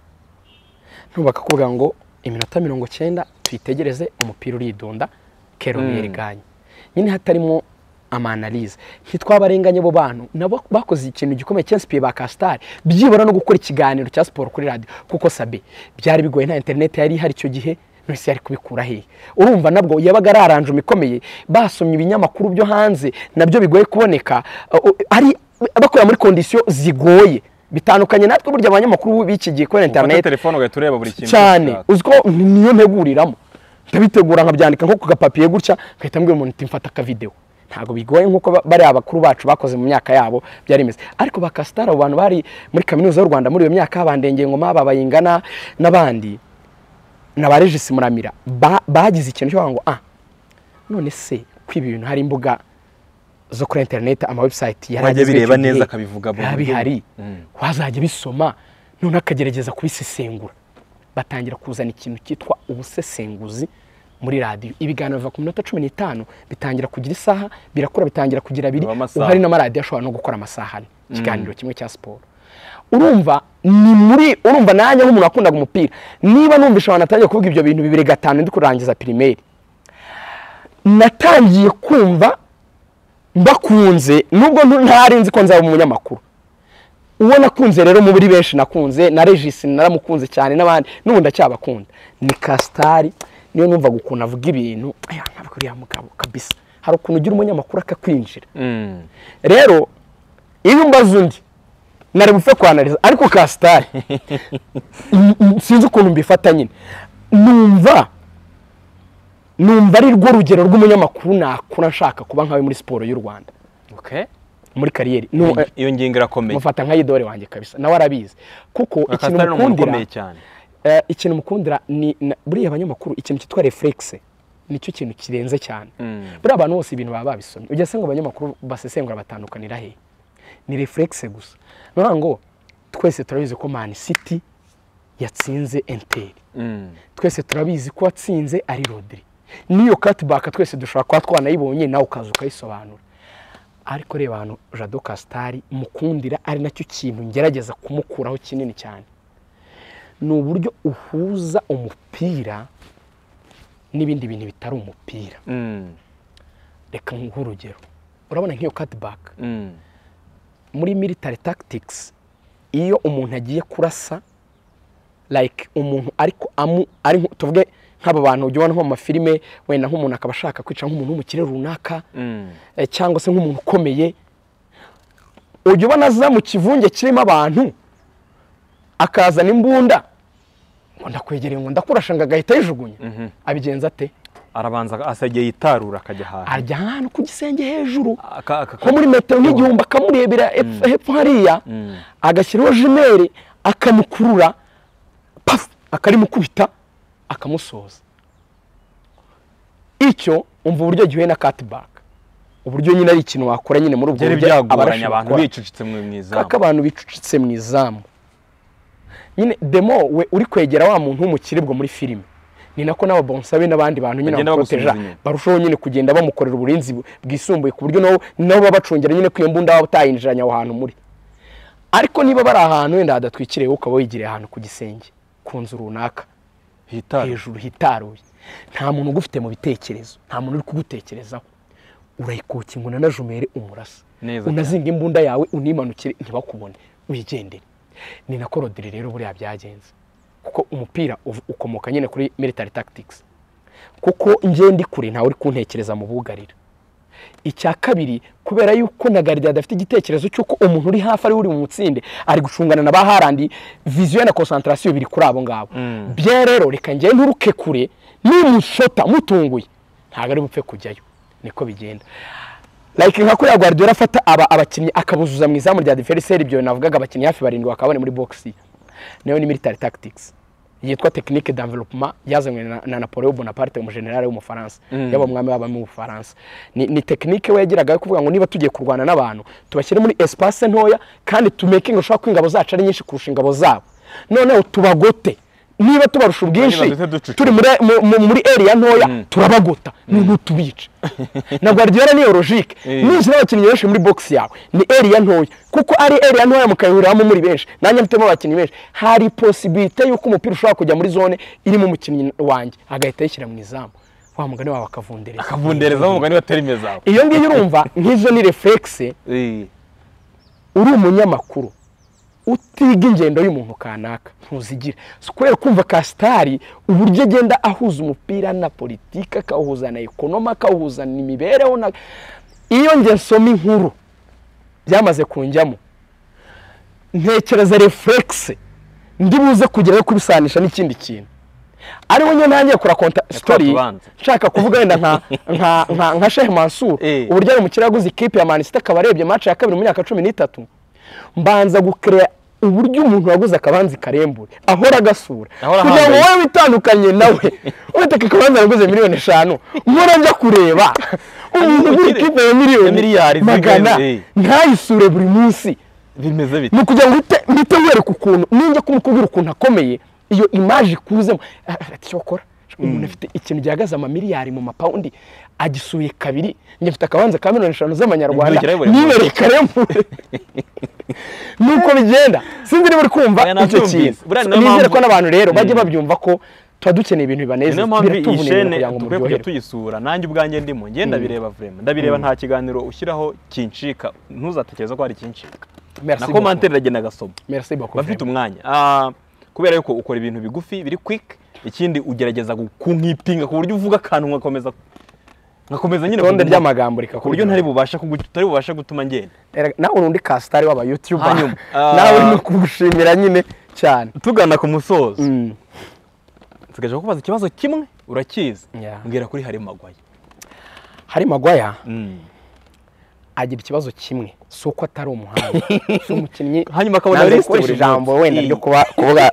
ntubakakubwira ngo iminota mirongo cyenda tuyitegereze umupira uridunda kero Mm. mwiriganye nyine hatarimo amanalize ntitwabarenganye abo bantu nabo bakoze ikintu gikomeye cyansipiye ba kasitari byibura no gukora ikiganiro cya siporo kuri radiyo kuko sabe byari bigoye nta interineti yari ihari icyo gihe ntose yari kubikura hehe urumva nabwo yabaga ari aranjuma ikomeye basomye ibinyamakuru byo hanze nabyo bigoye kuboneka uh, uh, ari bakorera muri kondisiyo zigoye bitandukanye natwe burya abanyamakuru b'iki gihe kubera ufata interineti telefone ugahita ureba buri kintu cyane ushaka. uziko niyo nteguriramo ndabitegura nkabyandika nko ku gapapiye gutya nkahita mbwira umuntu uti mfata akavidewo ntabwo bigoye nk'uko ba- bariya bakuru bacu bakoze mu myaka yabo byari bimeze ariko ba kasitari abo bantu bari muri kaminuza y'u rwanda muri iyo myaka bandengengoma babayingana n'abandi na ba regisi muramira ba- bagize ikintu cyo kuvuga ngo ah none se kwiba ibintu hari imbuga zo kuri interineti amawebusayiti yari Wajya agezweho bireba icyo gihe. neza akabivuga mu Biba buryo- bihari Mm. wazajya bisoma none akagerageza kubisesengura batangira kuzana ikintu cyitwa ubusesenguzi muri radiyo ibiganiro biva ku minota cumi n'itanu bitangira kugira isaha birakura bitangira kugira abiri Biba amasaha. ubu hari n'amaradiyo ashobora no gukora amasaha ane ikiganiro kimwe cya siporo urumva ni muri urumva nanjye nk'umuntu wakundaga umupira niba numvise abantu atangiye kuvuga ibyo bintu bibiri gatanu ndi kurangiza pirimeri natangiye kumva mbakunze nubwo ntu- ntari nzi ko nzaba umunyamakuru uwo nakunze rero muri benshi nakunze na regisi naramukunze cyane n'abandi n'ubu ndacyabakunda ni kasitari niyo numva ukuntu avuga ibintu aya ntabwo uriya mugabo kabisa hari ukuntu ugira umunyamakuru akakwinjira Mm. rero iyo umbaza undi nari bupfe kwanariza ariko kasitari n- n- sinzi ukuntu mbifata nyine numva numva ari rwo rugero rw'umunyamakuru nakura nshaka kuba nkawe muri siporo y'u rwanda Okay. muri kariyeri Nu- eh, iyo ngingo irakomeye mufata nka idore wanjye kabisa nawe arabizi kuko ikintu kasitari ni umuntu mukundira ukomeye cyane eh, ikintu mukundira ni na- buriya abanyamakuru ikintu cyitwa reflexe nicyo kintu kirenze cyane Mm. buriya abantu bose ibintu baba babisomye ujya asanga abanyamakuru basesengura batandukanira he ni reflexe gusa nora ngo twese turabizi ko man city yatsinze enteri Mm. twese turabizi ko watsinze ari rodiri n'iyo katibaka twese dushobora kuba twanayibonye nawe ukaza ukayisobanura ariko reba hano jado kasitari mukundira ari nacyo kintu ngerageza kumukuraho kinini cyane ni uburyo uhuza umupira n'ibindi bintu bitari umupira Mm. reka nguhe urugero urabona nk'iyo katibaka Mm. muri military tactics iyo umuntu agiye kurasa like umuntu ariko amu ari nko- tuvuge nk'aba bantu ujya ubona nko mu mafilime wenda nk'umuntu akaba ashaka kwica nk'umuntu w'umukire runaka Mm. eh, cyangwa se nk'umuntu ukomeye ujya ubona aza mu kivunge kirimo abantu akazana imbunda ngo ndakwegereye ngo ndakurasha ngo agahita yijugunya Mhm. abigenza ate arabanza asigaye yitarura akajya ahantu ajya ahantu ku gisenge hejuru Aka- aka- nko muri metero nk'igihumbi akamurebera hepfo hepfo hariya agashyiraho jimeri akamukurura pafu akarimukubita akamusoza icyo umva uburyo gihuye na katibaka uburyo nyine ari ikintu wakora nyine muri ubwo byari buryo abarashe byagoranye abantu bakora. bicucitse mu Kaka mwizamu abantu bicucitse mu izamu nyine demo we uri kwegera wa muntu w'umukire ubwo muri filime ni nako n'ababonsabe n'abandi bantu nyine Bagenda bamuteja bamusubiza inyuma. barushaho nyine kugenda bamukorera uburinzi bu- bwisumbuye ku buryo nabo nabo babacungira nyine ko iyo mbunda waba utayinjiranye aho hantu muri ariko niba bari ahantu wenda hadatwikiriye wowe ukaba wigiriye ahantu ku gisenge ku nzu runaka hitarura hejuru hitaruye nta muntu ugufite mu bitekerezo nta muntu uri kugutekerezaho urayikokinguna na jumere umurasa Neza unazinga imbunda yawe unimanukire ntibakubone wigendere ni na korodire rero buriya byagenze kuko umupira uv- ukomoka nyine kuri military tactics kuko ngende kure ntawe uri kuntekereza mu bugarira icya kabiri kubera yuko na Gardia adafite igitekerezo cy'uko umuntu uri hafi ari we uri mu mutsinde ari gucungana na ba harandi viziyo na konsantarasiyo biri kuri abo ngabo bye rero reka njye nturuke kure nimushota mutunguye ntabwo ari bupfe kujyayo niko bigenda like nka kuriya Guardiola afata aba abakinnyi akabuzuza mu izamu rya defenseri ibyo navugaga abakinnyi hafi barindwi bakabone muri box nayo ni military tactics yitwa technique d'enveloppement yazanywe na, na Napoleon Bonaparte umujenerali w'umufaransa Mm. yaba umwami w'abami w'ubufaransa ni, ni technique we yagiraga yo kuvuga ngo niba tugiye kurwana n'abantu tubashyire muri espace ntoya kandi tumekinge ushobora ko ingabo zacu ari nyinshi kurusha ingabo zabo noneho tubagote niba tubarusha ubwinshi duhite ducucika. turi muri, mu- mu- muri area ntoya Mm. turabagota noneho tubica na Guardiola niyo logique Eh. nuzira abakinnyi benshi muri box yawe ni area ntoya kuko ari area ntoya mukayihuriramo muri benshi nanjye mfitemo abakinnyi benshi hari possibility y'uko umupira ushobora kujya muri zone irimo umukinnyi wanjye agahita yishyira mu izamu wa mugani wawe akavundereza akavundereza umugani wa terime zawe iyo ngiyo urumva nk'izo ni reflekisi Eh, uri umunyamakuru utiga ingendo y'umuntu kanaka ntuzigire Si kubera kumva kasitari uburyo agenda ahuza umupira na politiki akawuhuza na ekonoma akawuhuza na imibereho na iyo njye nsoma inkuru byamaze kunjyamo ntekereza reflekisi ndi buze kugeraho kubisanisha n'ikindi kintu ariwe nyine nanjye kora konta sitori tubanza. nshaka kuvuga wenda nka nka nka nka shehe mansur Eh. uburyo ari umukire yaguze ikipe ya manisita akaba arebye match ya kabiri mu myaka cumi n'itatu mbanza gukereya uburyo umuntu waguze akabanza karembure ahora agasura Ahora kugira ngo ahambaye. wowe witandukanye nawe witeka akabanza yaguze miliyoni eshanu nkora njya kureba umuntu ugura ikipe ya Ya miliyari miliyoni zigana, magana eh. ntayisure buri munsi bimeze bite ni ukugira ngo uhite uhite wereka ukuntu ninjya kumukubwira ukuntu akomeye iyo imaje ikuzemo Ah, ati icyo wakora umuntu afite ikintu gihagaze amamiliyari mu mapawundi agisuye kabiri njye mfite akabanza ka miliyoni eshanu z'amanyarwanda Nzukira buri munsi. nibereka rembure nuko bigenda sinzi niba uri kumva Oya, icyo nabyumvise. kintu Buriya niyo nizere mpamvu- ko n'abantu rero bajya babyumva ko tuba dukeneye ibintu bibanezeza niyo mpamvu iyi biratuvuna ibintu shene kugira ngo dukwiye kujya muryoherwe tuyisura nanjye ubwanjye ndimo ngenda ndabireba vrema ndabireba nta kiganiro ushyiraho kincika ntuzatekereze ko hari ikincika na merci beaucoup komantere iragenda agasoma merci beaucoup bafite umwanya Ah, kubera yuko ukora ibintu bigufi biri quick ikindi ugerageza gu- kunkipinga ku buryo uvuga akantu nkakomeza nkakomeza nyine itonde kuguma- ry'amagambo rikakubwira ku buryo ntari bubasha kugu- utari bubasha gutuma ngenda Erega, nawe urundi kasitari w'aba yutuba Hanyuma, ah. nawe ni ukugushimira nyine cyane tugana ku musozo Mm. nsigaje kukubaza ikibazo kimwe urakizi Yeah. mbwira kuri hari magwaye hari magwaya agira ikibazo kimwe si uko atari umuhanga si umukinnyi Hanyuma akabona Nanze lisiti gukoresha buri ijambo munsi. wenda Mm. ryo kuba kuvuga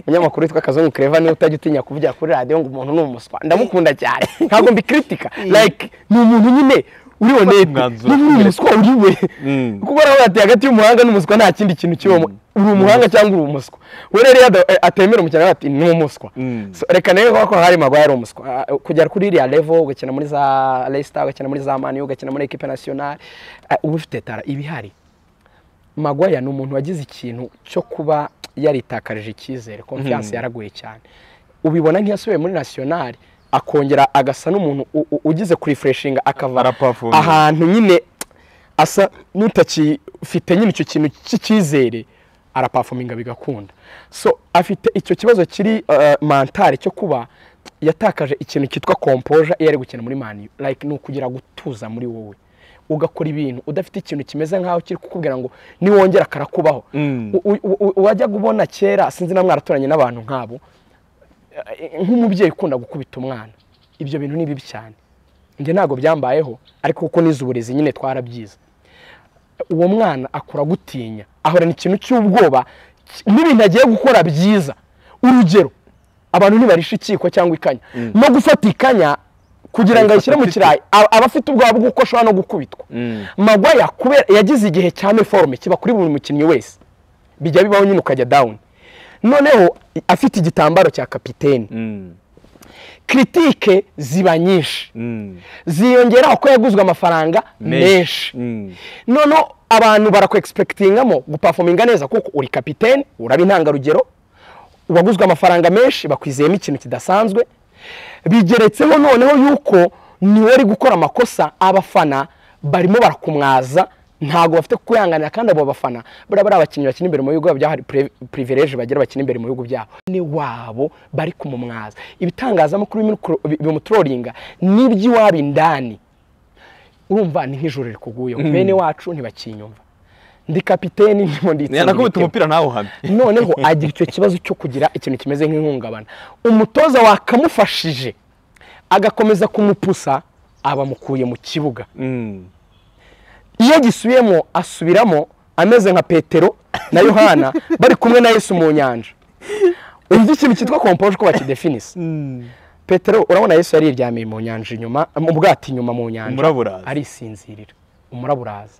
umunyamakuru witwa kazungu kereva niwe utajya utinya kuvugira kuri radiyo ngo umuntu ni umuswa ndamukunda cyane ntabwo mbikritika like ni umuntu nyine uri honete umwanzuro. ni umuswa uri we Mm. kuko nawe ati hagati y'umuhanga n'umuswa nta kindi kintu kibamo uri umuhanga cyangwa uri umuswa we rero iyo ada- atemera umukino nawe ati ni umuswa Mm. So, reka niba ko hari magwaye ari umuswa Ah, kugera kuri iriya level ugakina muri za Leicester ugakina muri za Man U ugakina muri equipe nationale ah, uba ufite tara ibihari magwaya ni umuntu wagize ikintu cyo kuba yaritakarije icyizere confiance yaraguye cyane ubibona nk'iyasubiye muri nationale akongera agasa n'umuntu u- u- ugize kurifreshinga akava Araperform. ahantu nyine asa n'utakifite nyine icyo kintu cy'icyizere arapafominga bigakunda so afite icyo kibazo kiri eh, mantari cyo kuba yatakaje ikintu cyitwa kompoja iyo ari gukina muri mani like ni ukugira gutuza muri wowe ugakora ibintu udafite ikintu kimeze nkaho kiri kukubwira ngo niwongera karakubaho Mm. U- u- u- wajyaga ubona kera sinzi na mwaraturanye n'abantu nk'abo eh, nk'umubyeyi ukunda gukubita umwana ibyo bintu ni bibi cyane njye ntabwo byambayeho ariko kuko nize uburezi nyine twarabyize uwo mwana akura gutinya ahorana ikintu cy'ubwoba ki- n'ibintu agiye gukora byiza urugero abantu ntibarisha ikiko cyangwa ikanya no gufata ikanya kugira ngo ayishyire mu kirayi aba aba afite ubwoba bw'uko ashobora no gukubitwa Mm. magwaya kubera yagize igihe cya meforme kiba kuri buri mukinnyi wese bijya bibaho nyine ukajya dawuni noneho afite igitambaro cya kapiteni Mm. kiritike ziba nyinshi Mm. ziyongera uko yaguzwe amafaranga menshi Mm. noneho abantu barakwegisipekitingamo gupafominga neza kuko uri kapitene uraba intangarugero uwaguzwe amafaranga menshi bakwizeyemo ikintu kidasanzwe bigeretseho noneho yuko niwe uri gukora amakosa abafana barimo barakumwaza ntabwo bafite kukwihanganira kandi abo bafana buriya bari abakinnyi bakina imbere mu bihugu byabo hari purivereje bagira bakina imbere mu bihugu byabo ni wabo bari kumumwaza ibitangazamakuru bimukuru- bimutrolinga n'iby'iwabo indani urumva ni nk'ijoro rikuguyeho bene wacu ntibakinyumva ndi kapiteni ndimo nditsindira nakubita ibitego. umupira nawe uhamye noneho agira icyo kibazo cyo kugira ikintu kimeze nk'ihungabana umutoza wakamufashije agakomeza kumupusa aba amukuye mu kibuga Mm. iyo gisubiyemo asubiramo ameze nka petero na yohana bari kumwe na yesu mu nyanja uburyo ikintu cyitwa kompoje uko bakidefinise Mm. petero urabona yesu yari yiryamiye mu nyanja inyuma mu bwato inyuma mu nyanja Umuraba uraza. arisinzirira umuraba uraza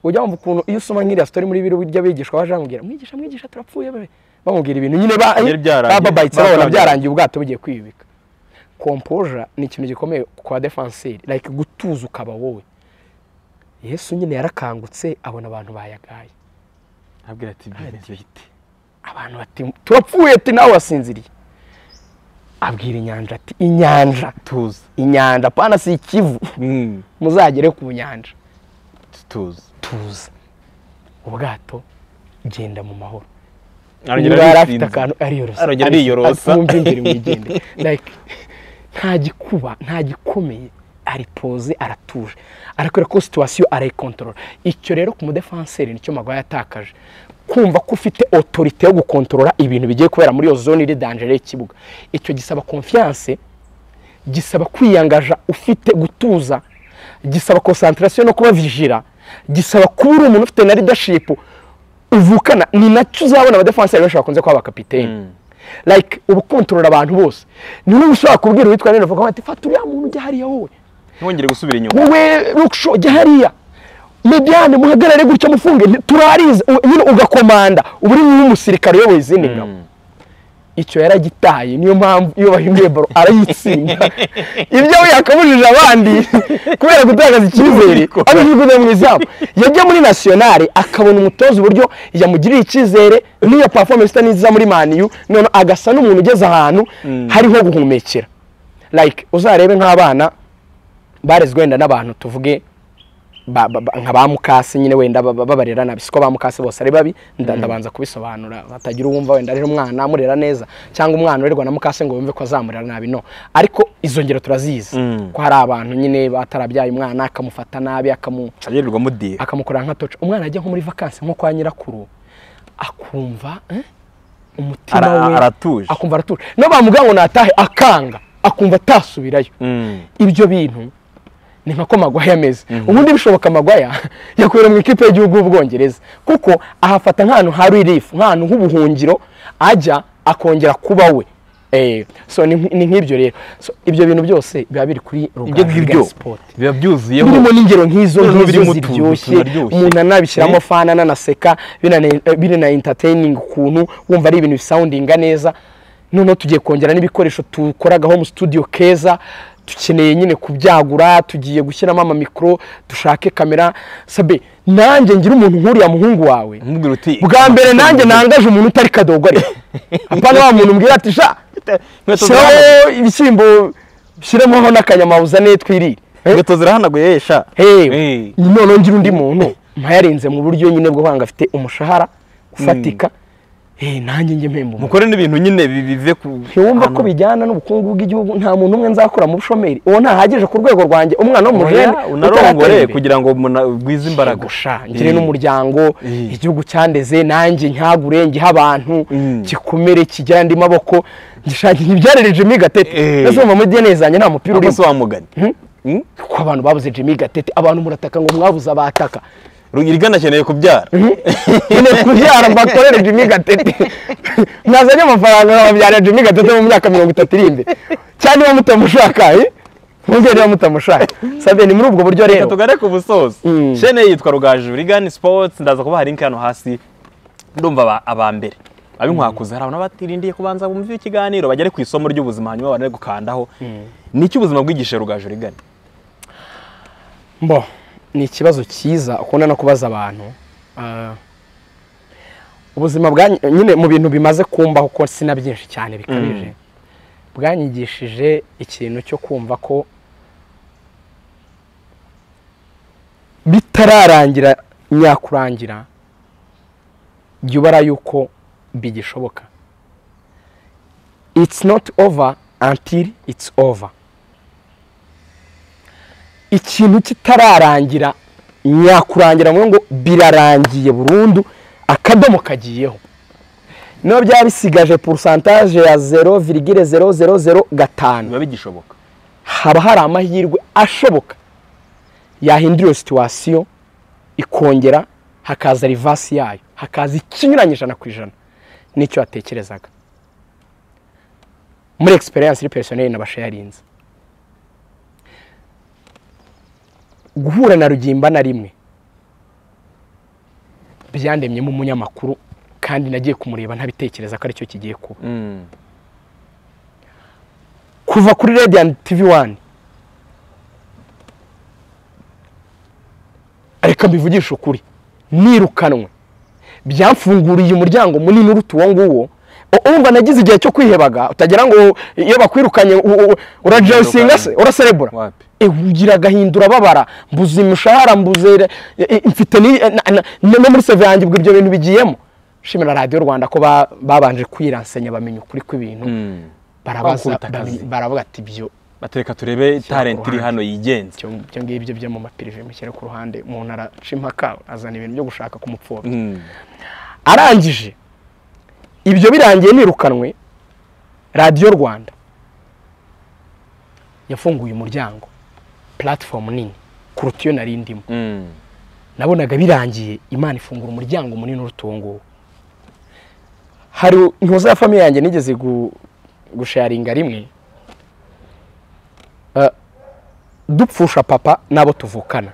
ujya wumva ukuntu iyo usoma nk'iriya sitori muri biro burya abigishwa baje bamubwira mwigisha mwigisha turapfuye be bamubwira ibintu nyine ba- Byari byarangiye. bababayitse babona Batangiye. byarangiye ubwato bugiye kwiyubika kompoja ni ikintu gikomeye kwa defanseri like gutuza ukaba wowe yesu nyine yarakangutse abona abantu bayagaye abwira ati bimeze bite abantu bati turapfuye ati nawe wasinziriye abwira inyanja ati inyanja tuzi inyanja pana si ikivu Mm, muzagere ku nyanja tuzi tuza ubwato genda mu mahoro arongera niba yari afite arisinze. akantu ariyorosa Arongera ariyorosa. wumva imbere mu igende like nta gikuba nta gikomeye aripoze aratuje arakwereka ko situwasiyo arayikontorora icyo rero ku mudefanseri nicyo magwaye yatakaje kumva ko ufite otorite yo gukontorora ibintu bigiye kubera muri iyo zone iri danjere y'ikibuga icyo gisaba konfiyanse gisaba kwiyangaja ufite gutuza gisaba konsantarasiyo no kuba vijira gisaba kuba uri umuntu ufite na leadership uvukana ni nacyo uzabona abadefanseri benshi bakunze kuba abakapiteni like uba ukontorora abantu bose ni wowe ushobora kubwira uwitwa neza uvuga ati fata uriya muntu ujya hariya wowe ntongere gusubira inyuma wowe rukisho ujya hariya mediane muhagarare gutya mufunge nti- turarize u- nyine ugakomanda uba uri nk'umusirikare uyoboye izindi ngabo icyo yaragitaye niyo mpamvu iyo bahinduye baro arayitsinda ibyo we yakabujije abandi kubera gutakaza icyizere abishyize mu izamu yajya muri nasiyonari akabona umutoza uburyo yamugirira icyizere n'iyo performance itaniza muri maniyu none agasa n'umuntu ugeze ahantu hariho guhumekera like uzarebe nk'abana barezwe wenda n'abantu tuvuge ba- ba- ba- nka ba mukasi nyine wenda ba- ba- babarera nabi siko ba mukasi bose ari babi nda- ndabanza kubisobanura hatagira uwumva wenda ari umwana amurera neza cyangwa umwana urerwa na mukasi ngo yumve ko azamurera nabi no ariko izo ngero turazizi Mm. ko hari abantu nyine batarabyaye umwana akamufata nabi akamu agerirwamo diya akamukorera nka toca umwana ajya nko muri vakansi nko kwa nyirakuru akumva eh, umutima Ara- we aratuje akumva aratuje no bamuga ngo natahe akanga akumva atasubirayo Mm, ibyo bintu ni nka ko magwaya ameze ubundi bishoboka magwaya yakorera mu ikipe y'igihugu y'ubwongereza kuko ahafata nk'ahantu ha relief nk'ahantu h'ubuhungiro ajya akongera kuba we Eh, so ni nk- ni nk'ibyo rero So, ibyo bintu byose biba biri kuri ibyo ngibyo ruganda sport biba byuzuyeho birimo n'ingero nk'izo Noneho birimo nk'izo utuntu ziryoshye tunaryoshye. umuntu anabishyiramo Eh? fana ananaseka binane- eh, birana entertaining ukuntu wumva ari ibintu bisoundinga neza noneho tugiye kongera n'ibikoresho dukoragaho mu studio keza dukeneye nyine kubyagura tugiye gushyiramo amamikoro dushake kamera sabe nanjye ngira umuntu nk'uriya muhungu wawe umubwira uti bwa mbere nanjye nangaje umuntu utari kadogo ariko apana wa muntu mbwira ati sha inkweto zirahanaguye shyiraho ibishyimbo shyiramo n'akanyamabuzane twirire Eh? inkweto zirahanaguye sha hey, Eh. noneho ngira undi muntu mpayarinze mu buryo nyine bwo kwanga afite umushahara ufatika Eh, nanjye njye mpemba umuntu mukore n'ibintu nyine bi- bive ku ntiwumva ko bijyana n'ubukungu bw'igihugu nta muntu umwe nzakura mu bushomeri uwo ntahagije ku rwego rwanjye umwana w'umujene Oya, unarongore kugira ngo muna- ugwize imbaraga ngire Eh. n'umuryango Eh. igihugu cyandeze nanjye ntagure ngihe abantu Mm. gikomere kigira andi maboko ngishakira ibyarere Jimmy gatete Eh. ese mu madiyane zanjye nta mupira Ako urimo si wa mugani Mm? ko abantu babuze Jimmy gatete abantu murataka ngo mwabuze abataka Rugirigana akeneye kubyara nyine kubyara mbakorere Jimmy Gatete mwazanye amafaranga nkababyara Jimmy Gatete mu myaka mirongo itatu iri imbere cyane niba mutamushaka eh? mwumve niba mutamushaka sabe ni muri ubwo buryo reka rero tugare ku busozo Mm. shene yitwa rugaju rigani sports ndaza kubaha link hano hasi ndumva aba- aba mbere abinkwakuze hari abantu batirindiye kubanza bumva ikiganiro bagere ku isomo ry'ubuzima hanyuma banare gukandaho niki ubuzima bwigisha rugaju rigani mbo ni ikibazo cyiza ukunda no kubaza abantu Ah, ubuzima bwa nyine mu bintu bimaze kumbaho ko sina byinshi cyane bikabije bwanyigishije ikintu cyo kumva ko bitararangira nyakurangira jya ubara yuko bigishoboka it's not over until it's over ikintu kitararangira nyakurangira mu ngo birarangiye burundu akadomo kagiyeho niba byaba bisigaje porusantaje ya zero virigire zero zero zero gatanu biba bigishoboka haba hari amahirwe ashoboka yahindura iyo situwasiyo ikongera hakaza rivasi yayo hakaza ikinyuranye ijana ku ijana n'icyo yatekerezaga muri egisperiyanse iri pesiyoneri nabasha yarinze guhura na rugimba na rimwe byandemyemo umunyamakuru kandi nagiye kumureba ntabitekereza ko aricyo kigiye kuba Mm. kuva kuri Radiant TV 1 reka mbivugishe ukuri nirukanwe byamfunguriye umuryango munini uruta uwo nguwo wumva nagize igihe cyo kwihebaga utagira ngo iyo bakwirukanye u- u- urajayisinga se uraserebura Wapi? Eh, ugira agahinda urababara mbuze imishahara mbuze eh, eh, mfite ni- eh, na- na- no muri seve yanjye ubwo ibyo bintu bigiyemo shimira radiyo rwanda ko ba- babanje kwiransenya bamenya ukuri kw'ibintu barabaza Bakubita bamenya- akazi. baravuga ati ibyo batereka turebe talent iri hano yigenza ibyo ibyo ngibyo byo mu mapirive mushyire ku ruhande umuntu araca impaka azana ibintu byo gushaka kumupfobya Mm. arangije ibyo birangiye nirukanwe radiyo rwanda yafunguye umuryango puratifomu nini kuruta iyo nari ndimo Mm. nabonaga birangiye imana ifungura umuryango munini uruta uwo nguwo hari intuza ya famiye yanjye nigeze gu- gusharinga rimwe Eh, dupfusha papa n'abo tuvukana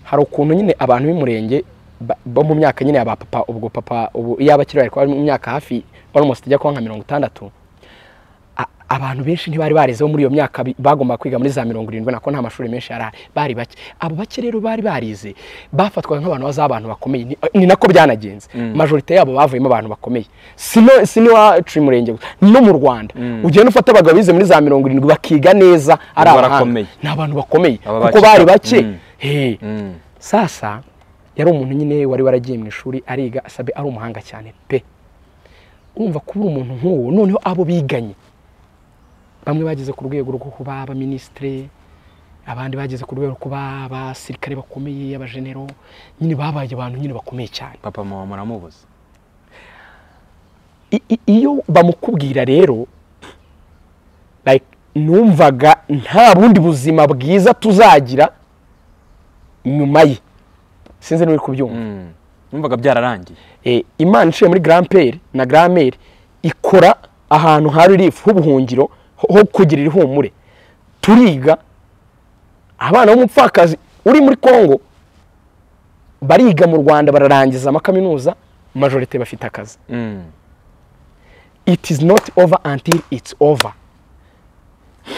hari ukuntu nyine abantu b'umurenge ba- bo mu myaka nyine aba papa ubwo papa ubu iyo abakiri bari kuba mu myaka hafi almost ijya kuba nka mirongo itandatu a- abantu benshi ntibari barezeho muri iyo myaka bi- bagombaga kwiga muri za mirongo irindwi nako nta mashuri menshi yari ahari bari bake abo bake rero bari barize bafatwaga nk'abantu baz'abantu bakomeye ni, ni nako byanagenze majorite yabo bavuyemo abantu bakomeye sino siniwacu murenge gusa no mu rwanda ugenda ufata abagabo bize muri za mirongo irindwi bakiga neza ari Ubwo abahanga barakomeye. ni abantu bakomeye Aba kuko bacika. bari bake Mm. Hey. Mm. sasa yari umuntu nyine wari waragiye mu ishuri ariga asabe ari umuhanga cyane pe wumva kuba umuntu nk'uwo noneho abo biganye bamwe bageze ku rwego rwo kuba abaminisitire abandi bageze ku rwego rwo kuba abasirikare bakomeye abajenero nyine babaye abantu nyine bakomeye cyane papa mama muramubuze I- i- iyo bamukubwira rero like numvaga nta bundi buzima bwiza tuzagira nyuma ye sinzi niba uri kubyumva Mm. numvaga byararangiye Eh, imana iciye muri garamperi na garameri ikora ahantu ha ririfu h'ubuhungiro ho ho kugira ihumure turiga abana b'umupfakazi uri muri congo bariga mu rwanda bararangiza amakaminuza majorite bafite akazi Mm. it is not over until it's over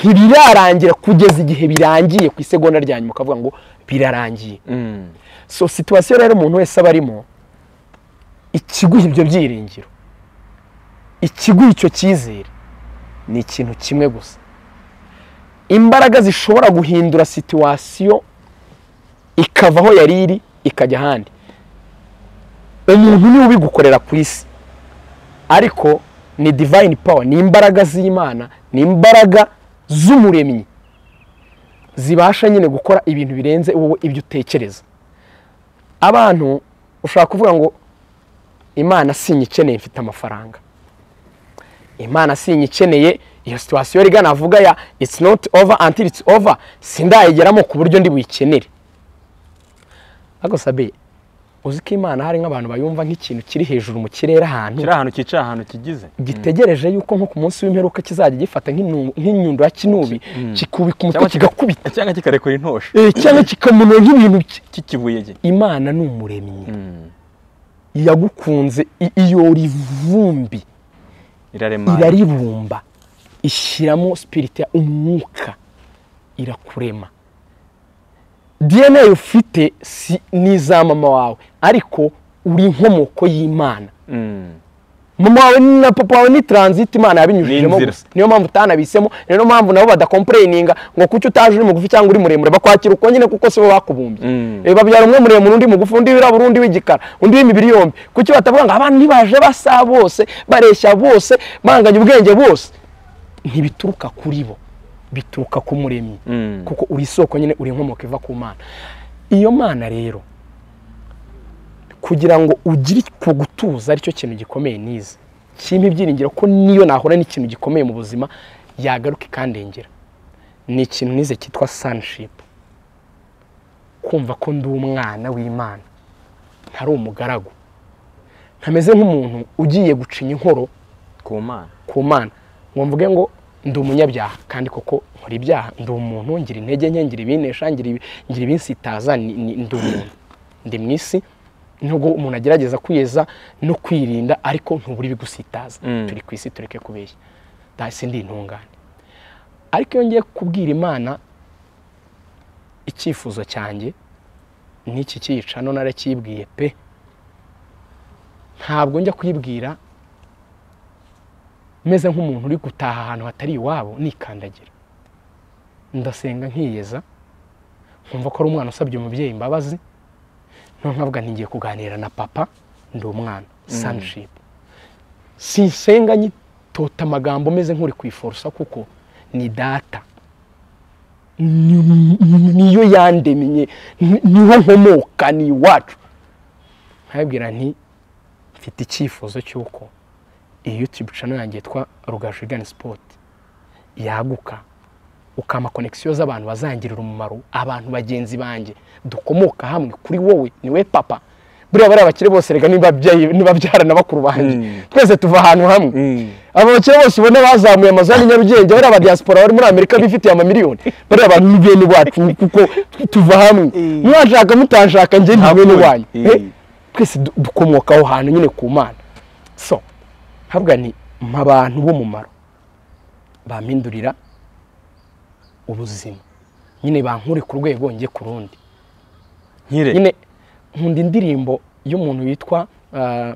ntibirarangira kugeza igihe birangiye ku isegonda rya nyuma ukavuga ngo birarangiye Mm. so situwasiyo rero umuntu wese aba arimo ikiguha ibyo byiringiro ikiguha icyo cyizere ni ikintu kimwe gusa imbaraga zishobora guhindura situwasiyo ikava aho yari iri ikajya ahandi umuntu niwe ubigukorera ku isi ariko ni divayini pawa ni imbaraga z'imana ni imbaraga z'umuremyi zibasha nyine gukora ibintu birenze wowe ibyo utekereza abantu ushobora kuvuga ngo imana sinyikeneye mfite amafaranga imana sinyikeneye iyo situwasiyo rigana avuga ya it's not over until it's over sindayigeramo ku buryo ndi buyikenere ariko sabe uzi ko imana hari nk'abantu bayumva nk'ikintu kiri hejuru mu kirere ahantu kiri ahantu cyicaye ahantu kigize gitegereje yuko nko ku munsi w'imperuka kizajya gifata nk'inu- nk'inyundo ya kinubi kikubika umutwe Cyangwa kika- kigakubita cyangwa kikarekura intosho Eh, cyangwa kikamunura nk'ibintu ki- k'ikibuye ge imana ni umuremyi Mm. yagukunze i- iyora ivumbi iraremana iraribumba ishyiramo sipiriti ya umwuka irakurema dna ufite si n'iza mama wawe ariko uri inkomoko y'imana Mm. mama wawe na papa wawe ni transit imana yabinyujijemo Ni inzira. gusa niyo mpamvu utanabisemo niyo mpamvu nabo badakompureyininga ngo kuki utaje uri mugufi cyangwa uri muremure bakwakira uko nyine kuko sibo bakubumbye Mm. Eh, babyara umwe muremure undi mugufi undi wirabura undi w'igikara undi w'imibiri yombi kuki batavuga ngo abana ntibaje basa bose bareshya bose banganya ubwenge bose ntibituruka kuri bo bituruka ku muremyi Mm. kuko uri isoko nyine uri inkomoko iva ku mana iyo mana rero kugira ngo ugire ku gutuza aricyo kintu gikomeye nize kimpa ibyiringiro ko niyo nahura n'ikintu gikomeye mu buzima yagaruka ikandengera ni ikintu nize cyitwa sanishipu kumva ko ndi umwana w'imana ntari umugaragu ntameze nk'umuntu ugiye gucinya inkoro ku mana ku mana ngo mvuge ngo ndi umunyabyaha kandi koko nkora ibyaha ndi umuntu ngira intege nke ngira ibinesha ngira ibi- ngira ibinsitaza ni- ni- ndi umuntu ndi mu isi nubwo umuntu agerageza kwiyeza no kwirinda ariko ntubura ibigusitaza Mm. turi ku isi tureke kubeshya nta sindi intungane ariko iyo ngiye kubwira imana icyifuzo cyanjye n'iki cyicano narakibwiye pe ntabwo njya kwibwira meze nk'umuntu uri gutaha ahantu hatari iwabo nikandagira ndasenga nkiyeza nkumva ko ari umwana usabye umubyeyi imbabazi noneho nkavuga nti ngiye kuganira na papa ndi umwana sanishipu sinsenga nyitota amagambo meze nk'uri kwiforosa kuko ni data ni- ni- niyo yandemye ni- niho nkomoka ni iwacu nkabwira nti mfite icyifuzo cy'uko iyi yutube cano yanjye yitwa rugaju igani sipoti yaguka ukama konegisiyo z'abantu bazangirira umumaro abantu bagenzi banjye dukomoka hamwe kuri wowe ni we papa buriya bariya bakire bose rega niba ababyeyi- niba byara na bakuru banjye Mm. twese tuva ahantu hamwe Mm. aba bakire bose ubona bazamuye amazu hano i nyarugenge bariya abadiyasipora bari muri amerika bifitiye amamiliyoni bariya bantu ni bene bacu kuko tuva hamwe Eh. mwashaka mutashaka njye ndi bene Hakuri. wanyu Eh. Eh, twese du- dukomoka aho hantu nyine ku mana so ntabwa ni mpa abantu b'umumaro bampindurira ubuzima nyine bankure ku rwego njye ku rundi nkire nyine nkunda indirimbo y'umuntu witwa ah,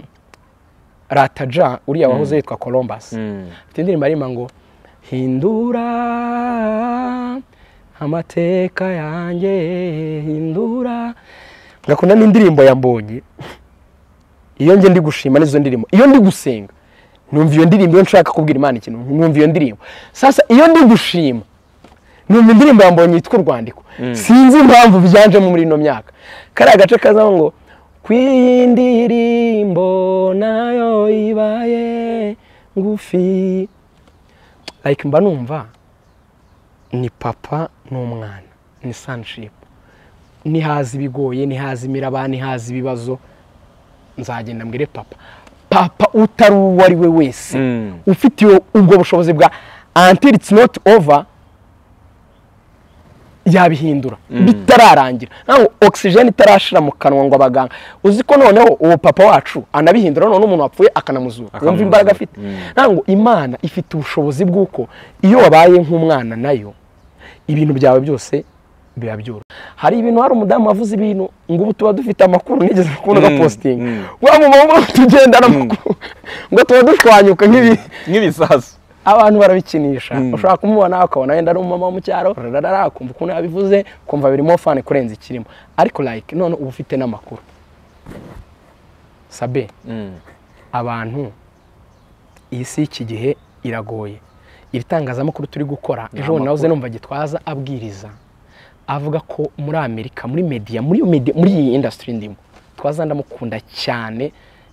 rataja uriya wahoze yitwa columbus Mm. afite indirimbo arima ngo hindura amateka yanjye hindura ngakunda n'indirimbo ya mbonye iyo njye ndi gushima n'izo ndirimbo iyo ndi gusenga numva iyo ndirimbo iyo nshaka kubwira imana ikintu numva iyo ndirimbo sasa iyo ndi gushima numva indirimbo ya mbonye yitwa urwandiko sinzi impamvu byanjemo muri ino myaka kariya gace kazamo ngo ku iyi ndirimbo nayo ibaye ngufi like mba numva ni papa n'umwana ni sanshipu nihaza ibigoye nihaza imiraba nihaza ibibazo nzagenda mbwire papa papa utari uwo ari we wese Mm. ufite iyo- ubwo bushobozi bwa until it's not over yabihindura bitararangira ntabwo ogisijeni itarashira mu kanwa ngo abaganga uzi ko noneho uwo papa wacu anabihindura noneho umuntu wapfuye akanamuzura wumva imbaraga afite ntabwo imana ifite ubushobozi bw'uko iyo wabaye nk'umwana nayo ibintu byawe byose biba byoroshye hari ibintu hari umudamu wavuze ibintu ngo ubu tuba dufite amakuru nigeze kubona Mm, agapositinga mm. wa mumama tugendana amakuru ngo tuba dushwanyuka nk'ibi nk'ibisasu abantu barabikinisha ushobora kumubona ukabona wenda ari umumama wo mu cyaro rararara ukumva ukuntu yabivuze ukumva birimo fani kurenza ikirimo ariko like none uba ufite n'amakuru sabe Mm. abantu iyi si y'iki gihe iragoye iri tangazamakuru turi gukora ejo bundi nahoze amakuru. numva gitwaza abwiriza avuga ko muri amerika muri media muri iyo media muri iyi industry ndimo twaza ndamukunda cyane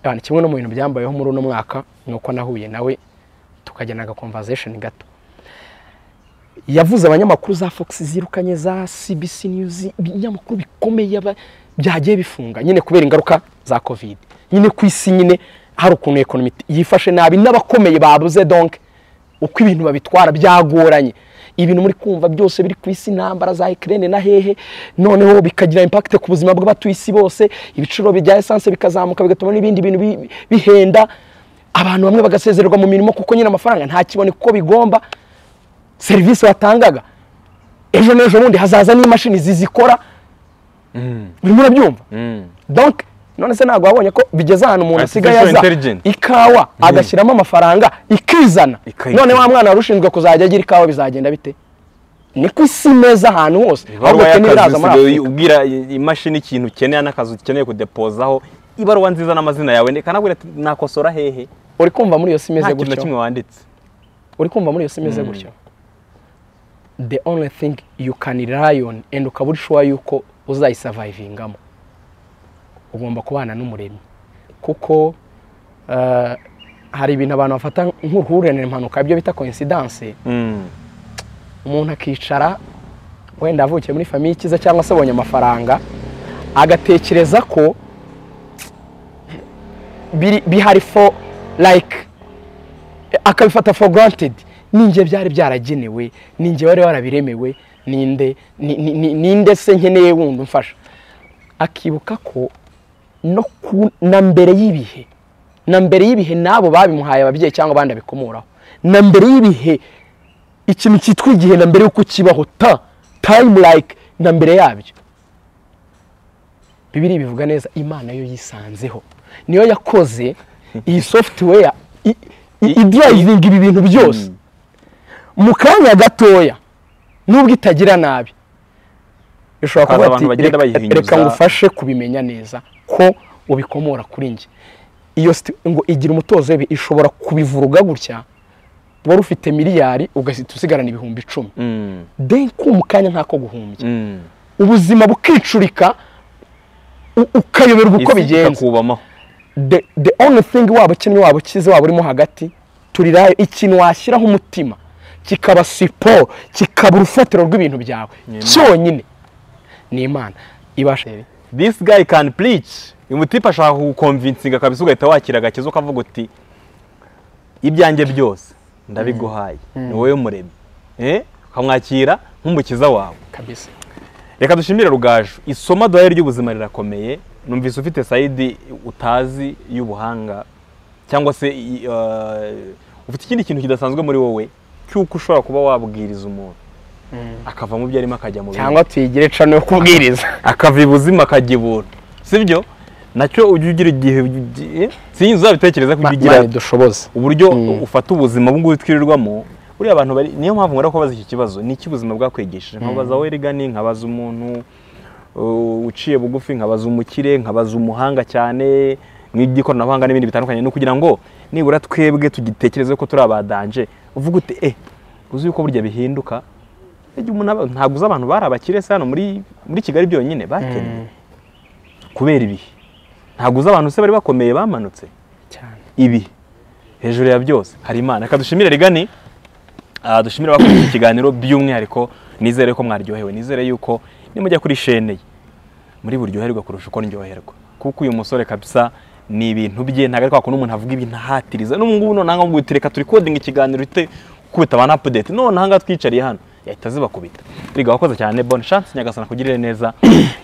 Abantu, kimwe no mu bintu byambayeho muri uno mwaka ni uko nahuye nawe tukajyana agakonvazesheni gato yavuze abanyamakuru za fox zirukanye za cbc news ibinyamakuru bikomeye aba- byagiye bifunga nyine kubera ingaruka za covid nyine ku isi nyine hari ukuntu ekonomi yifashe nabi n'abakomeye babuze donk uko ibintu babitwara byagoranye ibintu muri kumva byose biri ku isi intambara za ikirere na hehe noneho bikagira impakite ku buzima bw'abatuye isi bose ibiciro bya esanse bikazamuka bigatuma n'ibindi bintu bi- bihenda abantu bamwe bagasezererwa mu mirimo kuko nyine amafaranga ntakiboneka uko bigomba serivisi watangaga ejo n'ejo bundi hazaza n'imashini zizikora urimo urabyumva Mm. donc none se ntabwo wabonye ko bigeze ahantu umuntu asigaye Artificial aza intelligence. ikawa agashyiramo amafaranga ikizana Ikayikura. none wa mwana wari ushinzwe kuzajya agira ikawa bizagenda bite ni ku isi meza ahantu hose ahubwo ibaruwa kene y'akazi biraza muri usigaye afurika ubwira i- imashini ikintu ukeneye n'akazi ukeneye kudepozaho ibaruwa nziza n'amazina yawe kanabwira ati nakosora hehe uri kumva muri iyo si imeze nta kintu na gutyo kimwe wanditse uri kumva muri iyo si imeze gutyo the only thing you can rely on and ukaba uri sure yuko uzayisavayivingamo ugomba kubana n'umuremyi kuko eh, hari ibintu abantu bafata nk'uruhurirane impanuka ibyo bita coincidence Mm. umuntu akicara wenda avukiye muri famiye ikiza cyangwa se abonye amafaranga agatekereza ko biri- bihari for like akabifata for granted ninjye byari byaragenewe ninjye wari warabiremewe ninde ni- ni- ni- ninde se nkeneye wundi umfasha akibuka ko no ku- na mbere y'ibihe na mbere y'ibihe n'abo babimuhaye ababyeyi cyangwa abandi abikomuraho na mbere y'ibihe ikintu cyitwa igihe na mbere y'uko kibaho ta time like na mbere yabyo bibiri bivuga neza imana yo yisanzeho niyo yakoze iyi software i- i- idrivinga ibi bintu byose mu kanya gatoya nubwo itagira nabi ushobora Hakaza kuvuga abantu ati "Reka- bagenda bayihinyuza." reka ngufashe kubimenya neza ko ubikomora kuri njye iyo sit- ngo igira umutozo w'ibi ishobora kubivuruga gutya wari ufite miliyari ugahita usigarana ibihumbi icumi Mm, then kuma kanya ntako guhumbya mm. ubuzima bukicurika u- ukayoberwa uko Isi bigenza ikakubamaho the, the only thing waba ukinnye waba ukize waba urimo hagati turirayo ikintu washyiraho umutima kikaba siporo kikaba urufatiro rw'ibintu byawe cyonyine ni imana ibasha this guy can preach uyu mutipe ashaka kugukonvinsinga kabisa ugahita wakira agakiza ukavuga uti ibyanjye byose ndabiguhaye ni wowe muremyi Eh, ukamwakira nk'umukiza wawe kabisa reka dushimire rugaju isoma duhaye ry'ubuzima rirakomeye numvise ufite sayidi utazi y'ubuhanga cyangwa se i- eh, ufite ikindi kintu kidasanzwe muri wowe cy'uko ushobora kuba wabwiriza umuntu akava mu byo arimo akajya mu bindi cyangwa tuyigire cano yo kubwiriza akava ibuzima akajya ibuntu sibyo nacyo ujya ugira igihe ugiye- sinzi uzabitekereza ko ujya ugira mani dushoboze uburyo Mm. ufata ubuzima ubungubu twirirwamo buriya abantu bari niyo mpamvu nkora kubaza iki kibazo ni iki ubuzima bwakwigishije nkabaza wowe rigani nkabaza umuntu uh, uciye bugufi nkabaza umukire nkabaza umuhanga cyane mu iby'ikoranabuhanga n'ibindi bitandukanye ni ukugira ngo nibura twebwe tugitekereze ko turi abadanje uvuga uti eh uzi yuko burya bihinduka Ejya umuntu aba- ntabwo uzi abantu bari abakire se hano muri muri kigali byonyine bakennye kubera ibihe ntabwo uzi abantu se bari bakomeye bamanutse cyane ibi hejuru ya byose hari imana reka dushimire rigani Ah, dushimire abakoze iki kiganiro by'umwihariko nizere ko mwaryohewe nizere yuko nimujya kuri shene ye muri buryoherwa kurusha uko ndyoherwa kuko uyu musore kabisa ni ibintu bye ntabwo ari kwa kuntu umuntu avuga ibintu ahatiriza n'ubu ngubu noneho ngo reka turi kodinga ikiganiro ite kubita abantu apudeti none aha ngaha twicariye hano yahita zibakubita riga wakoze cyane bone shansi nyagasana kugirire neza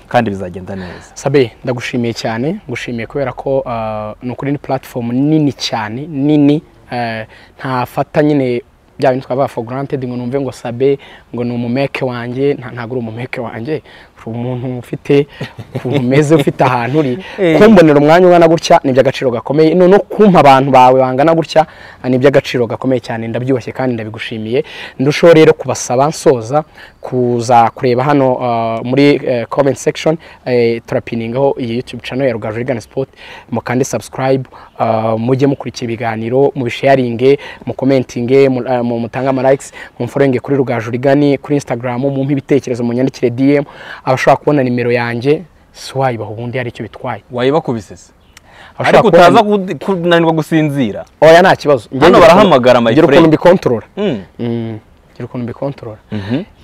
kandi bizagenda neza sabe ndagushimiye cyane ngushimiye kubera ko ah, ni ukuri ni platform nini cyane nini eh, ntafata nyine bya bintu twavuga for granted ngo numve ngo sabe ngo ni umumeke wanjye nta- ntabwo uri umumeke wanjye uri umuntu ufite ukuntu umeze ufite ahantu uri Eh. kumbonera umwanya ungana gutya ni iby'agaciro gakomeye no no kumpa abantu bawe bangana gutya ni iby'agaciro gakomeye cyane ndabyubashye kandi ndabigushimiye ndushaho rero kubasaba nsoza kuza kureba hano ah, muri eh, comment section eh, turapiningaho iyi youtube channel ya Rugaju Ligana Sport mukande subscribe ah, mujye mukurikira ibiganiro mubisharinge mukomentinge mu- ah, mu- mutange ama likes mumforinge kuri Rugaju Ligani kuri Instagram mumpe ibitekerezo munyandikire DM abashaka kubona nimero yanjye siwayibaha ubundi hari icyo bitwaye wayibakubise se Abashaka ariko kubona- utaza ku- kunanirwa gusinzira oya nta kibazo Ngewe Hano ngira barahamagara, ukuntu- my ngira ukuntu friend. mbikontorora Mm. Mm, ngira ukuntu mbikontorora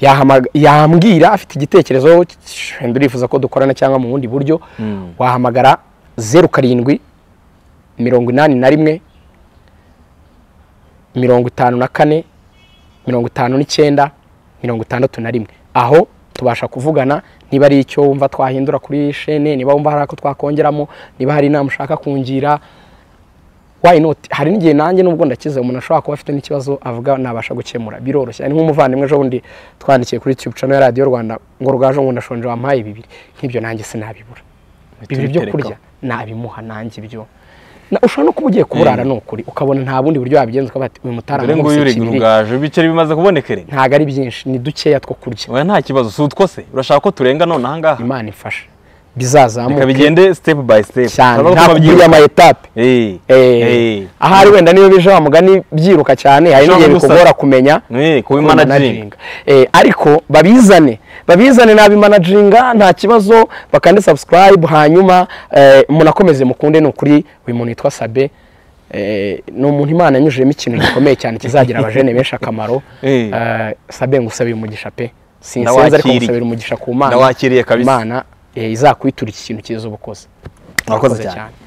Yahamaga- yambwira afite igitekerezo wenda urifuza ko dukorana cyangwa mu bundi buryo Mm. wahamagara zeru karindwi mirongo inani na rimwe mirongo itanu na kane mirongo itanu n'icyenda mirongo itandatu na rimwe aho tubasha kuvugana niba ari icyo wumva twahindura kuri shene niba wumva hari ako twakongeramo niba hari inama ushaka kungira why not hari n'igihe nanjye nubwo ndakize umuntu ashobora kuba afite n'ikibazo avuga nabasha gukemura biroroshye ni nk'umuvandimwe ejo bundi twandikiye kuri youtube channel ya radiyo rwanda ngo rugaje ngo ndashonje wampaye bibiri nk'ibyo nanjye sinabibura bibiri byo Tubitereka. kurya nabimuha nanjye ibyo Na- ushobora no kuba ugiye kuburara ni ukuri ukabona nta bundi buryo wabigenza ukavuga ati uyu mutara dore ngo uyu uri rugaje ibiceri bimaze kubonekera ntabwo ari byinshi ni dukeya two kurya oya nta kibazo si utwo se urashaka ko turenga none aha ngaha imana ifasha bizazamuka reka bigende step by step cyane Urabona ko nta kuburyo tubabyiruka. amayetape Eh, eh. Eh, ahari wenda niyo bije wa mugani byiruka cyane hari Ushobora n'igihe no gusara. bikugora kumenya Eh, kuba managing. kumanaginga ariko babizane babizane nabimanaginga nta kibazo bakande subscribe hanyuma eh, munakomeze mukunde ni ukuri uyu muntu yitwa sabe eh, ni umuntu imana yanyujijemo ikintu gikomeye cyane kizagira abajene benshi akamaro Eh. Eh, sabe ngusabire umugisha pe sinsenze ariko Ndawakiriye. ngusabire umugisha ku mana Ndawakiriye kabisa. imana eh, izakwitura iki kintu cyiza uba ukoze Murakoze cyane